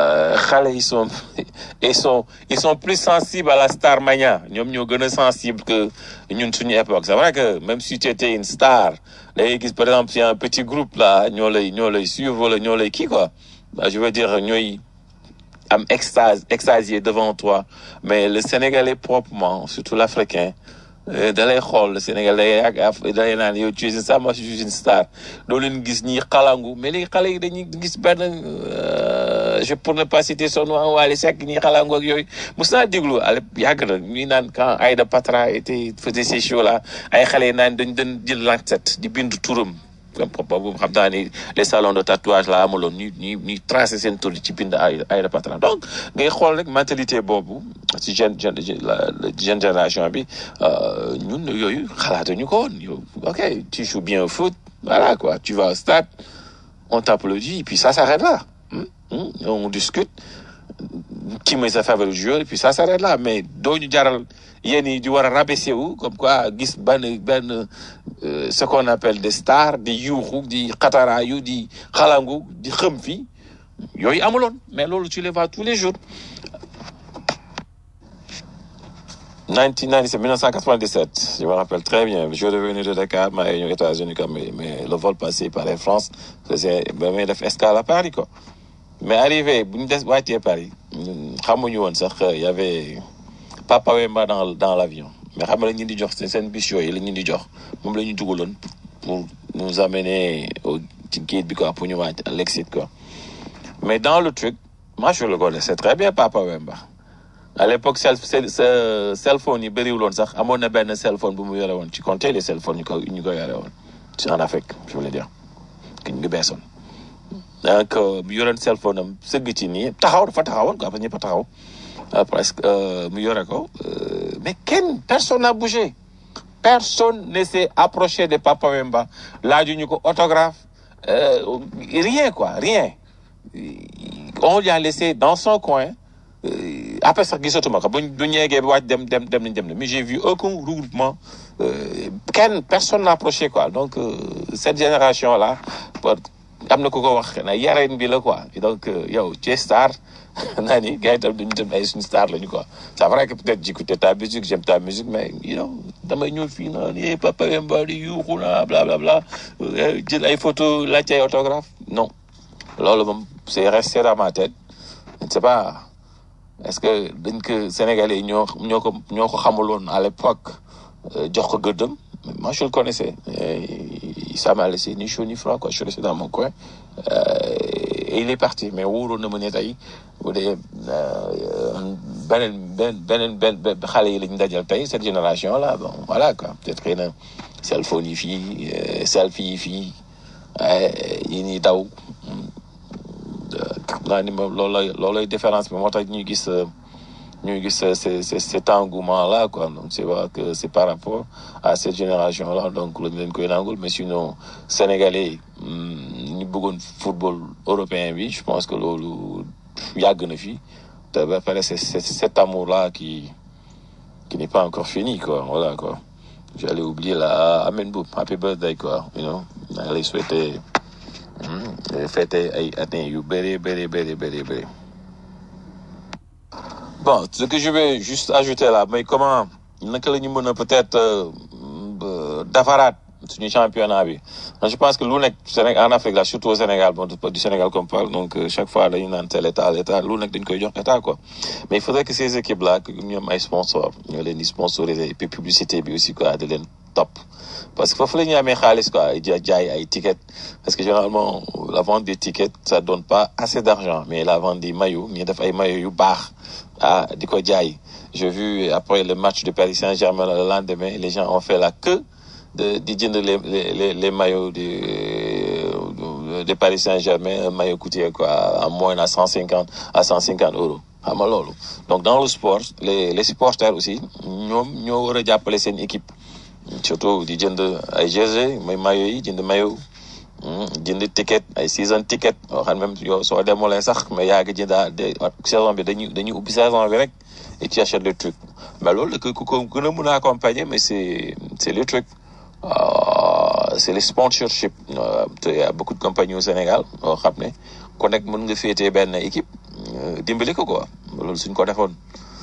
xale ils sont ils sont ils sont plus sensibles à la star mania ñoom ñoo gën a sensible que ñun suñu époque c'est vrai que même si tu étais une star da ngay gis par exemple si un petit groupe là ñoo lay ñoo lay suivre wala ñoo lay kii quoi Bah, je veux dire ñooy am extase extasié devant toi mais le sénégalais proprement surtout l'africain euh, da lay xool le sénégalais ak af da lay naan yow tu es une star moi je suis une star doo leen gis ñi xalangu mais léegi xale yi dañuy gis benn euh, je pour ne pas citer son nom Wally Seck ñi xalangu ak yooyu mos naa déglu ale yàgg na ñuy naan quand Aïda Patra était faisait ces shows là ay xale yi naan dañ dañ jël lancet di bind turam comme boobu xam naa ni les salons de tatouage la amaloon ñu ñu ñuy tracé seen tur ci bind ay ay patron donc ngay xool rek mentalité boobu ci jeune jeune la jeune génération bi euh, ñun yooyu xalaatuñu ko woon yow ok tu joues bien au foot voilà quoi tu vas au stade on t'applaudit et puis ça s'arrête là Hmm, hmm, on discute qui mooy sa favori joueur et puis ça s'arrête là mais doo ñu jaral yéen yi di war a rabaisser wu comme quoi gis benn benn euh, ce qu'on appelle des stars di yuuxu di xataraayu di xalangu di xëm fi yooyu amuloon mais loolu tu les vois tous les jours 1997 1997 je me rappelle très bien je revenu de Dakar maa ngi ñëw États-Unis comme mais le vol passé par Air France faisait ba may def escale à Paris quoi mais arrivé bu ñu des wàccee Paris ñun xamuñu woon sax euh, y avait Papa Wemba dans dans l'avion mais xam nga la ñu di jox seen seen bus yooyu la ñu di jox moom la ñu dugaloon pour nous amener au ci gate bi quoi pour ñu wàcc à l'exit quoi mais dans le truc moi je le connaissais très bien Papa Wemba à l'époque cell cell cell phone yi bëriwul woon sax amoon na benn cell phone bu mu yore woon ci compter les cell phones ñu ko ñu ko yore woon ci en Afrique je voulais dire que ñu ngi beesoon donc mu yoroon cell phone am sëgg ci nii taxaw dafa taxawoon quoi parce que ñëpp a taxaw euh, presque euh, mu yore ko euh, mais kenn personne n'a bougé personne ne s'est approché de Papa Wemba laajuñu ko autographe euh, rien quoi rien on lui a laissé dans son coin euh, après sax gisatuma ko buñ bu ñu yeggee ba wàcc dem dem dem nañ dem na mais j'ai vu aucun regroupement euh, kenn personne n'a approché quoi donc euh, cette génération là am na ku ko wax na yareen bi la quoi Et donc euh, yow tu es star naa ni gars yi tam duñu dem ay suñu star lañu quoi c'est vrai que peut-être j'écoutais ta musique j'aime ta musique mais you know damay ñëw fii naan eh Papa Wemba di yuuxu na bla bla bla euh, jël ay photo laajte ay autographe non loolu moom c'est resté dans ma tête je ne sais pas est-ce que dañ ko Sénégalais yi ñoo ñoo ko ñoo ko xamuloon à l'époque euh, jox ko gëddëm mais moi je le connaissais et ça m'a laissé ni chaud ni froid quoi je suis resté dans mon coin euh, et il est parti mais wóoroon na ma ne tey bu dee euh, beneen beneen beneen benn benn xale yi lañ dajal tey cette génération là bon voilà quoi peut-être xëy na cell phone yi fii euh, selfie yi fii euh, yi ñuy daw xam naa ni moom loolay loolay différence bi moo tax ñuy gis euh, ñuy gis euh, c'est c'est cet engouement là quoi donc c'est vrai que c'est par rapport à cette génération là donc lañ leen koy nangul mais sinon sénégalais yi ñu bëggoon football européen bi je pense que loolu yàgg na fi te ba pare c'est c'est cet amour là qui qui n'est pas encore fini quoi voilà quoi j'allais oublier la Amen Boub happy birthday quoi you know maa ngi lay souhaiter hmm, fêter ay années yu bëri bëri bëri bëri bëri Bon, ce que je vais juste ajouter là, mais comment naka la ñu mën a peut-être euh, euh, defaraat suñu championnat bi Man, je pense que lu nekk Sénégal en Afrique là surtout au Sénégal bon du Sénégal qu'on parle donc euh, chaque fois dañu naan tel état l'état lu nekk dañ koy jox état quoi mais il faudrait que ces équipes là que ñoom ay sponsors ñoo leen di sponsoriser et puis publicité bi aussi quoi de leen topp parce que foofu la ñuy amee xaalis quoi ja jaay ay tickets parce que généralement la vente des tickets ça donne pas assez d'argent mais la vente des maillots ñu def ay maillots yu baax ah di ko jaay j'ai vu après le match de Paris Saint-Germain le lendemain les gens ont fait la queue de di jënd les les les, les maillots de de Paris Saint-Germain un maillot coûtait quoi à moins à cent cinquante à cent cinquante euros xam nga loolu donc dans le sport les les supporters aussi ñoom ñoo war a jàppale seen équipe surtout di jënd ay jersey mooy maillot yi jënd maillot jënd ticket ay season ticket yoo xam même yow soo demulee sax mais yaa ngi jëndaa de saison bi dañuy dañuy ubbi saison bi rek et tu achètes le truc mais loolu ku ko gën a mën a accompagner mais c'est c'est le truc Euh, c'est le sponsorship euh, te y a beaucoup de compagnies au Sénégal yoo xam ne ku nekk mën nga féetee benn équipe euh, dimbali ko quoi loolu suñ ko defoon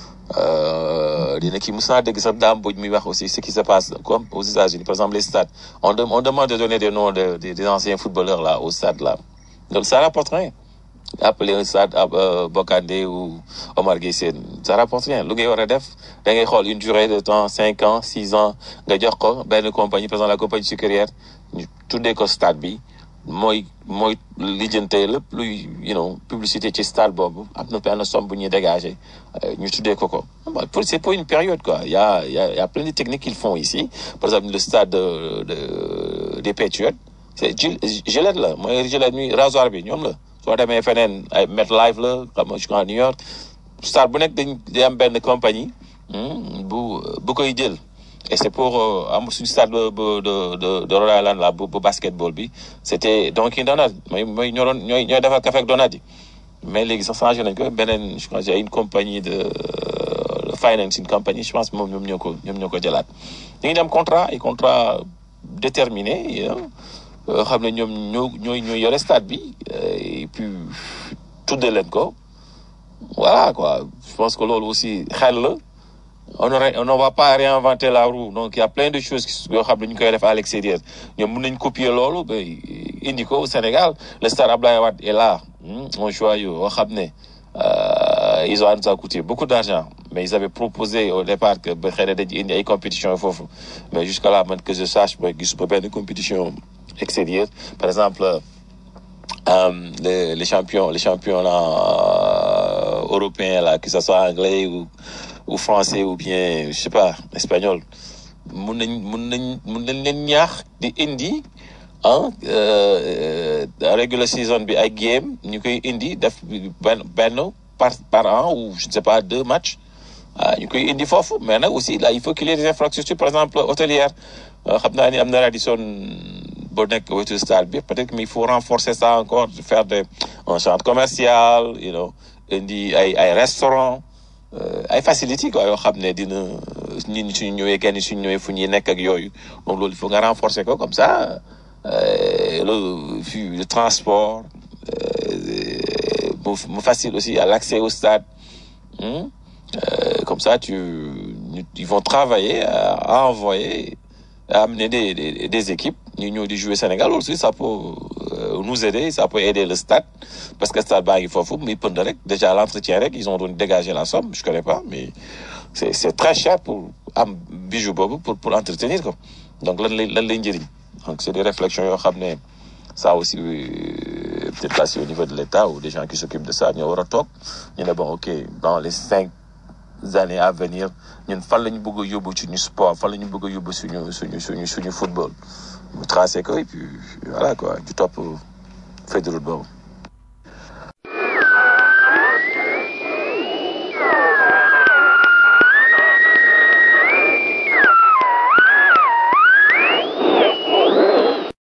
euh, dina kii mos naa dégg sax daam boj muy wax aussi ce qui se passe comme aux États-Unis par exemple les stades on, dem- on demande de donner des noms de, de- des anciens footballeurs là au stade là donc ça rapporte rien appeler un stade euh, Bokandé ou Omar Gueye Sène ça rapporte rien lu ngay war a def da ngay xool une durée de temps cinq ans six ans nga jox ko benn compagnie par exemple la compagnie sucrière ñu tuddee ko stade bi mooy mooy lijjante lépp luy you know publicité ci stade boobu am na benn somme bu ñuy dégager euh, ñu tuddee ko ko Bon, pour- c'est pour une période quoi il y a il y a il y a plein de techniques qu'ils font ici par exemple le stade de, de des Patriots c'est Gil- Gillette la mooy Gillette mi rasoir bi ñoom la soo demee feneen ay MetLife la xam nga je crois New York stade bu nekk dañ day am benn compagnie hmm, bu bu koy jël et c'est pour euh, am suñu stade de de de de Rhode Island là bu bu basketball bi c'était Dunkin Donut mooy mooy ñoo doon ñooy ñooy defar café ak donut yi mais léegi sax changé nañ ko beneen je crois c'est une compagnie de euh, financing company je pense moom ñoom ñoo ko ñoom ñoo ko jëlaat ñu ngi dem contrat ay contrat déterminé you know, euh, xam ne ñoom ñoo ñooy ñooy yore stade bi euh, et puis tuddee leen ko voilà quoi je pense que loolu aussi xel la on aurait on ne va pas réinventer la roue donc il y a plein de choses qui- yoo xam ne ñu koy def à l'extérieur ñoom mën nañ copier loolu ba indi ko au Sénégal le stade Abdoulaye Wade est là hmm, un joyau yoo xam ne euh, ils ont nous a coûté beaucoup d'argent mais ils avaient proposé au départ que ba xëy na dañuy indi ay compétitions foofu mais jusqu'à là man que je sache ba gisuma benn compétition extérieure par exemple euh, les, les champions, les championnats euh, européens, là, que ce soit anglais ou, ou français ou bien, je sais pas, espagnol, mun nañ mun nañ mun nañ leen ñaax di indi ah euh, euh, regular season bi ay game ñu koy indi def benn benn par par an ou je ne sais pas deux matchs ah ñu koy indi foofu mais nag aussi là il faut qu'il y ait des infrastructures par exemple hôtelières Euh, xam naa ni am na Radisson boo nekk wetu stade bi peut-être mais il faut renforcer ça encore faire de un centre commercial you know indi ay ay restaurants euh, ay facilités quoi yoo xam ne dina nit ñi suñu ñëwee kenn suñu ñëwee fu ñuy nekk ak yooyu donc loolu il faut nga renforcer ko comme ça euh, le fi- le transport euh, mu mu facile aussi à l'accès au stade hmm? Euh, comme ça tu ñu- ils vont travailler à, à envoyer à amener des, des, des équipes ñu ñëw di jouer Sénégal aussi ça peut euh, nous aider ça peut aider le stade parce que stade baa ngi foofu muy pënd rek déjà l'entretien rek ils ont doon dégager la somme je connais pas mais c'est c'est très cher pour am bijou boobu pour pour entretenir ko donc lan lay lan lay njëriñ donc c'est des réflexions yoo xam ne ça aussi euh, peut-être là c'est au niveau de l'État ou des gens qui s'occupent de ça ñoo war a toog ñu ne bon ok dans les cinq années à venir ñun fan la ñu bëgg a yóbbu suñu sport fan la ñu bëgg a yóbbu suñu suñu suñu suñu football mu tracé ko et puis voilà quoi du topp feuille de route boobu